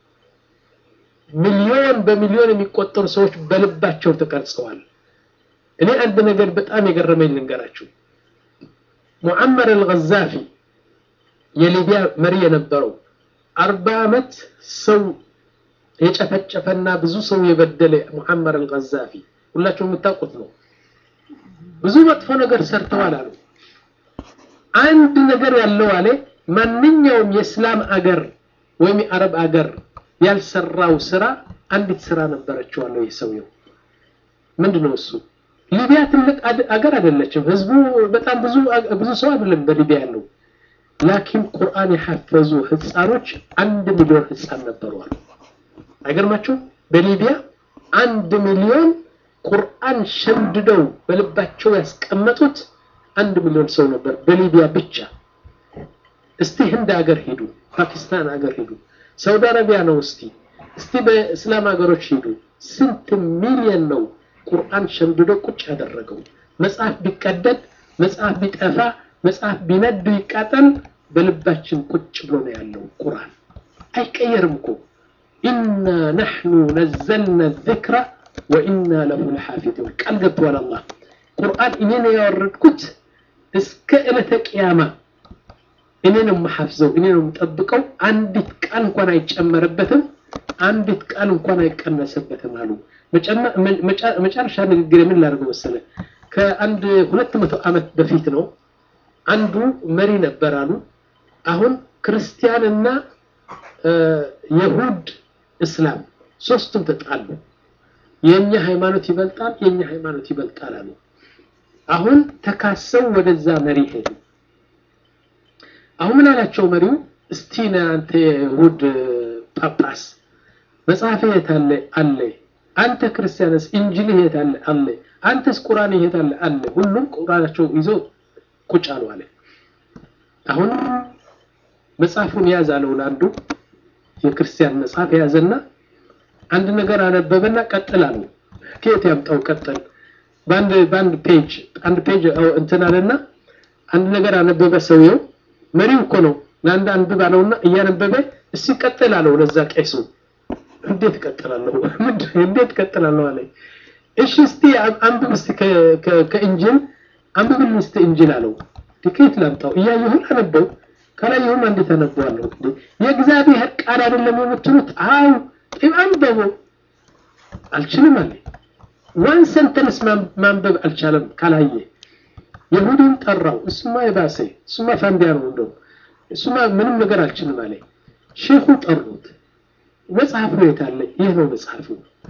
ሚሊዮን በሚሊዮን የሚቆጠሩ ሰዎች በልባቸው ተቀርጸዋል እኔ አንድ ነገር በጣም የገረመኝ ልንገራችሁ ሙዓመር አልገዛፊ የሊቢያ መሪ የነበረው አርባ ዓመት ሰው የጨፈጨፈና ብዙ ሰው የበደለ ሙዓመር አልገዛፊ ሁላችሁ የምታውቁት ነው ብዙ መጥፎ ነገር ሰርተዋል አሉ አንድ ነገር ያለው አለ ማንኛውም የእስላም አገር ወይም የአረብ አገር ያልሰራው ስራ አንዲት ስራ ነበረችዋለሁ ይህ ሰውየው ምንድነው እሱ ሊቢያ ትልቅ አገር አይደለችም ህዝቡ በጣም ብዙ ብዙ ሰው አይደለም በሊቢያ ያለው ላኪን ቁርአን የሐፈዙ ህፃኖች አንድ ሚሊዮን ህፃን ነበሩ አሉ። አይገርማቸው? በሊቢያ አንድ ሚሊዮን ቁርአን ሸምድደው በልባቸው ያስቀመጡት አንድ ሚሊዮን ሰው ነበር በሊቢያ ብቻ። እስቲ ህንድ ሀገር ሂዱ፣ ፓኪስታን ሀገር ሂዱ፣ ሳውዲ አረቢያ ነው እስቲ እስቲ በእስላም ሀገሮች ሂዱ። ስንት ሚሊዮን ነው ቁርአን ሸምድዶ ቁጭ ያደረገው? መጽሐፍ ቢቀደድ፣ መጽሐፍ ቢጠፋ፣ መጽሐፍ ቢነድ ይቃጠል፣ በልባችን ቁጭ ብሎ ነው ያለው ቁርአን አይቀየርም እኮ ኢና ነሕኑ ነዘልና ዚክራ ወኢና ለሁ ለሓፊዙን ቃል ገብተዋል አላህ ቁርአን እኔ ነው ያወረድኩት እስከ ዕለተ ቅያማ እኔ ነው የማሐፍዘው እኔ ነው የምጠብቀው አንዲት ቃል እንኳን አይጨመርበትም አንዲት ቃል እንኳን አይቀነስበትም አሉ መጨረሻ ንግግር የምን ላድርገው መሰለ ከአንድ ሁለት መቶ ዓመት በፊት ነው አንዱ መሪ ነበር አሉ አሁን ክርስቲያንና የሁድ እስላም ሶስቱም ተጣሉ የኛ ሃይማኖት ይበልጣል የኛ ሃይማኖት ይበልጣል አሉ አሁን ተካሰው ወደዛ መሪ ሄዱ አሁን ምን አላቸው መሪው እስቲ አንተ የይሁድ ጳጳስ መጽሐፍ የት አለ አለ አንተ ክርስቲያንስ እንጅል የት አለ አለ አንተስ ቁርአን የት አለ አለ ሁሉም ቁርአናቸው ይዞ ቁጭ አሉ አለ አሁን መጽሐፉን ያዝ አለው ለአንዱ የክርስቲያን መጽሐፍ ያዘና አንድ ነገር አነበበና ቀጥል አለው ከየት ያምጣው ቀጥል በአንድ በአንድ ፔጅ አንድ ፔጅ እንትን አለና አንድ ነገር አነበበ ሰውየው መሪው እኮ ነው ለአንድ አንብብ አለውና እያነበበ እስቲ ቀጥል አለው ለዛ ቄሱ እንዴት ቀጥላለሁ እንዴት ቀጥላለሁ አለ እሺ እስቲ አንብብ እስቲ ከእንጅል አንብብልን እስቲ እንጅል አለው ከየት ላምጣው እያየሁን አነበው ካላየሁም እንዴት አነበዋለሁ የእግዚአብሔር ቃል አይደለም የምትሉት አው ጢም አንበቡ አልችልም አለ ዋን ሰንተንስ ማንበብ አልቻለም ካላየ የሁዲን ጠራው እሱማ የባሰ እሱማ ፋንዲያ ነው እንደው እሱማ ምንም ነገር አልችልም አለ ሼኹ ጠሩት መጽሐፉ የት አለ ይህ ነው መጽሐፉ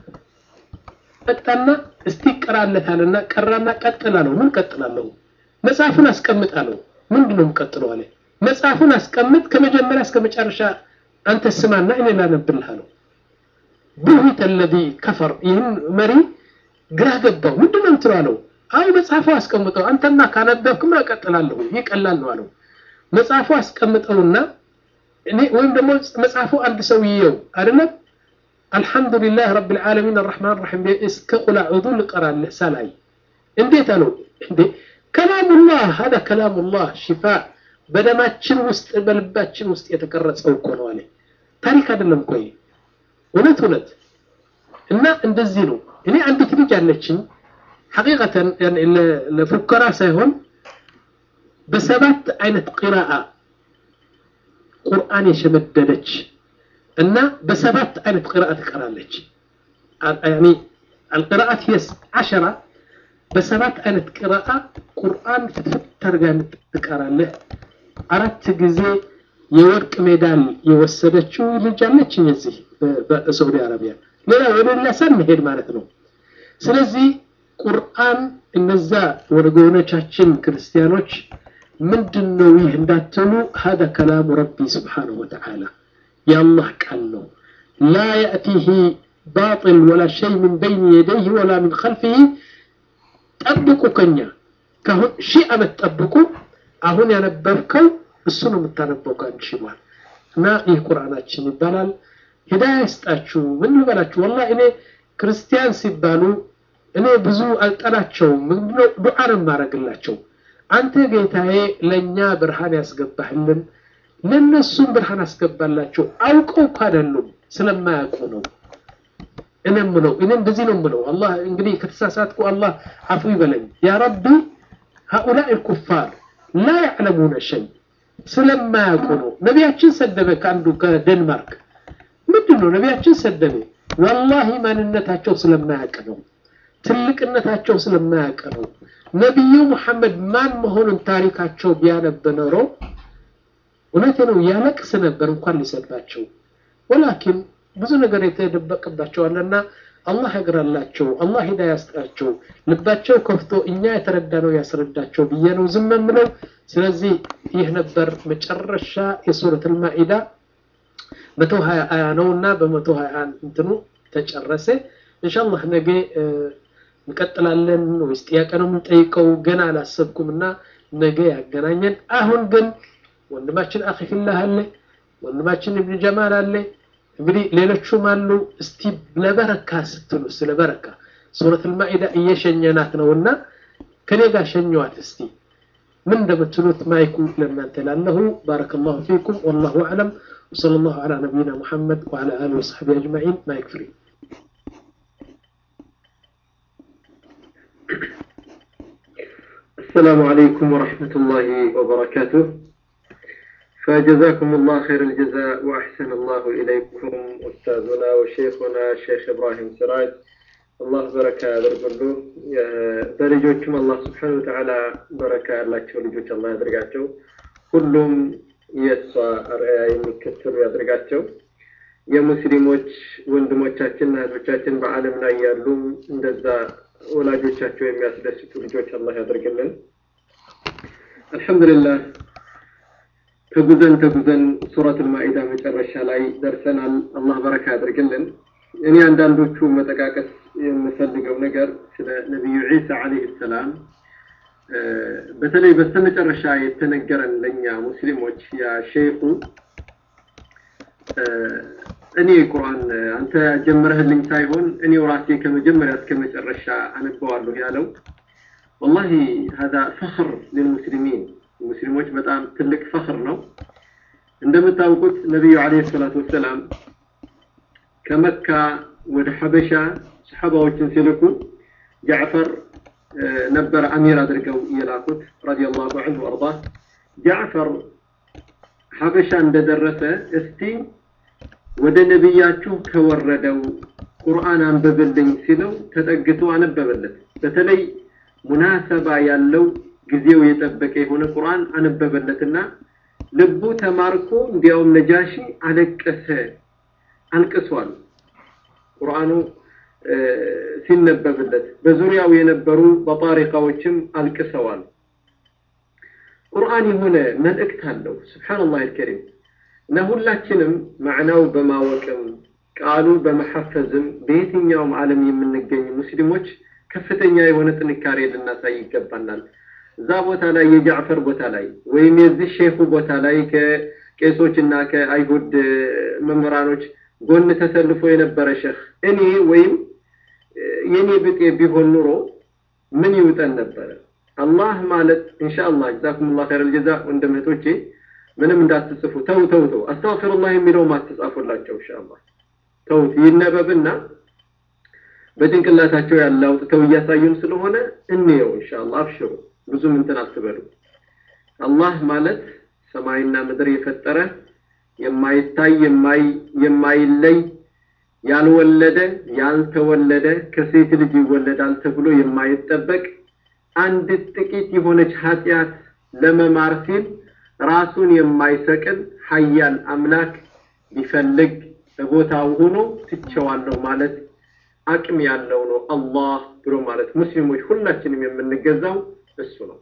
መጣና እስቲ ቀራለታልና ቀራና ቀጥላለሁ ምን ቀጥላለሁ መጽሐፉን አስቀምጣለሁ ምንድን ነው የምቀጥለው አለ መጽሐፉን አስቀምጥ ከመጀመሪያ እስከ መጨረሻ አንተ ስማና እኔ ላነብልህ አለው ቡሂተ ለዚ ከፈር ይህን መሪ ግራ ገባው ምንድን ነው የምትለው አለው አይ መጽሐፉ አስቀምጠው አንተማ ካነበብክማ እቀጥላለሁ ይህ ቀላል ነው አለው መጽሐፉ አስቀምጠውና እኔ ወይም ደግሞ መጽሐፉ አንድ ሰው ይየው አይደለም አልሐምዱሊላህ ረብ ልዓለሚን አራሕማን ራሒም እስከ ቁል አዑዙ ልቀራለህ ሳላይ እንዴት አለው እንዴ ከላሙላህ ሀዳ ከላሙላህ ሽፋ በደማችን ውስጥ በልባችን ውስጥ የተቀረጸው እኮ ነው አለ ታሪክ አይደለም እኮ እውነት እውነት እና እንደዚህ ነው እኔ አንዲት ልጅ አለችኝ ሐቂቀተን ለፉከራ ሳይሆን በሰባት አይነት ቂራአ ቁርአን የሸመደደች እና በሰባት አይነት ቂራአ ትቀራለች ያኒ القراءات هي عشرة በሰባት አይነት ቂራአ ቁርአን ፍትፍት አድርጋ ትቀራለህ አራት ጊዜ የወርቅ ሜዳል የወሰደችው ልጅ አለችኝ እዚህ በሳዑዲ አረቢያ ሌላ ወደ ሌላ ሳንሄድ ማለት ነው ስለዚህ ቁርአን እነዛ ወገኖቻችን ክርስቲያኖች ምንድን ነው ይህ እንዳትሉ هذا كلام ربي سبحانه وتعالى يا الله ቃል ነው لا يأتيه باطل ولا شيء من بين يديه ولا من خلفه ጠብቁ ከኛ ካሁን ሺህ ዓመት ጠብቁ አሁን ያነበብከው እሱ ነው የምታነበው ከአንድ ሺህ በኋላ እና ይህ ቁርአናችን ይባላል ሂዳያ ይስጣችሁ ምን ልበላችሁ ወላ እኔ ክርስቲያን ሲባሉ እኔ ብዙ አልጠላቸውም ምንድነው ዱዓ ነው የማደርግላቸው አንተ ጌታዬ ለእኛ ብርሃን ያስገባህልን ለእነሱም ብርሃን አስገባላቸው አውቀው እኮ አይደሉም ስለማያውቁ ነው እኔ ምለው እኔ እንደዚህ ነው ምለው አላህ እንግዲህ ከተሳሳትኩ አላህ አፉ ይበለኝ ያ ረቢ هؤلاء الكفار لا يعلمون شيء ስለማያውቁ ነው ነቢያችን ሰደበ ከአንዱ ከዴንማርክ ምንድን ነው ነቢያችን ሰደበ ወላሂ ማንነታቸው ስለማያውቅ ነው ትልቅነታቸው ስለማያውቅ ነው ነቢዩ ሙሐመድ ማን መሆኑን ታሪካቸው ቢያነብ ኖሮ እውነቴ ነው ያለቅስ ነበር እንኳን ሊሰድባቸው ወላኪን ብዙ ነገር የተደበቅባቸዋልና አላህ ያግራላቸው አላህ ሂዳ ያስጣቸው ልባቸው ከፍቶ እኛ የተረዳነው ያስረዳቸው ብዬ ነው ዝም የምለው ስለዚህ ይህ ነበር መጨረሻ የሱረት አልማኢዳ መቶ ሀያ አያ ነው እና በመቶ ሀያ እንትኑ ተጨረሰ ኢንሻአላህ ነገ እንቀጥላለን ወይስ ጥያቄ ነው የምንጠይቀው ገና አላሰብኩም እና ነገ ያገናኘን አሁን ግን ወንድማችን አኺ ፊላህ አለ ወንድማችን ኢብኑ ጀማል አለ እንግዲህ ሌሎቹም አሉ እስቲ ለበረካ ስትሉ ስለ በረካ ሱረት አልማኢዳ እየሸኘናት ነውና ከኔ ጋር ሸኘዋት እስቲ ምን እንደምትሉት ማይኩ ለእናንተ ላለሁ ባረከላሁ ፊኩም ወላሁ አዕለም وصلى الله على نبينا محمد وعلى آله وصحبه أجمعين ما يكفري السلام عليكم ورحمة الله وبركاته فجزاكم الله خير الجزاء وأحسن الله إليكم أستاذنا وشيخنا الشيخ إبراهيم سراج الله بركة يدرقلو በልጆቹም አላህ ስብሓን ወተዓላ በረካ ያላቸው ልጆች አላህ ያደርጋቸው ሁሉም የእሷ አርአያ የሚከተሉ ያደርጋቸው የሙስሊሞች ወንድሞቻችንና እህቶቻችን በዓለም ላይ ያሉም እንደዛ ወላጆቻቸው የሚያስደስቱ ልጆች አላህ ያደርግልን አልሐምዱሊላህ ተጉዘን ተጉዘን ሱረት አልማኢዳ መጨረሻ ላይ ደርሰናል አላህ በረካ ያደርግልን እኔ አንዳንዶቹ መጠቃቀስ የምፈልገው ነገር ስለ ነቢዩ ዒሳ አለይሂ ሰላም በተለይ በስተመጨረሻ የተነገረን ለኛ ሙስሊሞች ያ ሼኹ እኔ ቁርአን አንተ ጀምረህልኝ ሳይሆን እኔው ራሴ ከመጀመሪያ እስከ መጨረሻ አነበዋለሁ ያለው ወላሂ هذا فخر للمسلمين ሙስሊሞች በጣም ትልቅ ፈኽር ነው እንደምታውቁት ነቢዩ አለይሂ ሰላቱ ወሰላም ከመካ ወደ ሐበሻ ሰሐባዎችን ሲልኩ ጃዕፈር ነበር አሚር አድርገው የላኩት ረዲየላሁ ዐንሁ ወአርዳ ጃዕፈር ሐበሻ እንደደረሰ እስቲ ወደ ነቢያችሁ ከወረደው ቁርአን አንብብልኝ ሲለው ተጠግቶ አነበበለት በተለይ ሙናሰባ ያለው ጊዜው የጠበቀ የሆነ ቁርአን አነበበለትና ልቡ ተማርኮ እንዲያውም ነጃሺ አለቀሰ አልቅሷል ቁርአኑ ሲነበብለት በዙሪያው የነበሩ በጣሪቃዎችም አልቅሰዋል ቁርአን የሆነ መልእክት አለው ስብሓንላህ አልከሪም እና ሁላችንም ማዕናው በማወቅም ቃሉ በመሐፈዝም በየትኛውም ዓለም የምንገኝ ሙስሊሞች ከፍተኛ የሆነ ጥንካሬ ልናሳይ ይገባናል እዛ ቦታ ላይ የጃዕፈር ቦታ ላይ ወይም የዚህ ሼኹ ቦታ ላይ ከቄሶች እና ከአይሁድ መምህራኖች ጎን ተሰልፎ የነበረ ሼህ እኔ ወይም የኔ ብጤ ቢሆን ኑሮ ምን ይውጠን ነበረ አላህ ማለት ኢንሻአላህ ጀዛኩሙላህ ኸይረል ጀዛ ወንድም እህቶቼ ምንም እንዳትጽፉ ተው ተው ተው አስተግፊሩላህ የሚለው ማትጻፉላቸው ኢንሻአላህ ተውት ይነበብና በጭንቅላታቸው ያለ አውጥተው እያሳዩን ስለሆነ እንየው ኢንሻአላህ አብሽሩ ብዙም እንትን አትበሉ አላህ ማለት ሰማይና ምድር የፈጠረ የማይታይ የማይለይ ያልወለደ ያልተወለደ ከሴት ልጅ ይወለዳል ተብሎ የማይጠበቅ አንድ ጥቂት የሆነች ኃጢአት ለመማር ሲል ራሱን የማይሰቅል ሀያል አምላክ ቢፈልግ በቦታው ሆኖ ትቸዋለሁ ማለት አቅም ያለው ነው አላህ ብሎ ማለት ሙስሊሞች ሁላችንም የምንገዛው እሱ ነው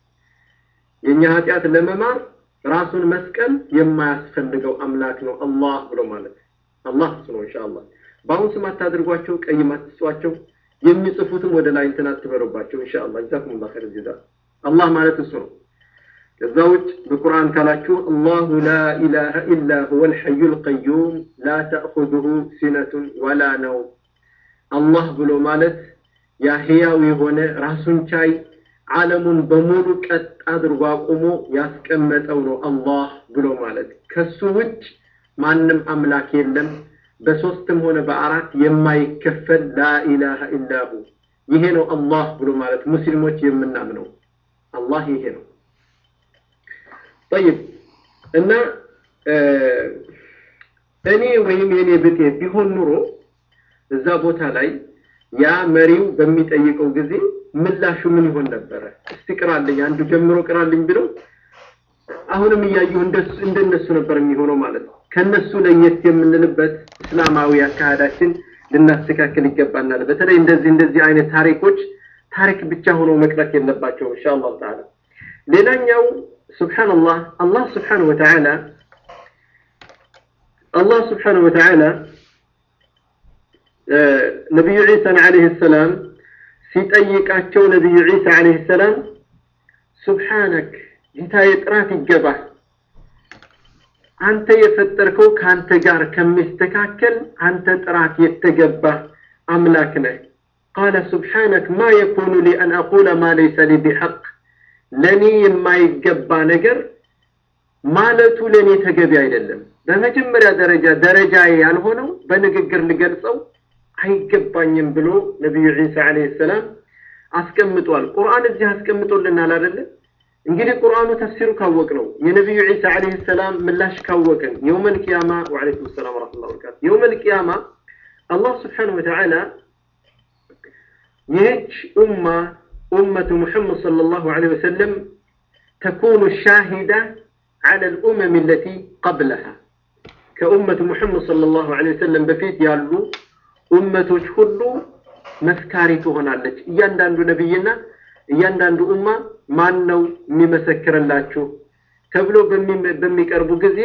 የኛ ኃጢአት ለመማር ራሱን መስቀል የማያስፈልገው አምላክ ነው አላህ ብሎ ማለት አላህ እሱ ነው ኢንሻአላህ በአሁን ስም አታድርጓቸው ቀይ አትስጧቸው የሚጽፉትም ወደ ላይ እንትን አትበሉባቸው ኢንሻአላህ ጀዛኩሙላህ ኸይር ጀዛ አላህ ማለት እሱ ነው ከዛ ውጭ በቁርአን ካላችሁ አላሁ ላ ኢላሃ ኢላ ሁወ አልሐዩ አልቀዩም ላ ተእኹዙሁ ሲነቱን ወላ ነው አላህ ብሎ ማለት ያ ህያው የሆነ ራሱን ቻይ ዓለሙን በሙሉ ቀጥ አድርጎ አቁሞ ያስቀመጠው ነው አላህ ብሎ ማለት ከሱ ውጭ ማንም አምላክ የለም በሶስትም ሆነ በአራት የማይከፈል ላኢላሃ ኢላሁ ይሄ ነው አላህ ብሎ ማለት ሙስሊሞች የምናምነው አላህ ይሄ ነው ጠይብ እና እኔ ወይም የኔ ብጤ ቢሆን ኑሮ እዛ ቦታ ላይ ያ መሪው በሚጠይቀው ጊዜ ምላሹ ምን ይሆን ነበረ እስቲ ቅራልኝ አንዱ ጀምሮ ቅራልኝ ብለው አሁንም እያየሁ እንደነሱ ነበር የሚሆነው ማለት ነው ከነሱ ለየት የምንልበት እስላማዊ አካሄዳችን ልናስተካክል ይገባናል በተለይ እንደዚህ እንደዚህ አይነት ታሪኮች ታሪክ ብቻ ሆኖ መቅረት የለባቸው ኢንሻአላህ ተዓላ ሌላኛው ሱብሓነላህ አላህ ስብሓነሁ ወተዓላ አላህ ስብሓነሁ ወተዓላ ነቢዩ ዒሳን ዓለይሂ ሰላም ሲጠይቃቸው ነቢዩ ዒሳ ዓለይሂ ሰላም ሱብሓነክ ጌታዬ ጥራት ይገባህ አንተ የፈጠርከው ከአንተ ጋር ከሚስተካከል አንተ ጥራት የተገባህ አምላክ ነህ ቃለ ሱብሓነክ ማ የኩኑ ሊ አን አቁለ ማ ለይሰ ሊ ቢሐቅ ለእኔ የማይገባ ነገር ማለቱ ለእኔ ተገቢ አይደለም በመጀመሪያ ደረጃ ደረጃዬ ያልሆነው በንግግር ልገልጸው አይገባኝም ብሎ ነቢዩ ዒሳ ዓለይሂ ሰላም አስቀምጧል ቁርአን እዚህ አስቀምጦልናል አይደለም እንግዲህ ቁርአኑ ተፍሲሩ ካወቅ ነው የነቢዩ ዒሳ ዓለይሂ ሰላም ምላሽ ካወቅን የውመል ቂያማ ወዓለይኩም ሰላም ወረሕመቱላሂ ወበረካቱ የውመል ቂያማ አላህ ስብሓነሁ ወተዓላ ይህች ኡማ ኡመቱ ሙሐመድ ሰለላሁ ዐለይሂ ወሰለም ተኩኑ ሻሂዳ ዐለ ልኡመም ለቲ ቀብለሃ ከኡመቱ ሙሐመድ ሰለላሁ ዐለይሂ ወሰለም በፊት ያሉ ኡመቶች ሁሉ መስካሪ ትሆናለች እያንዳንዱ ነቢይና እያንዳንዱ ኡማ ማን ነው የሚመሰክርላችሁ ተብሎ በሚቀርቡ ጊዜ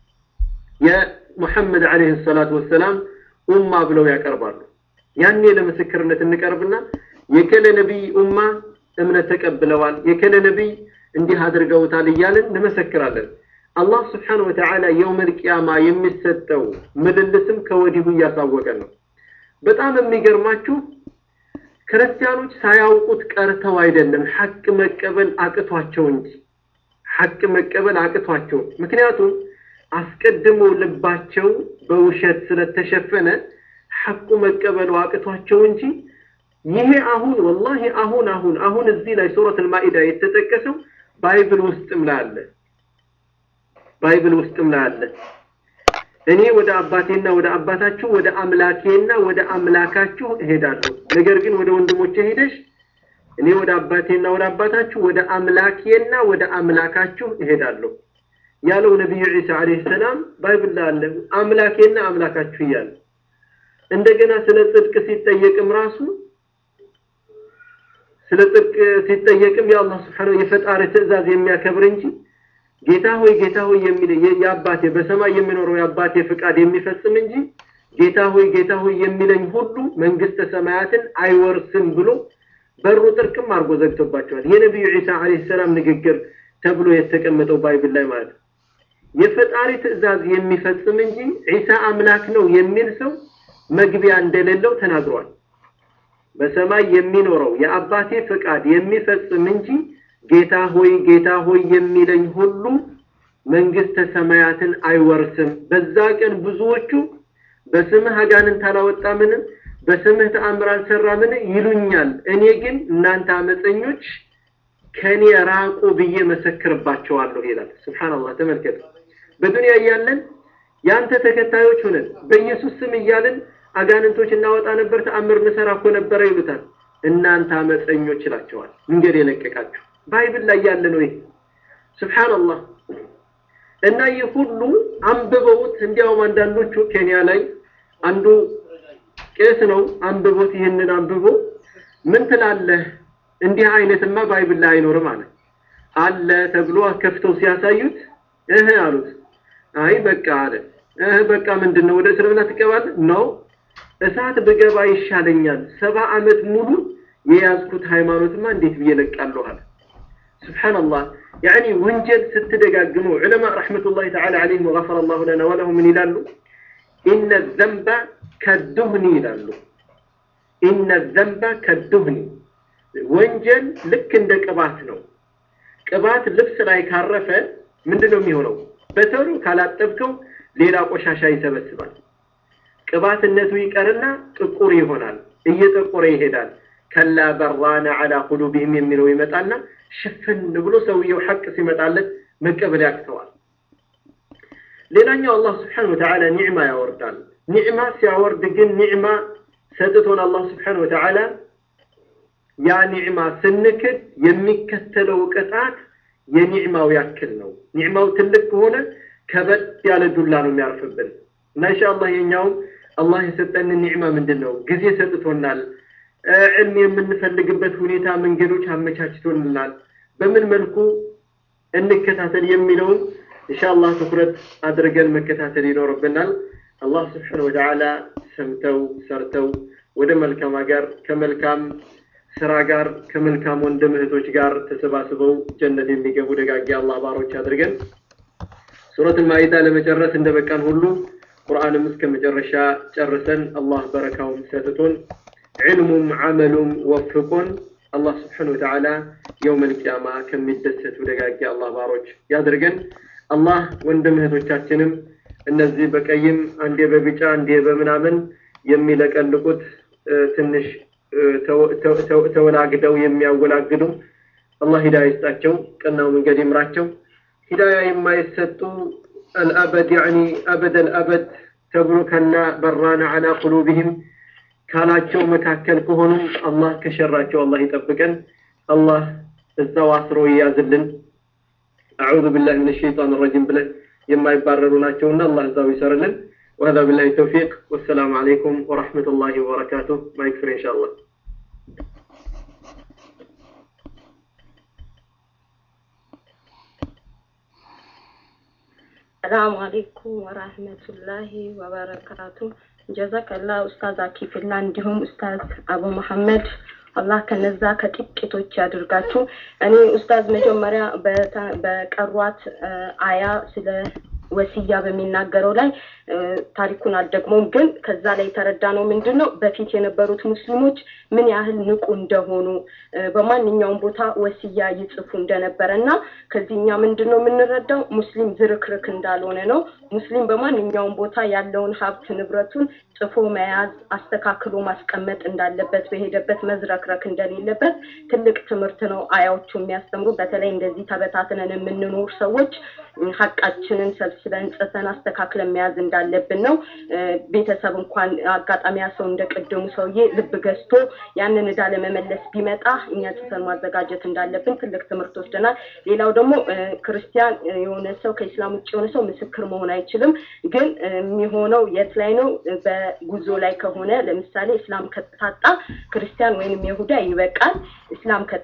የሙሐመድ ዓለይሂ ሰላቱ ወሰላም ኡማ ብለው ያቀርባሉ ያኔ ለምስክርነት እንቀርብና የከለ ነቢይ ኡማ እምነት ተቀብለዋል የከለ ነቢይ እንዲህ አድርገውታል እያልን እንመሰክራለን አላህ ስብሓን ወተዓላ የውመል ቂያማ የሚሰጠው ምልልስም ከወዲሁ እያሳወቀን ነው በጣም የሚገርማችሁ ክርስቲያኖች ሳያውቁት ቀርተው አይደለም ሐቅ መቀበል አቅቷቸው እንጂ ሐቅ መቀበል አቅቷቸው ምክንያቱም አስቀድሞ ልባቸው በውሸት ስለተሸፈነ ሐቁ መቀበሉ አቅቷቸው እንጂ ይሄ አሁን ወላሂ አሁን አሁን አሁን እዚህ ላይ ሱረት አልማኢዳ የተጠቀሰው ባይብል ውስጥም ላይ አለ ባይብል ውስጥም ላይ አለ እኔ ወደ አባቴና ወደ አባታችሁ ወደ አምላኬና ወደ አምላካችሁ እሄዳለሁ ነገር ግን ወደ ወንድሞቼ ሄደሽ እኔ ወደ አባቴና ወደ አባታችሁ ወደ አምላኬና ወደ አምላካችሁ እሄዳለሁ ያለው ነቢዩ ዒሳ ዓለይሂ ሰላም ባይብል ላይ አለ አምላኬና አምላካችሁ እያለ እንደገና ስለ ጽድቅ ሲጠየቅም ራሱ ስለ ጽድቅ ሲጠየቅም የአላህ ስብሓነሁ የፈጣሪ ትእዛዝ የሚያከብር እንጂ ጌታ ሆይ ጌታ ሆይ የሚል የአባቴ በሰማይ የሚኖረው የአባቴ ፍቃድ የሚፈጽም እንጂ ጌታ ሆይ ጌታ ሆይ የሚለኝ ሁሉ መንግስተ ሰማያትን አይወርስም ብሎ በሩ ጥርቅም አድርጎ ዘግቶባቸዋል የነቢዩ ዒሳ ዓለይሂ ሰላም ንግግር ተብሎ የተቀመጠው ባይብል ላይ ማለት ነው የፈጣሪ ትእዛዝ የሚፈጽም እንጂ ዒሳ አምላክ ነው የሚል ሰው መግቢያ እንደሌለው ተናግሯል በሰማይ የሚኖረው የአባቴ ፍቃድ የሚፈጽም እንጂ ጌታ ሆይ ጌታ ሆይ የሚለኝ ሁሉ መንግስተ ሰማያትን አይወርስም በዛ ቀን ብዙዎቹ በስምህ አጋንንት አላወጣምን በስምህ ተአምር አልሰራምን ይሉኛል እኔ ግን እናንተ አመፀኞች ከኔ ራቁ ብዬ መሰክርባቸዋለሁ ይላል ስብሓንላህ ተመልከቱ በዱንያ እያለን የአንተ ተከታዮች ሆነን በኢየሱስ ስም እያልን አጋንንቶች እናወጣ ነበር ተአምር እንሰራ እኮ ነበረ ይሉታል እናንተ አመፀኞች ይላቸዋል መንገድ የለቀቃችሁ ባይብል ላይ ያለ ነው ይሄ ስብሓንላህ እና ይህ ሁሉ አንብበውት እንዲያውም አንዳንዶቹ ኬንያ ላይ አንዱ ቄስ ነው አንብቦት ይህንን አንብቦ ምን ትላለህ እንዲህ አይነትማ ባይብል ላይ አይኖርም አለ አለ ተብሎ ከፍተው ሲያሳዩት እህ አሉት አይ በቃ አለ እህ በቃ ምንድን ነው ወደ እስልምና ትገባለህ ነው እሳት ብገባ ይሻለኛል ሰባ ዓመት ሙሉ የያዝኩት ሃይማኖትማ እንዴት ብዬ ለቃለሁ አለ ስብሓንላህ ያኒ ወንጀል ስትደጋግሙ ዑለማ ረሕመቱላሂ ተዓላ ዓለይሂም ወገፈረ ላሁ ለና ወለሁም ምን ይላሉ ኢነ ዘንበ ከዱህኒ ይላሉ ኢነ ዘንበ ከዱህኒ ወንጀል ልክ እንደ ቅባት ነው ቅባት ልብስ ላይ ካረፈ ምንድን ነው የሚሆነው በተሩ ካላጠብከው ሌላ ቆሻሻ ይሰበስባል ቅባትነቱ ይቀርና ጥቁር ይሆናል እየጠቆረ ይሄዳል ከላ በራነ አላ ቁሉቢህም የሚለው ይመጣና ሽፍን ብሎ ሰውየው ሐቅ ሲመጣለት መቀበል ያቅተዋል ሌላኛው አላህ ስብሓን ወተዓላ ኒዕማ ያወርዳል ኒዕማ ሲያወርድ ግን ኒዕማ ሰጥቶን አላህ ስብሓን ወተዓላ ያ ኒዕማ ስንክድ የሚከተለው ቅጣት የኒዕማው ያክል ነው ኒዕማው ትልቅ ከሆነ ከበድ ያለ ዱላ ነው የሚያርፍብን እና ኢንሻአላህ የኛውም አላህ የሰጠንን ኒዕማ ምንድን ነው ጊዜ ሰጥቶናል ዕልም የምንፈልግበት ሁኔታ መንገዶች አመቻችቶልናል በምን መልኩ እንከታተል የሚለውን ኢንሻአላህ ትኩረት አድርገን መከታተል ይኖርብናል። አላህ ስብሓነሁ ወተዓላ ሰምተው ሰርተው ወደ መልካም ሀገር ከመልካም ስራ ጋር ከመልካም ወንድም እህቶች ጋር ተሰባስበው ጀነት የሚገቡ ደጋጊ አላህ ባሮች አድርገን ሱረቱል ማኢዳ ለመጨረስ እንደበቃን ሁሉ ቁርአንም እስከ መጨረሻ ጨርሰን አላህ በረካውን ሰጥቶን ዕልሙም ዓመሉም ወፍቆን አላህ ስብሓነሁ ወተዓላ የውመል ቂያማ ከሚደሰቱ ደጋጊ አላህ ባሮች ያድርገን። አላህ ወንድም እህቶቻችንም እነዚህ በቀይም አንዴ በቢጫ አንዴ በምናምን የሚለቀልቁት ትንሽ ተወላግደው የሚያወላግዱ አላህ ሂዳያ ይስጣቸው፣ ቀናው መንገድ ይምራቸው። ሂዳያ የማይሰጡ አልአበድ ያኒ አበደል አበድ ተብሎ ከላ በራና አላ ቁሉብህም ካላቸው መካከል ከሆኑም አላህ ከሸራቸው አላህ ይጠብቀን። አላህ እዛው አስሮ ይያዝልን። አዑዙ ቢላሂ ሚነ ሸይጣን ረጂም ብለን የማይባረሩ ናቸውና አላህ እዛው ይሰርልን። وهذا بالله التوفيق والسلام عليكم ورحمة الله وبركاته ما يكفر إن شاء الله ሰላሙ አሌይኩም ወራህመቱላሂ ወበረካቱ። ጀዛከላ ኡስታዝ አኪፍላ እንዲሁም ኡስታዝ አቡ መሐመድ አላህ ከነዛ ከጥቂቶች ያድርጋችሁ። እኔ ኡስታዝ መጀመሪያ በቀሯት አያ ስለ ወሲያ በሚናገረው ላይ ታሪኩን አልደግሞም፣ ግን ከዛ ላይ የተረዳ ነው ምንድን ነው በፊት የነበሩት ሙስሊሞች ምን ያህል ንቁ እንደሆኑ በማንኛውም ቦታ ወሲያ ይጽፉ እንደነበረ እና ከዚህ እኛ ምንድን ነው የምንረዳው ሙስሊም ዝርክርክ እንዳልሆነ ነው። ሙስሊም በማንኛውም ቦታ ያለውን ሀብት ንብረቱን ጽፎ መያዝ አስተካክሎ ማስቀመጥ እንዳለበት በሄደበት መዝረክረክ እንደሌለበት ትልቅ ትምህርት ነው አያዎቹ የሚያስተምሩ። በተለይ እንደዚህ ተበታትነን የምንኖር ሰዎች ሀቃችንን ሰብስበን ጽፈን አስተካክለን መያዝ እንዳለብን ነው። ቤተሰብ እንኳን አጋጣሚ ያ ሰው እንደ ቅድሙ ሰውዬ ልብ ገዝቶ ያንን እዳ ለመመለስ ቢመጣ እኛ ጽፈን ማዘጋጀት እንዳለብን ትልቅ ትምህርት ወስደናል። ሌላው ደግሞ ክርስቲያን የሆነ ሰው ከኢስላም ውጭ የሆነ ሰው ምስክር መሆን አይችልም። ግን የሚሆነው የት ላይ ነው? በጉዞ ላይ ከሆነ ለምሳሌ እስላም ከታጣ ክርስቲያን ወይንም ይሁዳ ይበቃል። እስላም ከ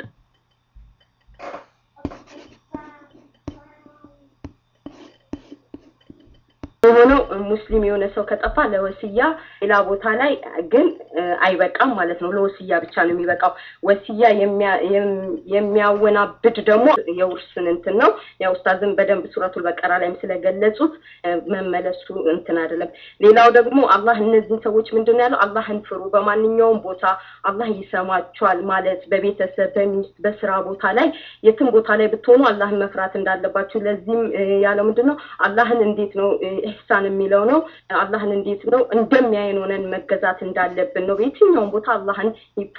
የሆነው ሙስሊም የሆነ ሰው ከጠፋ ለወስያ ሌላ ቦታ ላይ ግን አይበቃም ማለት ነው። ለወስያ ብቻ ነው የሚበቃው። ወስያ የሚያወናብድ ደግሞ የውርስን እንትን ነው። ያው ኡስታዝም በደንብ ሱረቱል በቀራ ላይም ስለገለጹት መመለሱ እንትን አይደለም። ሌላው ደግሞ አላህ እነዚህን ሰዎች ምንድን ነው ያለው? አላህን ፍሩ፣ በማንኛውም ቦታ አላህ ይሰማችኋል ማለት በቤተሰብ፣ በሚስት፣ በስራ ቦታ ላይ የትም ቦታ ላይ ብትሆኑ አላህን መፍራት እንዳለባችሁ። ለዚህም ያለው ምንድን ነው? አላህን እንዴት ነው ኢህሳን የሚለው ነው። አላህን እንዴት ነው እንደሚያይን ሆነን መገዛት እንዳለብን ነው። በየትኛውም ቦታ አላህን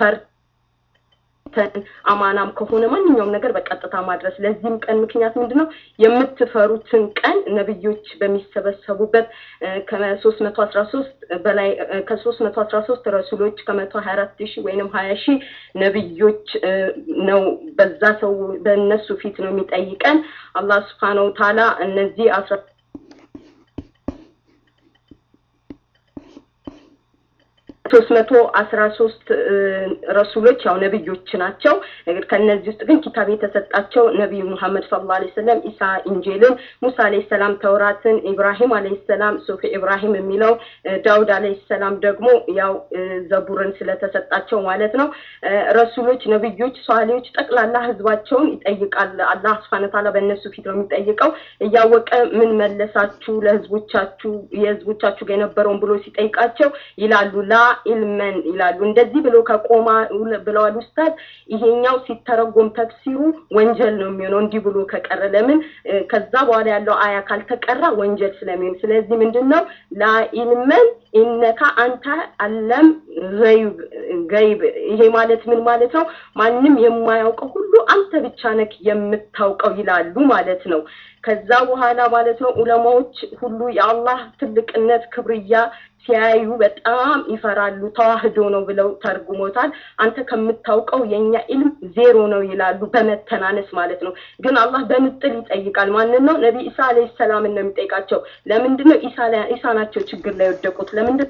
ፈርተን አማናም ከሆነ ማንኛውም ነገር በቀጥታ ማድረስ። ለዚህም ቀን ምክንያት ምንድን ነው? የምትፈሩትን ቀን ነብዮች በሚሰበሰቡበት ከሶስት መቶ አስራ ሶስት በላይ ከሶስት መቶ አስራ ሶስት ረሱሎች ከመቶ ሀያ አራት ሺህ ወይንም ሀያ ሺህ ነብዮች ነው በዛ ሰው በእነሱ ፊት ነው የሚጠይቀን አላህ ስብሓነሁ ወተዓላ እነዚህ አስራ ሶስት መቶ አስራ ሶስት ረሱሎች ያው ነብዮች ናቸው። ከነዚህ ውስጥ ግን ኪታብ የተሰጣቸው ነቢዩ ሙሐመድ ሰለላሁ ዐለይሂ ወሰለም ኢሳ ኢንጂልን፣ ሙሳ ዐለይሂ ሰላም ተውራትን፣ ኢብራሂም ዐለይሂ ሰላም ሱፊ ኢብራሂም የሚለው ዳውድ ዐለይሂ ሰላም ደግሞ ያው ዘቡርን ስለተሰጣቸው ማለት ነው። ረሱሎች፣ ነብዮች፣ ሷሊዎች ጠቅላላ ህዝባቸውን ይጠይቃል። አላህ ሱብሓነሁ ወተዓላ በእነሱ ፊት ነው የሚጠይቀው። እያወቀ ምን መለሳችሁ ለህዝቦቻችሁ የህዝቦቻችሁ ጋር የነበረውን ብሎ ሲጠይቃቸው ይላሉ ላ ኢልመን ይላሉ። እንደዚህ ብሎ ከቆማ ብለዋል ኡስታዝ። ይሄኛው ሲተረጎም ተፍሲሩ ወንጀል ነው የሚሆነው እንዲህ ብሎ ከቀረ። ለምን ከዛ በኋላ ያለው አያ ካልተቀራ ወንጀል ስለሚሆን፣ ስለዚህ ምንድን ነው ላ ኢልመን ኢነካ አንተ አለም ገይብ። ይሄ ማለት ምን ማለት ነው? ማንም የማያውቀው ሁሉ አንተ ብቻ ነክ የምታውቀው ይላሉ ማለት ነው። ከዛ በኋላ ማለት ነው ዑለማዎች ሁሉ የአላህ ትልቅነት ክብርያ ሲያዩ በጣም ይፈራሉ። ተዋህዶ ነው ብለው ተርጉሞታል። አንተ ከምታውቀው የኛ ኢልም ዜሮ ነው ይላሉ፣ በመተናነስ ማለት ነው። ግን አላህ በምጥል ይጠይቃል። ማንን ነው? ነቢ ኢሳ አለይሂ ሰላምን ነው የሚጠይቃቸው። ለምንድን ነው ኢሳ ናቸው ችግር ላይ የወደቁት? ለምንድን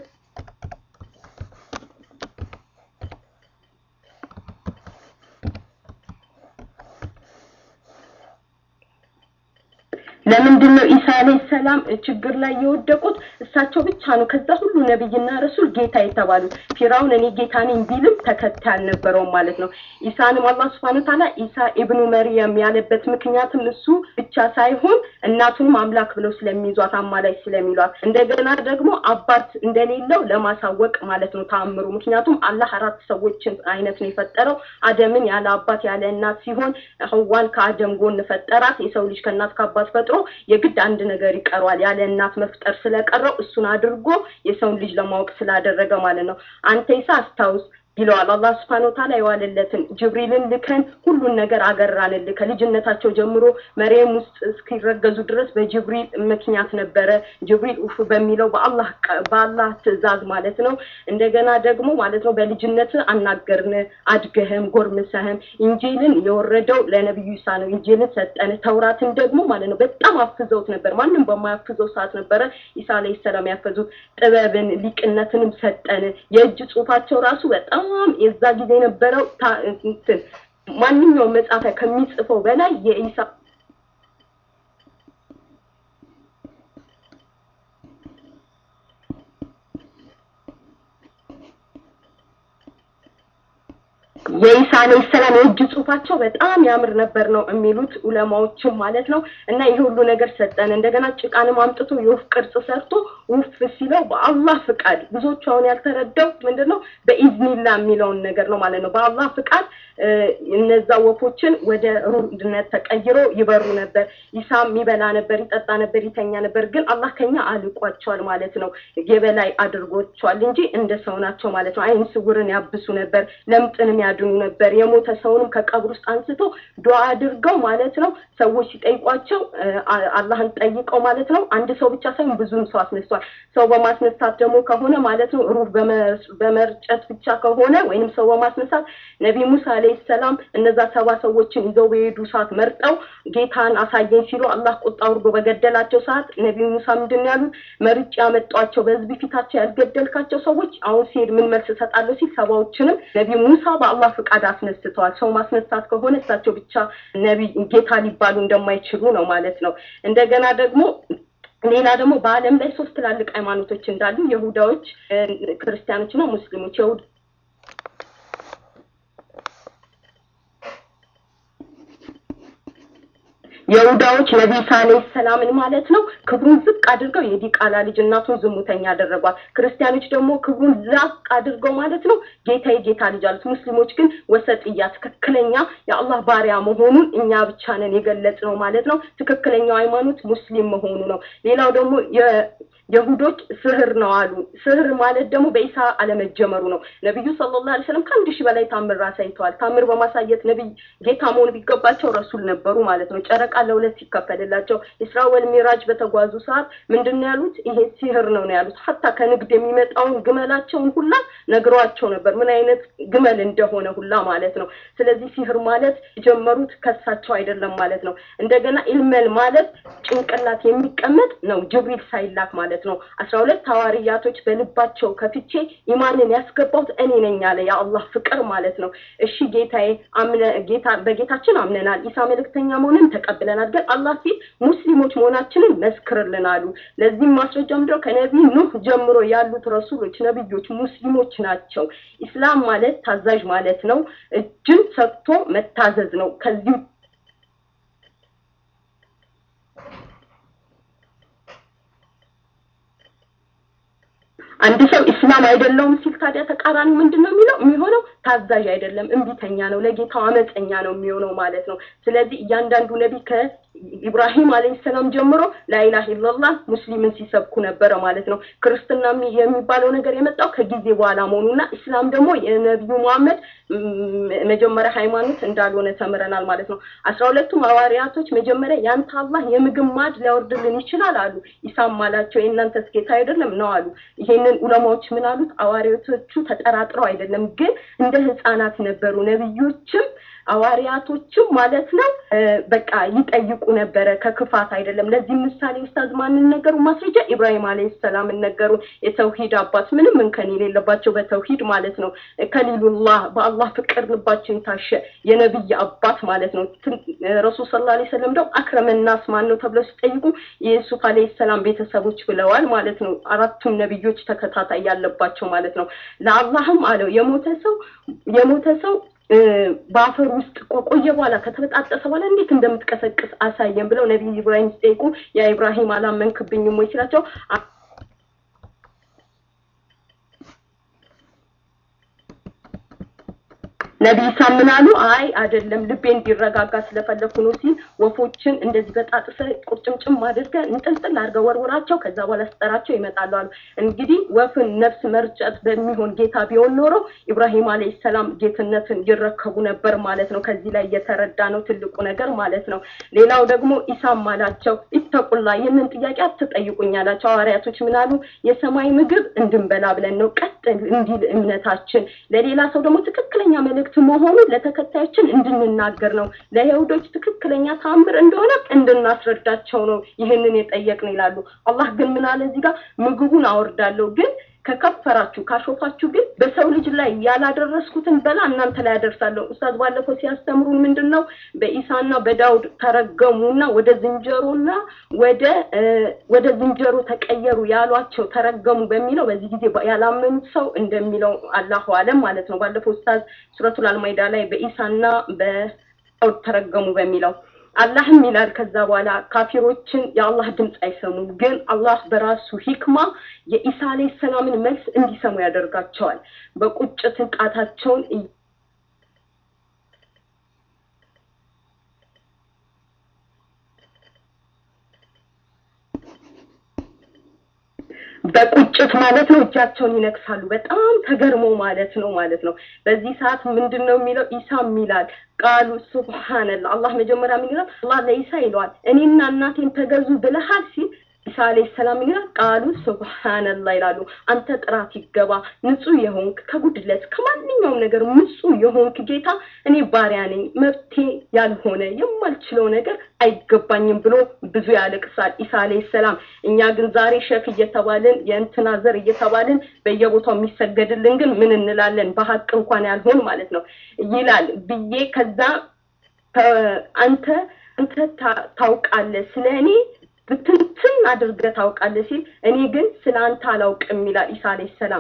ለምንድን ነው ኢሳ አለይሂ ሰላም ችግር ላይ የወደቁት? እሳቸው ብቻ ነው ከዛ ሁሉ ነብይና ረሱል ጌታ የተባሉት። ፊራውን እኔ ጌታ ነኝ ቢልም ተከታይ አልነበረውም ማለት ነው። ኢሳንም አላህ ሱብሓነሁ ወተዓላ ኢሳ ኢብኑ መርየም ያለበት ምክንያትም እሱ ብቻ ሳይሆን እናቱንም አምላክ ብለው ስለሚይዟት አማላጅ ስለሚሏት እንደገና ደግሞ አባት እንደሌለው ለማሳወቅ ማለት ነው ተአምሩ። ምክንያቱም አላህ አራት ሰዎችን አይነት ነው የፈጠረው። አደምን ያለ አባት ያለ እናት ሲሆን ህዋን ከአደም ጎን ፈጠራት። የሰው ልጅ ከእናት ከአባት ፈጥሮ የግድ አንድ ነገር ይቀረዋል። ያለ እናት መፍጠር ስለቀረው እሱን አድርጎ የሰውን ልጅ ለማወቅ ስላደረገ ማለት ነው። አንተ ኢሳ አስታውስ ይለዋል አላህ ስብሐነሁ ወተዓላ የዋለለትን ጅብሪልን ልከን ሁሉን ነገር አገራንልህ። ከልጅነታቸው ጀምሮ መርየም ውስጥ እስኪረገዙ ድረስ በጅብሪል ምክንያት ነበረ። ጅብሪል ኡፍ በሚለው በአላህ በአላህ ትእዛዝ ማለት ነው። እንደገና ደግሞ ማለት ነው በልጅነት አናገርን፣ አድገህም ጎርምሰህም። ኢንጂልን የወረደው ለነብዩ ኢሳ ነው። ኢንጂልን ሰጠን። ተውራትን ደግሞ ማለት ነው በጣም አፍዘውት ነበር። ማንም በማያፍዘው ሰዓት ነበረ ኢሳ አለይሂ ሰላም ያፈዙት። ጥበብን ሊቅነትንም ሰጠን። የእጅ ጽሁፋቸው ራሱ በጣም በጣም የዛ ጊዜ የነበረው እንትን ማንኛውም መጻፊያ ከሚጽፈው በላይ የኢሳ የኢሳ አለይሂ ሰላም የእጅ ጽሁፋቸው በጣም ያምር ነበር ነው የሚሉት ኡለማዎችም ማለት ነው። እና ይህ ሁሉ ነገር ሰጠን። እንደገና ጭቃንም አምጥቶ የወፍ ቅርጽ ሰርቶ ውፍ ሲለው በአላህ ፍቃድ ብዙዎቹ አሁን ያልተረዳው ምንድን ነው በኢዝኒላ የሚለውን ነገር ነው ማለት ነው። በአላህ ፍቃድ እነዛ ወፎችን ወደ ሩድነት ተቀይሮ ይበሩ ነበር። ኢሳም ይበላ ነበር፣ ይጠጣ ነበር፣ ይተኛ ነበር። ግን አላህ ከኛ አልቋቸዋል ማለት ነው። የበላይ አድርጎቸዋል እንጂ እንደ ሰው ናቸው ማለት ነው። አይን ስውርን ያብሱ ነበር፣ ለምጥንም ያድኑ ነበር። የሞተ ሰውንም ከቀብር ውስጥ አንስቶ ዱዓ አድርገው ማለት ነው። ሰዎች ሲጠይቋቸው አላህን ጠይቀው ማለት ነው። አንድ ሰው ብቻ ሳይሆን ብዙም ሰው አስነስቷል። ሰው በማስነሳት ደግሞ ከሆነ ማለት ነው ሩህ በመርጨት ብቻ ከሆነ ወይንም ሰው በማስነሳት ነቢ ሙሳ አለይሂ ሰላም እነዛ ሰባ ሰዎችን ይዘው በሄዱ ሰዓት መርጠው ጌታን አሳየኝ ሲሉ አላህ ቁጣ አውርዶ በገደላቸው ሰዓት ነቢ ሙሳ ምንድን ነው ያሉት? መርጬ ያመጧቸው በህዝብ ፊታቸው ያልገደልካቸው ሰዎች አሁን ሲሄድ ምን መልስ እሰጣለሁ ሲል ሰባዎችንም ነቢ ሙሳ በአላህ ፍቃድ አስነስተዋል። ሰው ማስነሳት ከሆነ እሳቸው ብቻ ነቢ ጌታ ሊባሉ እንደማይችሉ ነው ማለት ነው። እንደገና ደግሞ ሌላ ደግሞ በዓለም ላይ ሶስት ትላልቅ ሃይማኖቶች እንዳሉ የሁዳዎች፣ ክርስቲያኖች እና ሙስሊሞች የሁድ የይሁዳዎች ነቢ ኢሳ አለይሂ ሰላምን ማለት ነው ክብሩን ዝቅ አድርገው የዲቃላ ልጅ እናቱን ዝሙተኛ አደረጓት። ክርስቲያኖች ደግሞ ክብሩን ላቅ አድርገው ማለት ነው ጌታ የጌታ ልጅ አሉት። ሙስሊሞች ግን ወሰጥያ ትክክለኛ የአላህ ባሪያ መሆኑን እኛ ብቻ ነን የገለጽ ነው ማለት ነው። ትክክለኛው ሃይማኖት ሙስሊም መሆኑ ነው። ሌላው ደግሞ የሁዶች ስህር ነው አሉ። ስህር ማለት ደግሞ በኢሳ አለመጀመሩ ነው። ነቢዩ ሰለላሁ ዐለይሂ ወሰለም ከአንድ ሺህ በላይ ታምር አሳይተዋል። ታምር በማሳየት ነቢይ ጌታ መሆን ቢገባቸው ረሱል ነበሩ ማለት ነው። ጨረቃ ለሁለት ሲከፈልላቸው ኢስራ ወል ሚራጅ በተጓዙ ሰዓት ምንድን ነው ያሉት? ይሄ ሲህር ነው ነው ያሉት። ሀታ ከንግድ የሚመጣውን ግመላቸውን ሁላ ነግሯቸው ነበር፣ ምን አይነት ግመል እንደሆነ ሁላ ማለት ነው። ስለዚህ ሲህር ማለት የጀመሩት ከሳቸው አይደለም ማለት ነው። እንደገና ኢልመል ማለት ጭንቅላት የሚቀመጥ ነው፣ ጅብሪል ሳይላክ ማለት ማለት ነው። አስራ ሁለት ሐዋርያቶች በልባቸው ከፍቼ ኢማንን ያስገባሁት እኔ ነኝ አለ የአላህ ፍቅር ማለት ነው። እሺ ጌታዬ አምነ ጌታ በጌታችን አምነናል፣ ኢሳ መልእክተኛ መሆንን ተቀብለናል። ግን አላህ ፊት ሙስሊሞች መሆናችንን መስክርልን አሉ። ለዚህም ማስረጃ ምንድነው? ከነቢይ ኑህ ጀምሮ ያሉት ረሱሎች ነቢዮች ሙስሊሞች ናቸው። ኢስላም ማለት ታዛዥ ማለት ነው። እጅን ሰጥቶ መታዘዝ ነው። ከዚህ አንድ ሰው ኢስላም አይደለውም ሲል ታዲያ ተቃራኒ ምንድን ነው የሚለው የሚሆነው ታዛዥ አይደለም፣ እምቢተኛ ነው፣ ለጌታው አመፀኛ ነው የሚሆነው ማለት ነው። ስለዚህ እያንዳንዱ ነቢ ከኢብራሂም አለይሂ ሰላም ጀምሮ ላኢላህ ኢላላህ ሙስሊምን ሲሰብኩ ነበረ ማለት ነው። ክርስትና የሚባለው ነገር የመጣው ከጊዜ በኋላ መሆኑና ኢስላም ደግሞ የነቢዩ መሐመድ መጀመሪያ ሃይማኖት እንዳልሆነ ተምረናል ማለት ነው። አስራ ሁለቱም ሐዋርያቶች መጀመሪያ ያንተ አላህ የምግብ ማድ ሊያወርድልን ይችላል አሉ። ኢሳም አላቸው የእናንተስ ጌታ አይደለም ነው አሉ። ይሄንን ዑለማዎች ምን አሉት? ሐዋርያቶቹ ተጠራጥረው አይደለም፣ ግን እንደ ህፃናት ነበሩ። ነቢዮችም አዋሪያቶችም ማለት ነው በቃ ይጠይቁ ነበረ ከክፋት አይደለም። ለዚህ ምሳሌ ኡስታዝ ማንን ነገሩ? ማስረጃ ኢብራሂም አለይሂ ሰላምን ነገሩ። የተውሂድ አባት ምንም እንከን የሌለባቸው በተውሂድ ማለት ነው። ከሊሉላህ በአላህ ፍቅር ልባቸው የታሸ የነብይ አባት ማለት ነው። ረሱል ሰለላሁ ዐለይሂ ወሰለም ደግሞ አክረመ ናስ ማን ነው ተብለው ሲጠይቁ የዩሱፍ አለይሂ ሰላም ቤተሰቦች ብለዋል ማለት ነው። አራቱም ነብዮች ተከታታይ ያለባቸው ማለት ነው። ለአላህም አለው የሞተ ሰው የሞተ ሰው በአፈር ውስጥ ቆየ በኋላ ከተበጣጠሰ በኋላ እንዴት እንደምትቀሰቅስ አሳየን ብለው ነቢይ ኢብራሂም ሲጠይቁ ያ ኢብራሂም አላመንክብኝም ወይ ሲላቸው ነቢይ ኢሳ ምን አሉ? አይ አይደለም ልቤ እንዲረጋጋ ስለፈለኩ ነው ሲል ወፎችን እንደዚህ በጣጥሰ ቁርጭምጭም አድርገህ እንጥልጥል አድርገህ ወርውራቸው ከዛ በኋላ ስጠራቸው ይመጣሉ አሉ። እንግዲህ ወፍን ነፍስ መርጨት በሚሆን ጌታ ቢሆን ኖሮ ኢብራሂም አለይሂ ሰላም ጌትነትን ይረከቡ ነበር ማለት ነው። ከዚህ ላይ እየተረዳ ነው ትልቁ ነገር ማለት ነው። ሌላው ደግሞ ኢሳም አላቸው ኢተቁላ ይህንን ጥያቄ አትጠይቁኝ አላቸው። ሐዋርያቶች ምን አሉ? የሰማይ ምግብ እንድንበላ ብለን ነው ቀጥ እንዲል እምነታችን ለሌላ ሰው ደግሞ ትክክለኛ መልእክት መሆኑን ለተከታዮችን እንድንናገር ነው። ለይሁዶች ትክክለኛ ታምር እንደሆነ እንድናስረዳቸው ነው ይህንን የጠየቅን ይላሉ። አላህ ግን ምን አለ እዚህ ጋር ምግቡን አወርዳለሁ ግን ከከፈራችሁ ካሾፋችሁ ግን በሰው ልጅ ላይ ያላደረስኩትን በላ እናንተ ላይ ያደርሳለሁ። ኡስታዝ ባለፈው ሲያስተምሩን ምንድን ነው በኢሳና በዳውድ ተረገሙና ወደ ዝንጀሮና ወደ ወደ ዝንጀሮ ተቀየሩ ያሏቸው ተረገሙ በሚለው በዚህ ጊዜ ያላመኑት ሰው እንደሚለው አላሁ አለም ማለት ነው። ባለፈው ኡስታዝ ሱረቱል አልማይዳ ላይ በኢሳና በዳውድ ተረገሙ በሚለው አላህም ይላል ከዛ በኋላ ካፊሮችን የአላህ ድምፅ አይሰሙም፣ ግን አላህ በራሱ ሂክማ የኢሳ አለይሂ ሰላምን መልስ እንዲሰሙ ያደርጋቸዋል። በቁጭት ቃታቸውን በቁጭት ማለት ነው እጃቸውን ይነክሳሉ። በጣም ተገርሞ ማለት ነው ማለት ነው። በዚህ ሰዓት ምንድን ነው የሚለው? ኢሳም ይላል ቃሉ ሱብሃነላህ። አላህ መጀመሪያ ምን ይላል? አላህ ለኢሳ ይለዋል እኔና እናቴን ተገዙ ብለሃል ሲል ኢሳ አለይሂ ሰላም ይላል ቃሉ ሱብሃነላህ ይላሉ። አንተ ጥራት ይገባ ንጹህ የሆንክ ከጉድለት ከማንኛውም ነገር ንጹህ የሆንክ ጌታ እኔ ባሪያ ነኝ፣ መብቴ ያልሆነ የማልችለው ነገር አይገባኝም ብሎ ብዙ ያለቅሳል ኢሳ አለይሂ ሰላም። እኛ ግን ዛሬ ሸክ እየተባልን የእንትና ዘር እየተባልን በየቦታው የሚሰገድልን ግን ምን እንላለን? በሀቅ እንኳን ያልሆን ማለት ነው ይላል ብዬ ከዛ አንተ አንተ ታውቃለህ ስለ እኔ ብትንትን አድርገህ ታውቃለህ ሲል እኔ ግን ስለ አንተ አላውቅም ይላል ኢሳ አለይሂ ሰላም።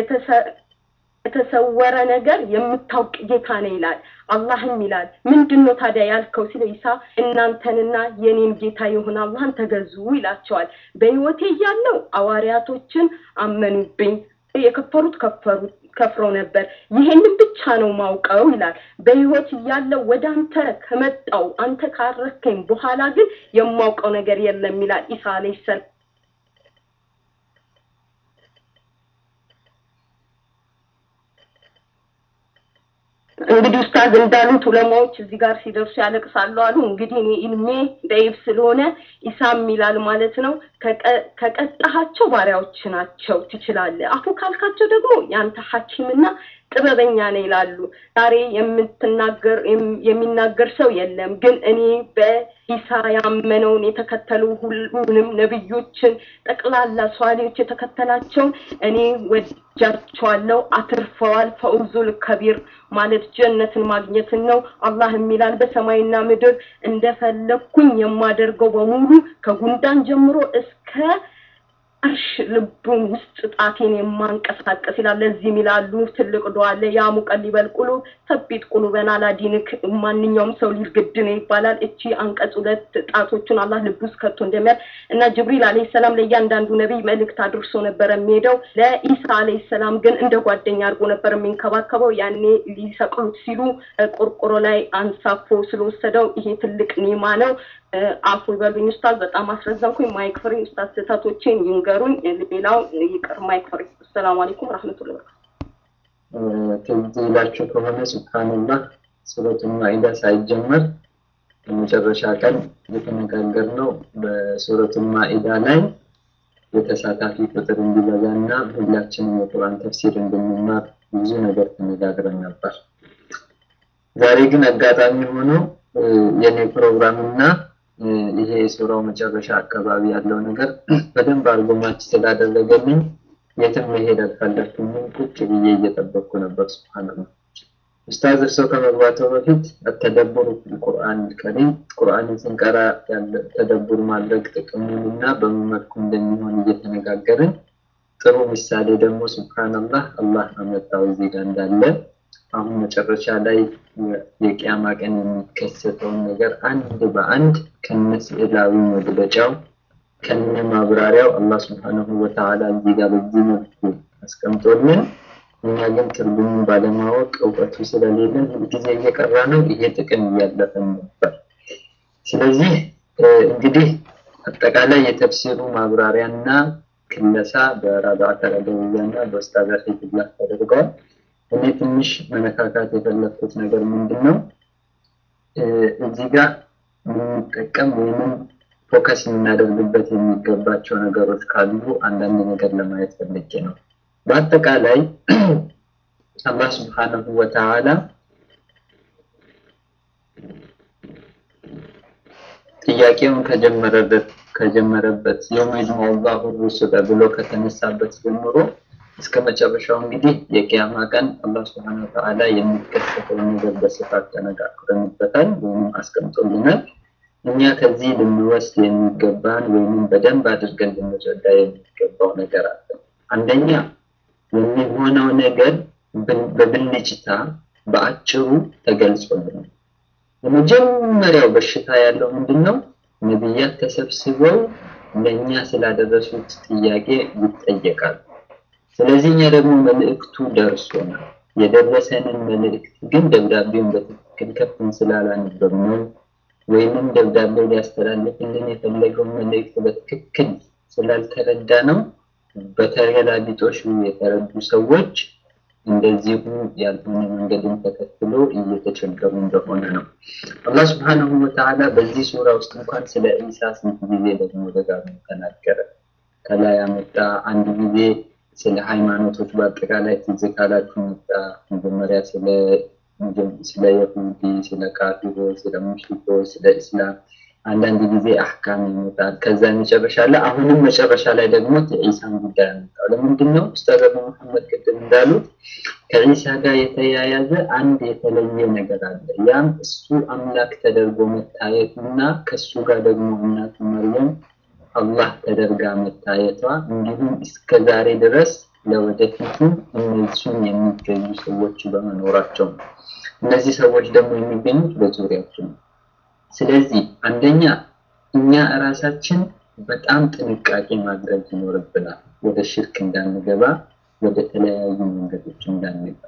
የተሰወረ ነገር የምታውቅ ጌታ ነው ይላል። አላህም ይላል ምንድን ነው ታዲያ ያልከው ሲለው ኢሳ እናንተንና የኔን ጌታ የሆነ አላህን ተገዙ ይላቸዋል። በህይወቴ እያለው አዋሪያቶችን አመኑብኝ፣ የከፈሩት ከፈሩት ከፍረው ነበር። ይሄንን ብቻ ነው ማውቀው ይላል። በህይወት እያለው ወደ አንተ ከመጣው አንተ ካረከኝ በኋላ ግን የማውቀው ነገር የለም ይላል ኢሳ አለይሂ ሰላም። እንግዲህ ኡስታዝ እንዳሉት ዑለማዎች እዚህ ጋር ሲደርሱ ያለቅሳሉ አሉ። እንግዲህ እኔ ኢልሜ ደይብ ስለሆነ ኢሳም ይላል ማለት ነው። ከቀጣሃቸው ባሪያዎች ናቸው ትችላለህ፣ አፉ ካልካቸው ደግሞ የአንተ ሐኪምና ጥበበኛ ነው ይላሉ። ዛሬ የምትናገር የሚናገር ሰው የለም፣ ግን እኔ በኢሳ ያመነውን የተከተሉ ሁሉንም ነብዮችን ጠቅላላ ሷሊዎች የተከተላቸውን እኔ ወጃቸዋለሁ፣ አትርፈዋል። ፈውዙል ከቢር ማለት ጀነትን ማግኘትን ነው። አላህ የሚላል በሰማይና ምድር እንደፈለግኩኝ የማደርገው በሙሉ ከጉንዳን ጀምሮ እስከ አርሽ ልቡን ውስጥ ጣቴን የማንቀሳቀስ ይላል። ለዚህም ይላሉ ትልቅ ዱዓ አለ። ያ ሙቀሊበል ቁሉብ ሰቢት ቁሉበና አላ ዲንክ። ማንኛውም ሰው ሊል ግድ ነው ይባላል። እቺ አንቀጽ ሁለት ጣቶቹን አላህ ልብ ውስጥ ከቶ እንደሚያል እና ጅብሪል አለይሂ ሰላም ለእያንዳንዱ ነቢይ መልእክት አድርሶ ነበር የሚሄደው። ለኢሳ አለይሂ ሰላም ግን እንደ ጓደኛ አድርጎ ነበር የሚንከባከበው። ያኔ ሊሰቅሉት ሲሉ ቆርቆሮ ላይ አንሳፎ ስለወሰደው ይሄ ትልቅ ኒማ ነው። አፉ ይበሉኝ ኡስታዝ፣ በጣም አስረዘምኩኝ። ማይክ ፍሪ ኡስታዝ፣ ስህተቶቼን ይንገሩኝ። ሌላው ይቅር። ማይክ ፍሪ። አሰላሙ አለይኩም ረህመቱላሂ ትዝ ይላችሁ ከሆነ ሱብሃንላህ ሱረቱል ማኢዳ ሳይጀመር የመጨረሻ ቀን የተነጋገርነው በሱረቱል ማኢዳ ላይ የተሳታፊ ቁጥር እንዲበዛና ሁላችንም የቁርአን ተፍሲር እንድንማር ብዙ ነገር ተነጋግረን ነበር። ዛሬ ግን አጋጣሚ ሆኖ የኔ ፕሮግራም እና ይሄ የሱራው መጨረሻ አካባቢ ያለው ነገር በደንብ አድርጎ ማች ስላደረገልኝ የትም መሄድ አልፈለግኩኝም። ቁጭ ብዬ እየጠበቅኩ ነበር። ሱብሃንአላህ ኡስታዝ እርሶ ከመግባቱ በፊት ተደቡር ቁርአን ከሪም ቁርአንን ስንቀራ ያለ ተደቡር ማድረግ ጥቅሙን እና በምን መልኩ እንደሚሆን እየተነጋገርን ጥሩ ምሳሌ ደግሞ ሱብሃንአላህ አላህ አመጣው እዚህ ጋር እንዳለ አሁን መጨረሻ ላይ የቂያማ ቀን የሚከሰተውን ነገር አንድ በአንድ ከነ ስዕላዊ መግለጫው ከነ ማብራሪያው አላህ ሱብሃነሁ ወተዓላ እዚህ ጋር በዚህ መልኩ አስቀምጦልን እኛ ግን ትርጉሙን ባለማወቅ እውቀቱ ስለሌለን ሁልጊዜ እየቀራ ነው። ይሄ ጥቅም እያለፈን ነበር። ስለዚህ እንግዲህ አጠቃላይ የተፍሲሩ ማብራሪያና ክለሳ በራብዓት አልአደውያና በኡስታዝ ሂብላህ ተደርገዋል። እኔ ትንሽ መነካካት የፈለግኩት ነገር ምንድን ነው እዚህ ጋር የምንጠቀም ወይም ፎከስ የምናደርግበት የሚገባቸው ነገሮች ካሉ አንዳንድ ነገር ለማየት ፈልጌ ነው። በአጠቃላይ አላህ ስብሓነሁ ወተዓላ ጥያቄውን ከጀመረበት ከጀመረበት የውመ የጅመዑ ላሁ ሩሱለ ብሎ ከተነሳበት ጀምሮ እስከ መጨረሻው እንግዲህ የቂያማ ቀን አላህ ስብሐነሁ ወተዓላ የሚከሰተውን ነገር በስፋት ተነጋግረንበታል ወይም አስቀምጦልናል። እኛ ከዚህ ልንወስድ የሚገባን ወይም በደንብ አድርገን ልንረዳ የሚገባው ነገር አለ። አንደኛ የሚሆነው ነገር በብልጭታ በአጭሩ ተገልጾልናል። የመጀመሪያው በሽታ ያለው ምንድን ነው? ነቢያት ተሰብስበው ለእኛ ስላደረሱት ጥያቄ ይጠየቃሉ። ስለዚህ እኛ ደግሞ መልእክቱ ደርሶናል። የደረሰንን መልእክት ግን ደብዳቤውን በትክክል ከፍተን ስላላነበብነው ወይንም ደብዳቤው ሊያስተላልፍልን የፈለገውን መልእክት በትክክል ስላልተረዳ ነው በተገላቢጦሽ የተረዱ ሰዎች እንደዚሁ ያልሆነ መንገድን ተከትሎ እየተቸገሩ እንደሆነ ነው። አላህ ስብሐነሁ ወተዓላ በዚህ ሱራ ውስጥ እንኳን ስለ ኢሳ ስንት ጊዜ ደግሞ ደጋግሞ ተናገረ። ከላይ ያመጣ አንድ ጊዜ ስለ ሃይማኖቶች በአጠቃላይ ትዝ ካላችሁ መጣ። መጀመሪያ ስለ ስለ ይሁዲ፣ ስለ ካፊሮች፣ ስለ ሙሽሪኮች፣ ስለ እስላም አንዳንድ ጊዜ አህካም ይመጣል። ከዛ መጨረሻ ላይ አሁንም መጨረሻ ላይ ደግሞ የኢሳን ጉዳይ ያመጣው ለምንድን ነው? ኡስታዝ አቡ መሐመድ ቅድም እንዳሉት ከኢሳ ጋር የተያያዘ አንድ የተለየ ነገር አለ። ያም እሱ አምላክ ተደርጎ መታየቱና ከሱ ጋር ደግሞ እናቱ መርየም አላህ ተደርጋ መታየቷ እንዲሁም እስከ ዛሬ ድረስ ለወደፊቱ እነሱን የሚገኙ ሰዎች በመኖራቸው ነው። እነዚህ ሰዎች ደግሞ የሚገኙት በዙሪያችን ነው። ስለዚህ አንደኛ እኛ እራሳችን በጣም ጥንቃቄ ማድረግ ይኖርብናል፣ ወደ ሽርክ እንዳንገባ፣ ወደ ተለያዩ መንገዶች እንዳንገባ።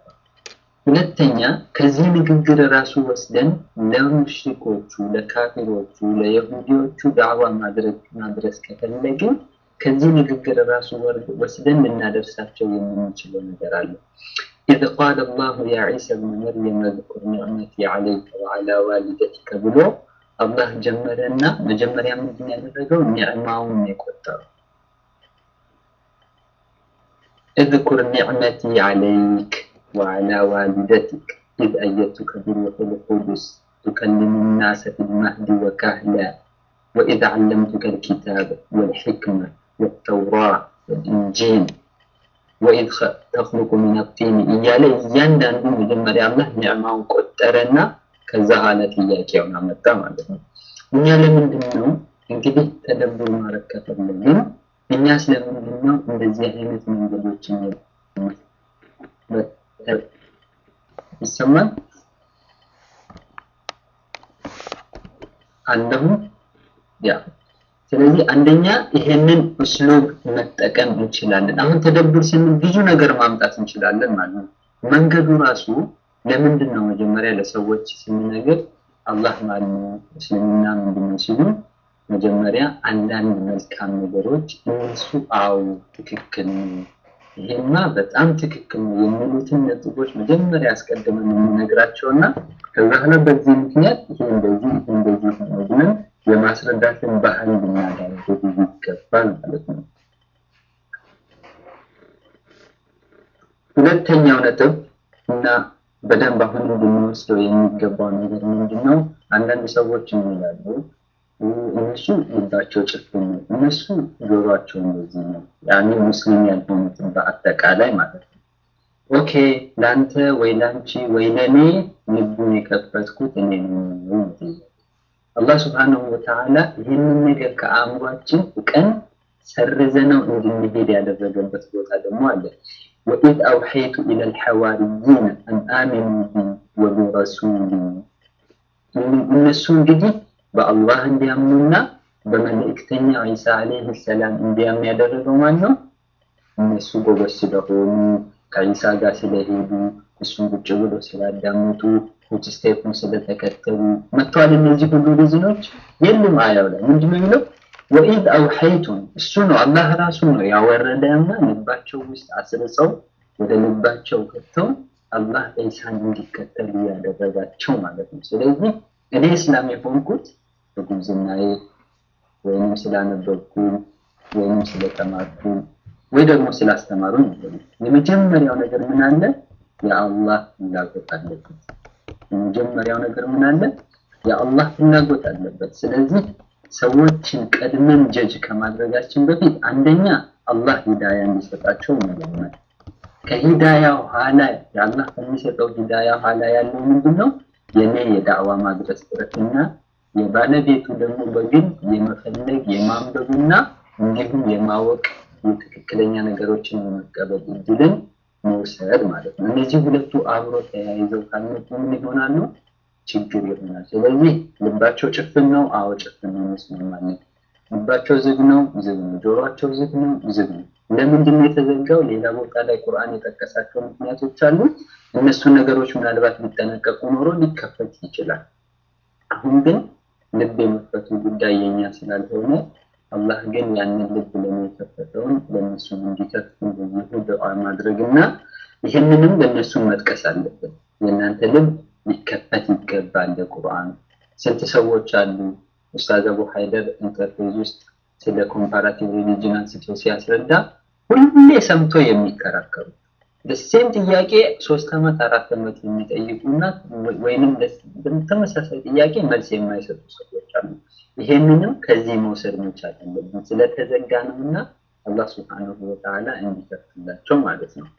ሁለተኛ ከዚህ ንግግር ራሱ ወስደን ለሙሽሪኮቹ፣ ለካፊሮቹ፣ ለየሁዲዎቹ ዳዕዋ ማድረግ ማድረስ ከፈለግን ከዚህ ንግግር ራሱ ወስደን ልናደርሳቸው የምንችለው ነገር አለ። إذ قال الله يا عيسى ابن مريم اذكر نعمتي عليك وعلى والدتك ብሎ አላህ ጀመረና መጀመሪያ ምንድን ያደረገው ኒዕማውን የቆጠረው اذكر نعمتي عليك وعلى والدتك إذ أيدتك بروح القدس تكلم الناس في المهد وكهلا وإذ علمتك الكتاب والحكمة والتوراة والإنجيل ወኢድ ተኽሉቁ ሚነ ጢን እያለ እያንዳንዱ መጀመሪያ አላህ ኒዕማውን ቆጠረና ከዛ ኋላ ጥያቄውን አመጣ ማለት ነው። እኛ ለምንድን ነው እንግዲህ ተደብር ማድረግ ከፈለግን እኛ ስለምንድን ነው እንደዚህ አይነት መንገዶችን ይሰማል አለሁ ያ ስለዚህ አንደኛ ይሄንን እስሉብ መጠቀም እንችላለን። አሁን ተደብር ስንል ብዙ ነገር ማምጣት እንችላለን ማለት ነው። መንገዱ ራሱ ለምንድን ነው መጀመሪያ ለሰዎች ስንነግር አላህ ማን ነው፣ እስልምና ምንድን ነው ሲሉ መጀመሪያ አንዳንድ መልካም ነገሮች እነሱ አው ትክክል ነው፣ ይሄማ በጣም ትክክል ነው የሚሉትን ነጥቦች መጀመሪያ አስቀድመን የምነግራቸውና ከዛ በኋላ በዚህ ምክንያት ይሄ እንደዚህ ይሄ እንደዚህ ነው ብለን የማስረዳትን ባህል ልናዳርግ ይገባል ማለት ነው። ሁለተኛው ነጥብ እና በደንብ አሁን እንድንወስደው የሚገባው ነገር ምንድን ነው? አንዳንድ ሰዎች ምን ይላሉ? እነሱ ልባቸው ጭፍን ነው፣ እነሱ ጆሯቸው እንደዚህ ነው። ያኔ ሙስሊም ያልሆኑትን በአጠቃላይ ማለት ነው። ኦኬ ለአንተ ወይ ለአንቺ ወይ ለእኔ ልቡን የከፈትኩት እኔ ነው። አላህ ስብሓነሁ ወተዓላ ይህንን ነገር ከአእምሯችን ቀን ሰርዘነው እንድንሄድ ያደረገበት ቦታ ደግሞ አለ። ወኢዝ አውሐይቱ ኢለል ሐዋርይን አን አሚኑ ቢ ወቢረሱሊ እነሱ እንግዲህ በአላህ እንዲያምኑና በመልእክተኛ ዒሳ ዓለይሂ ሰላም እንዲያምኑ ያደረገው ማን ነው? እነሱ ጎበዝ ስለሆኑ ከዒሳ ጋር ስለሄዱ እሱን ቁጭ ብሎ ስላዳመጡ ፉት ስቴፑን ስለተከተሉ መጥተዋል። እነዚህ ሁሉ ሪዝኖች የሉም። አያው ላይ ምንድነው የሚለው? ወኢዝ አውሐይቱም እሱ ነው አላህ ራሱ ነው ያወረደና ልባቸው ውስጥ አስርጸው ወደ ልባቸው ከተው አላህ ዒሳን እንዲከተሉ ያደረጋቸው ማለት ነው። ስለዚህ እኔ እስላም የሆንኩት በጉብዝናዬ ወይንም ስላነበብኩ ወይንም ስለተማርኩ ወይ ደግሞ ስላስተማሩ ነው። የመጀመሪያው ነገር ምን አለ? የአላህ ፍላጎት አለበት። የመጀመሪያው ነገር ምን አለ? የአላህ ፍላጎት አለበት። ስለዚህ ሰዎችን ቀድመን ጀጅ ከማድረጋችን በፊት አንደኛ አላህ ሂዳያ እንዲሰጣቸው መለመን። ከሂዳያ ኋላ የአላህ ከሚሰጠው ሂዳያ ኋላ ያለው ምንድን ነው? የኔ የዳዕዋ ማድረስ ጥረትና የባለቤቱ ደግሞ በግል የመፈለግ የማንበብና እንዲሁም የማወቅ የትክክለኛ ነገሮችን የመቀበል እድልን መውሰድ ማለት ነው። እነዚህ ሁለቱ አብሮ ተያይዘው ካልመጡ ምን ይሆናሉ? ችግር ይሆናል። ስለዚህ ልባቸው ጭፍን ነው። አዎ ጭፍን ነው፣ እንስማማለን። ልባቸው ዝግ ነው፣ ዝግ ነው። ጆሮአቸው ዝግ ነው፣ ዝግ ነው። ለምንድን ነው የተዘጋው? ሌላ ቦታ ላይ ቁርአን የጠቀሳቸው ምክንያቶች አሉ። እነሱን ነገሮች ምናልባት ሊጠነቀቁ ኖሮ ሊከፈት ይችላል። አሁን ግን ልብ የመክፈቱ ጉዳይ የኛ ስላልሆነ አላህ ግን ያንን ልብ ለኔ የከፈተውን ለእነሱ እንዲከፍቱ ብዙ ዱዓ ማድረግና ይህንንም ለእነሱ መጥቀስ አለበት። የእናንተ ልብ ሊከፈት ይገባል ለቁርአን። ስንት ሰዎች አሉ ኡስታዝ አቡ ሀይደር ኢንተርፌዝ ውስጥ ስለ ኮምፓራቲቭ ሪሊጅን አንስቶ ሲያስረዳ ሁሌ ሰምቶ የሚከራከሩ ደሴም ጥያቄ ሶስት ዓመት አራት ዓመት የሚጠይቁና ወይንም ተመሳሳይ ጥያቄ መልስ የማይሰጡ ሰዎች አሉ። ይሄንንም ከዚህ መውሰድ መቻል አለብን። ስለተዘጋ ነውና አላህ ሱብሓነሁ ወተዓላ እንዲከፍትላቸው ማለት ነው።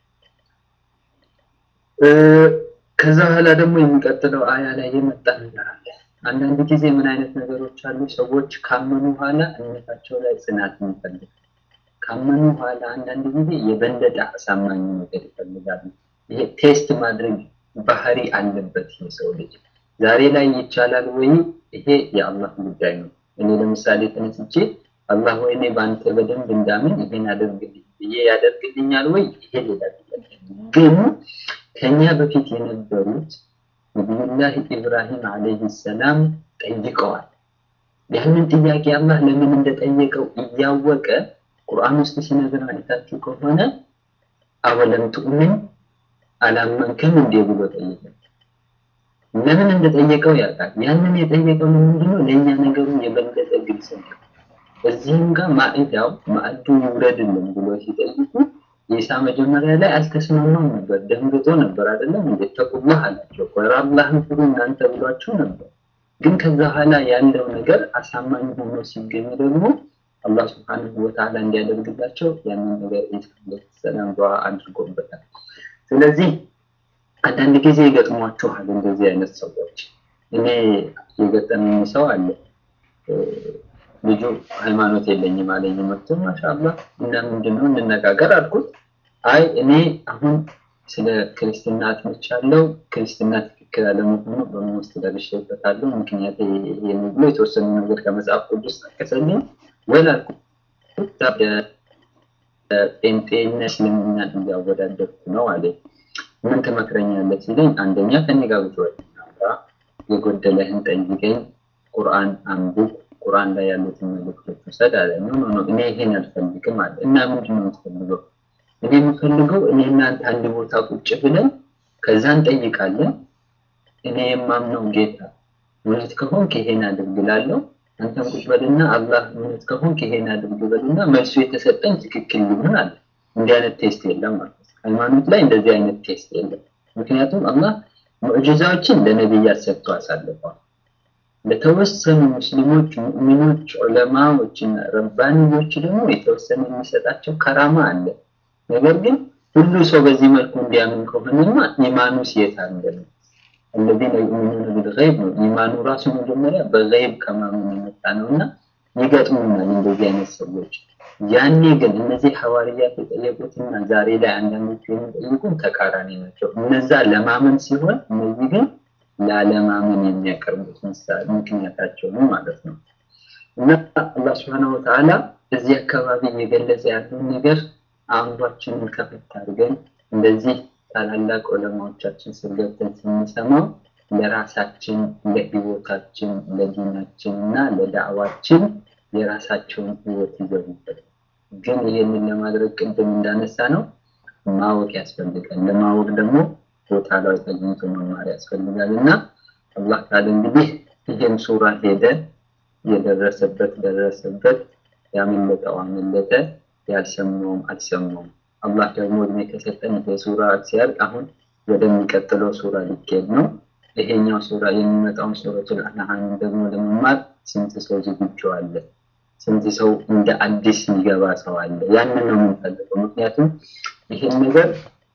ከዛ በኋላ ደግሞ የሚቀጥለው አያ ላይ የመጣ ነገር አለ። አንዳንድ ጊዜ ምን አይነት ነገሮች አሉ? ሰዎች ካመኑ በኋላ እምነታቸው ላይ ጽናት ይፈልጋል። ካመኑ በኋላ አንዳንድ ጊዜ የበለጠ አሳማኝ ነገር ይፈልጋሉ። ይሄ ቴስት ማድረግ ባህሪ አለበት የሰው ልጅ። ዛሬ ላይ ይቻላል ወይ? ይሄ የአላህ ጉዳይ ነው። እኔ ለምሳሌ ተነስቼ አላህ ወይ እኔ በአንተ በደንብ እንዳምን ይሄን አደርግልኝ ብዬ ያደርግልኛል ወይ? ይሄ ሌላ ጥያቄ ነው። ግን ከኛ በፊት የነበሩት ነቢዩላህ ኢብራሂም ዓለይሂ ሰላም ጠይቀዋል። ያንን ጥያቄ አላህ ለምን እንደጠየቀው እያወቀ ቁርአን ውስጥ ሲነግር አይታችሁ ከሆነ አወለም ትኡምን አላመንክም እንዴ ብሎ ጠየቀ። ለምን እንደጠየቀው ያውቃል። ያንን የጠየቀው ምንድነው? ለእኛ ነገሩ የበለጠ ግልጽ ነው። እዚህም ጋር ማዕዳው ማዕዱ ይውረድልን ብሎ ሲጠይቁ ኢሳ መጀመሪያ ላይ አልተስማማም ነበር፣ ደንግጦ ነበር አይደለም እንዴ? ተቁላህ አላቸው። ወራ አላህን ፍሩ እናንተ ብሏቸው ነበር። ግን ከዛ በኋላ ያለው ነገር አሳማኝ ሆኖ ሲገኝ ደግሞ አላህ ስብሐነሁ ወተዓላ እንዲያደርግላቸው ያንን ነገር ኢሳ ዓለይሂ ሰላም ዱዓ አድርጎበታል። ስለዚህ አንዳንድ ጊዜ ይገጥሟችኋል እንደዚህ አይነት ሰዎች። እኔ የገጠመኝ ሰው አለ ልጁ ሃይማኖት የለኝም አለኝ። መጥቶ ማሻአላህ እና ምንድነው እንነጋገር አልኩት። አይ እኔ አሁን ስለ ክርስትና አጥንቻለሁ፣ ክርስትና ትክክል አለመሆኑ በመውስጥ ደርሼበታለሁ። ምክንያት ይሄ ብሎ የተወሰኑ ነገር ከመጽሐፍ ቅዱስ ጠቀሰልኝ። ወል አልኩት ጴንጤና እስልምና እያወዳደርኩ ነው አለኝ። ምን ትመክረኛለህ ሲለኝ፣ አንደኛ ከኔ ጋር ብዙ የጎደለህን ጠይቀኝ፣ ቁርአን አንብብ ቁርአን ላይ ያሉትን መልእክቶች ውሰድ አለ። ኖ ኖ ኖ እኔ ይሄን አልፈልግም አለ። እና ምንድን ነው የምትፈልገው? እኔ የምፈልገው እኔ እናንተ አንድ ቦታ ቁጭ ብለን ከዛ እንጠይቃለን። እኔ የማምነው ጌታ እውነት ከሆንክ ይሄን አድርግ እላለሁ። አንተም ቁጭ በልና አላህ እውነት ከሆንክ ይሄን አድርግ በልና መልሱ የተሰጠኝ ትክክል ይሁን አለ። እንዲህ አይነት ቴስት የለም ማለት ነው። ሃይማኖት ላይ እንደዚህ አይነት ቴስት የለም። ምክንያቱም አላህ ሙዕጂዛዎችን ለነቢያት ሰጥቶ አሳልፈዋል። ለተወሰኑ ሙስሊሞች፣ ሙእሚኖች፣ ዑለማዎችና ረባንዮች ደግሞ የተወሰነ የሚሰጣቸው ከራማ አለ። ነገር ግን ሁሉ ሰው በዚህ መልኩ እንዲያምን ከሆነማ ኢማኑ የት አለ ነው? الذين يؤمنون بالغيب ነው። ኢማኑ ራሱ መጀመሪያ በገይብ ከማመን የመጣ ነውና ይገጥሙናል እንደዚህ አይነት ሰዎች። ያኔ ግን እነዚህ ሐዋርያት የጠየቁትና ዛሬ ላይ አንዳንዶቹ የሚጠይቁን ተቃራኒ ናቸው። እነዛ ለማመን ሲሆን እነዚህ ግን ላለማመን የሚያቀርቡት ምሳሌ ምክንያታቸው ነው ማለት ነው። እና አላህ Subhanahu Wa Ta'ala እዚህ አካባቢ እየገለጸ ያለውን ነገር አእምሯችንን ከፈት አድርገን እንደዚህ ታላላቅ ዑለማዎቻችን ስር ገብተን ስንሰማው ለራሳችን ለህይወታችን ለዲናችን እና ለዳዕዋችን የራሳቸውን ህይወት ይገቡበት። ግን ይህንን ለማድረግ ቅድም እንዳነሳ ነው ማወቅ ያስፈልጋል። ለማወቅ ደግሞ ቦታ ላይ ተገኝቶ መማር ያስፈልጋል እና አላህ ካለ እንግዲህ ይህም ሱራ ሄደ፣ የደረሰበት ደረሰበት፣ ያመለጠው አመለጠ፣ ያልሰማውም አልሰማውም። አላህ ደግሞ እድሜ ከሰጠን ይሄ ሱራ ሲያልቅ አሁን ወደሚቀጥለው ሱራ ሊኬድ ነው። ይሄኛው ሱራ የሚመጣውን ሱረቱል አንዓም ደግሞ ለመማር ስንት ሰው ዝግጁ አለ? ስንት ሰው እንደ አዲስ የሚገባ ሰው አለ? ያንን ነው የምንፈልገው። ምክንያቱም ይህን ነገር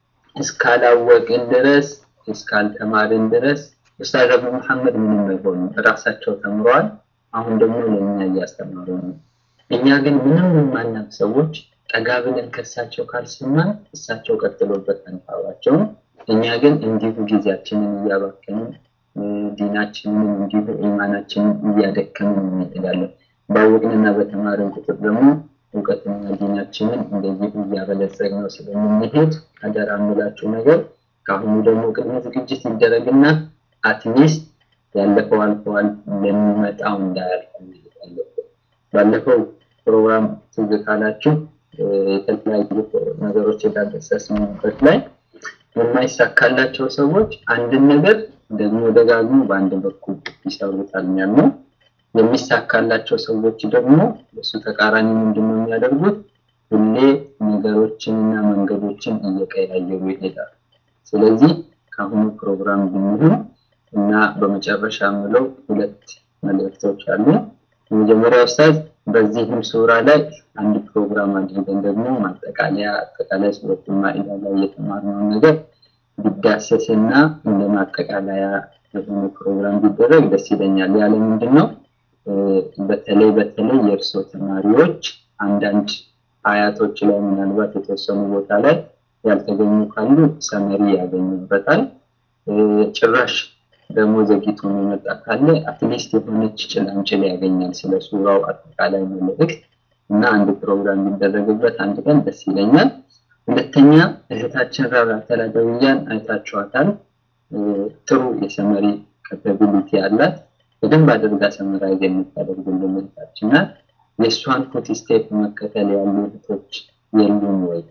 እስካላወቅን ድረስ እስካልተማርን ድረስ ኡስታዝ አቡ መሐመድ ምንም አይሆኑም። እራሳቸው ተምረዋል። አሁን ደግሞ ለእኛ እያስተማሩ ነው። እኛ ግን ምንም የማናውቅ ሰዎች ጠጋ ብለን ከእሳቸው ካልሰማን እሳቸው ቀጥሎበት አንፋባቸውም። እኛ ግን እንዲሁ ጊዜያችንን እያባከንን ዲናችንን እንዲሁ ኢማናችንን እያደከምን እንሄዳለን። ባወቅንና በተማርን ቁጥር ደግሞ እውቀትና ዲናችንን እንደዚሁ እያበለጸግነው ስለምንሄድ አደራ የምላችሁ ነገር ከአሁኑ ደግሞ ቅድመ ዝግጅት ይደረግና አትሊስት ያለፈው አልፈዋል ለሚመጣው እንዳያልፍ አለበት። ባለፈው ፕሮግራም ትዝ ካላችሁ የተለያዩ ነገሮች የዳሰስንበት ላይ የማይሳካላቸው ሰዎች አንድን ነገር ደግሞ ደጋግሞ በአንድ በኩል ይሰሩታል ያልነው። የሚሳካላቸው ሰዎች ደግሞ እሱ ተቃራኒ ምንድን ነው የሚያደርጉት? ሁሌ ነገሮችንና መንገዶችን እየቀያየሩ ይሄዳል። ስለዚህ ከአሁኑ ፕሮግራም ብንሆን እና በመጨረሻ ምለው ሁለት መልእክቶች አሉ። የመጀመሪያው ኡስታዝ በዚህም ሱራ ላይ አንድ ፕሮግራም አድርገን ደግሞ ማጠቃለያ አጠቃላይ ሱረቱል ማኢዳ ላይ የተማርነውን ነገር ቢዳሰስና እንደ ማጠቃለያ የሆነ ፕሮግራም ቢደረግ ደስ ይለኛል። ያለ ምንድን ነው በተለይ በተለይ የእርሶ ተማሪዎች አንዳንድ አያቶች ላይ ምናልባት የተወሰኑ ቦታ ላይ ያልተገኙ ካሉ ሰመሪ ያገኙበታል። ጭራሽ ደግሞ ዘግይቶ የመጣ ካለ አትሊስት የሆነች ጭላንጭል ያገኛል ስለ ሱራው አጠቃላይ መልእክት እና አንድ ፕሮግራም ቢደረግበት አንድ ቀን ደስ ይለኛል። ሁለተኛ እህታችን ራራ ተላደውያን አይታችኋታል። ጥሩ የሰመሪ ካፓቢሊቲ አላት። በደንብ አድርጋ ሰመራይዝ የምታደርግልን እህታችን ናት። የእሷን ፉት ስቴፕ መከተል ያሉ እህቶች የሉም ወይ?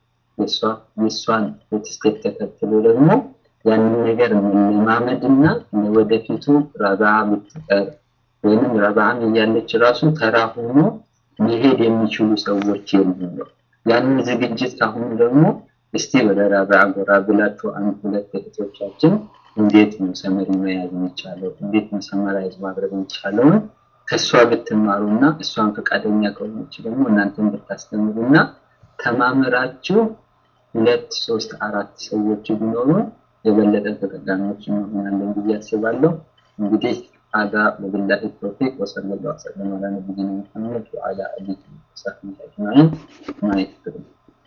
የእሷን ፉት ስቴፕ ተከትሎ ደግሞ ያንን ነገር መለማመድና ለወደፊቱ ረባ ብትቀር ወይንም ረባም እያለች ራሱ ተራ ሆኖ መሄድ የሚችሉ ሰዎች የሉም ነው። ያንን ዝግጅት ካሁኑ ደግሞ እስቲ ወደ ረባ ጎራ ብላችሁ አንድ ሁለት እህቶቻችን እንዴት ነው ሰመሪ መያዝ የሚቻለው፣ እንዴት ነው ሰመራይዝ ማድረግ የሚቻለውን ከእሷ ብትማሩና እሷን ፈቃደኛ ከሆነች ደግሞ እናንተን ብታስተምሩና ተማምራችሁ ሁለት ሶስት አራት ሰዎች ቢኖሩ የበለጠ ተጠቃሚዎች እንሆናለን ብዬ አስባለሁ። እንግዲህ አዳ ወቢላሂ ተውፊቅ ወሰለላሁ ዐለይሂ ወሰለም ዐላ ነቢይና ሙሐመድ ወዐላ አሊሂ ወሰህቢሂ አጅማዒን ማይክፍሩ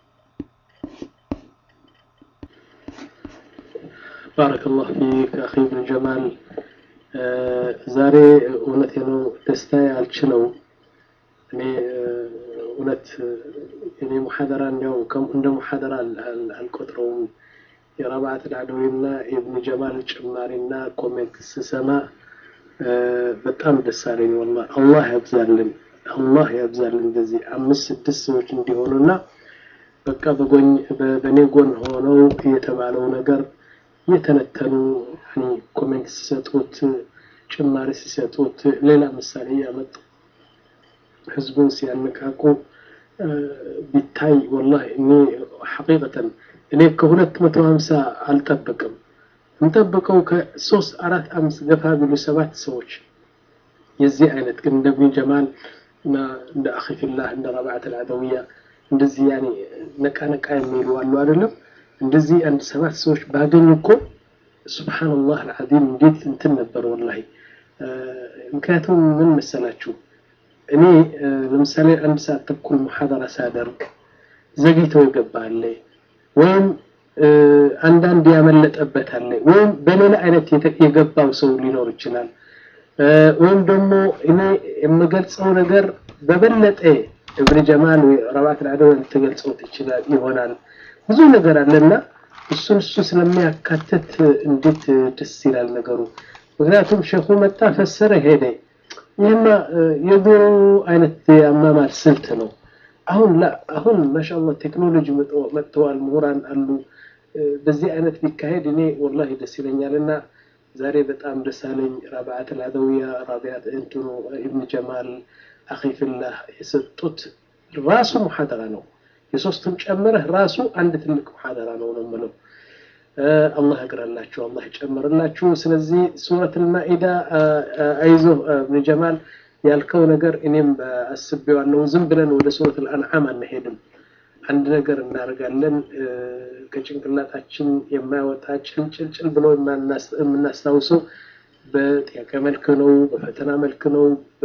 ባረከላሁ ፊክ አኺ ብን ጀማል። ዛሬ እውነቴ ነው ደስታ አልችለው። እኔ እውነት እኔ ሙሐደራ እንዲያው እንደ ሙሐደራ አልቆጥረውም። የረብዓት ልዓደዊና የብን ጀማል ጭማሪና ኮሜንት ስሰማ በጣም ደስ አለኝ። ወላሂ አላህ ያብዛልን፣ አላህ ያብዛልን። እንደዚህ አምስት ስድስት ሰዎች እንዲሆኑና በቃ በጎኝ በእኔ ጎን ሆነው የተባለው ነገር የተነተኑ ኮሜንት ሲሰጡት ጭማሪ ሲሰጡት ሌላ ምሳሌ ያመጡ ህዝቡን ሲያነቃቁ ቢታይ ወላሂ እኔ ሐቂቀተን እኔ ከሁለት መቶ ሀምሳ አልጠበቅም። እንጠብቀው ከሶስት አራት አምስት ገፋ ቢሉ ሰባት ሰዎች የዚህ አይነት ግን እንደ ኢብኑ ጀማል እና እንደ አኺፊላህ እንደ ረብዓት አልዓደውያ እንደዚህ ያኔ ነቃ ነቃ የሚሉ አሉ አይደለም እንደዚህ አንድ ሰባት ሰዎች ባገኙ እኮ ሱብሓነላህ አልዓዚም እንዴት እንትን ነበር ወላሂ ምክንያቱም ምን መሰላችሁ እኔ ለምሳሌ አንድ ሰዓት ተኩል ሙሐደራ ሳደርግ ዘግይተው ይገባል ወይም አንዳንድ ያመለጠበት አለ ወይም በሌላ አይነት የገባው ሰው ሊኖር ይችላል ወይም ደግሞ እኔ የምገልጸው ነገር በበለጠ እብን ጀማል ወይ ረባት ልዓደው ልትገልጸው ትችላል ይሆናል ብዙ ነገር አለና እሱን እሱ ስለሚያካትት እንዴት ደስ ይላል ነገሩ ምክንያቱም ሸኹ መጣ ፈሰረ ሄደ ይህማ የድሮ አይነት የአማማር ስልት ነው አሁን ላ አሁን ማሻአላህ ቴክኖሎጂ መጥተዋል ምሁራን አሉ በዚህ አይነት ቢካሄድ እኔ ወላሂ ደስ ይለኛል እና ዛሬ በጣም ደስ አለኝ ረብዓት አልዓደውያ ራቢያት እንትኑ ኢብን ጀማል አኺፍላህ የሰጡት ራሱ ሙሐደራ ነው የሶስቱም ጨምረህ ራሱ አንድ ትልቅ ሙሐደራ ነው ነው የምለው አላህ ያግራላችሁ አላህ ይጨምርላችሁ ስለዚህ ሱረት አልማኢዳ አይዞ ኢብን ጀማል ያልከው ነገር እኔም አስቤዋለሁ ዝም ብለን ወደ ሱረት አልአንዓም አንሄድም አንድ ነገር እናደርጋለን ከጭንቅላታችን የማይወጣ ጭልጭልጭል ብሎ የምናስታውሰው በጥያቄ መልክ ነው በፈተና መልክ ነው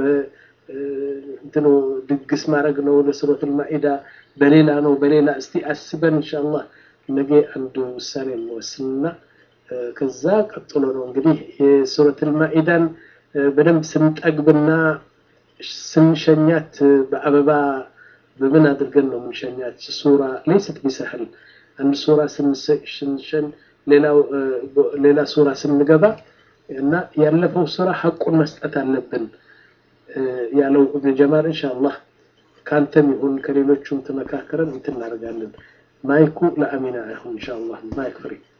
እንትኑ ድግስ ማድረግ ነው ለሱረት አልማኢዳ በሌላ ነው በሌላ እስቲ አስበን ኢንሻአላህ ነገ አንድ ውሳኔ እንወስንና ከዛ ቀጥሎ ነው እንግዲህ የሱረት አልማኢዳን በደንብ ስንጠግብና ስንሸኛት በአበባ በምን አድርገን ነው የምንሸኛት ሱራ ለይሰት ቢሰህል አንድ ሱራ ስንሸን ሌላው ሌላ ሱራ ስንገባ እና ያለፈው ሱራ ሐቁን መስጠት አለብን ያለው እብን ጀማል ኢንሻአላህ ካንተም ይሁን ከሌሎቹም ተመካከረን እንትን እናደርጋለን ማይኩ ለአሚና ይሁን ኢንሻአላህ ማይክ ፍሪ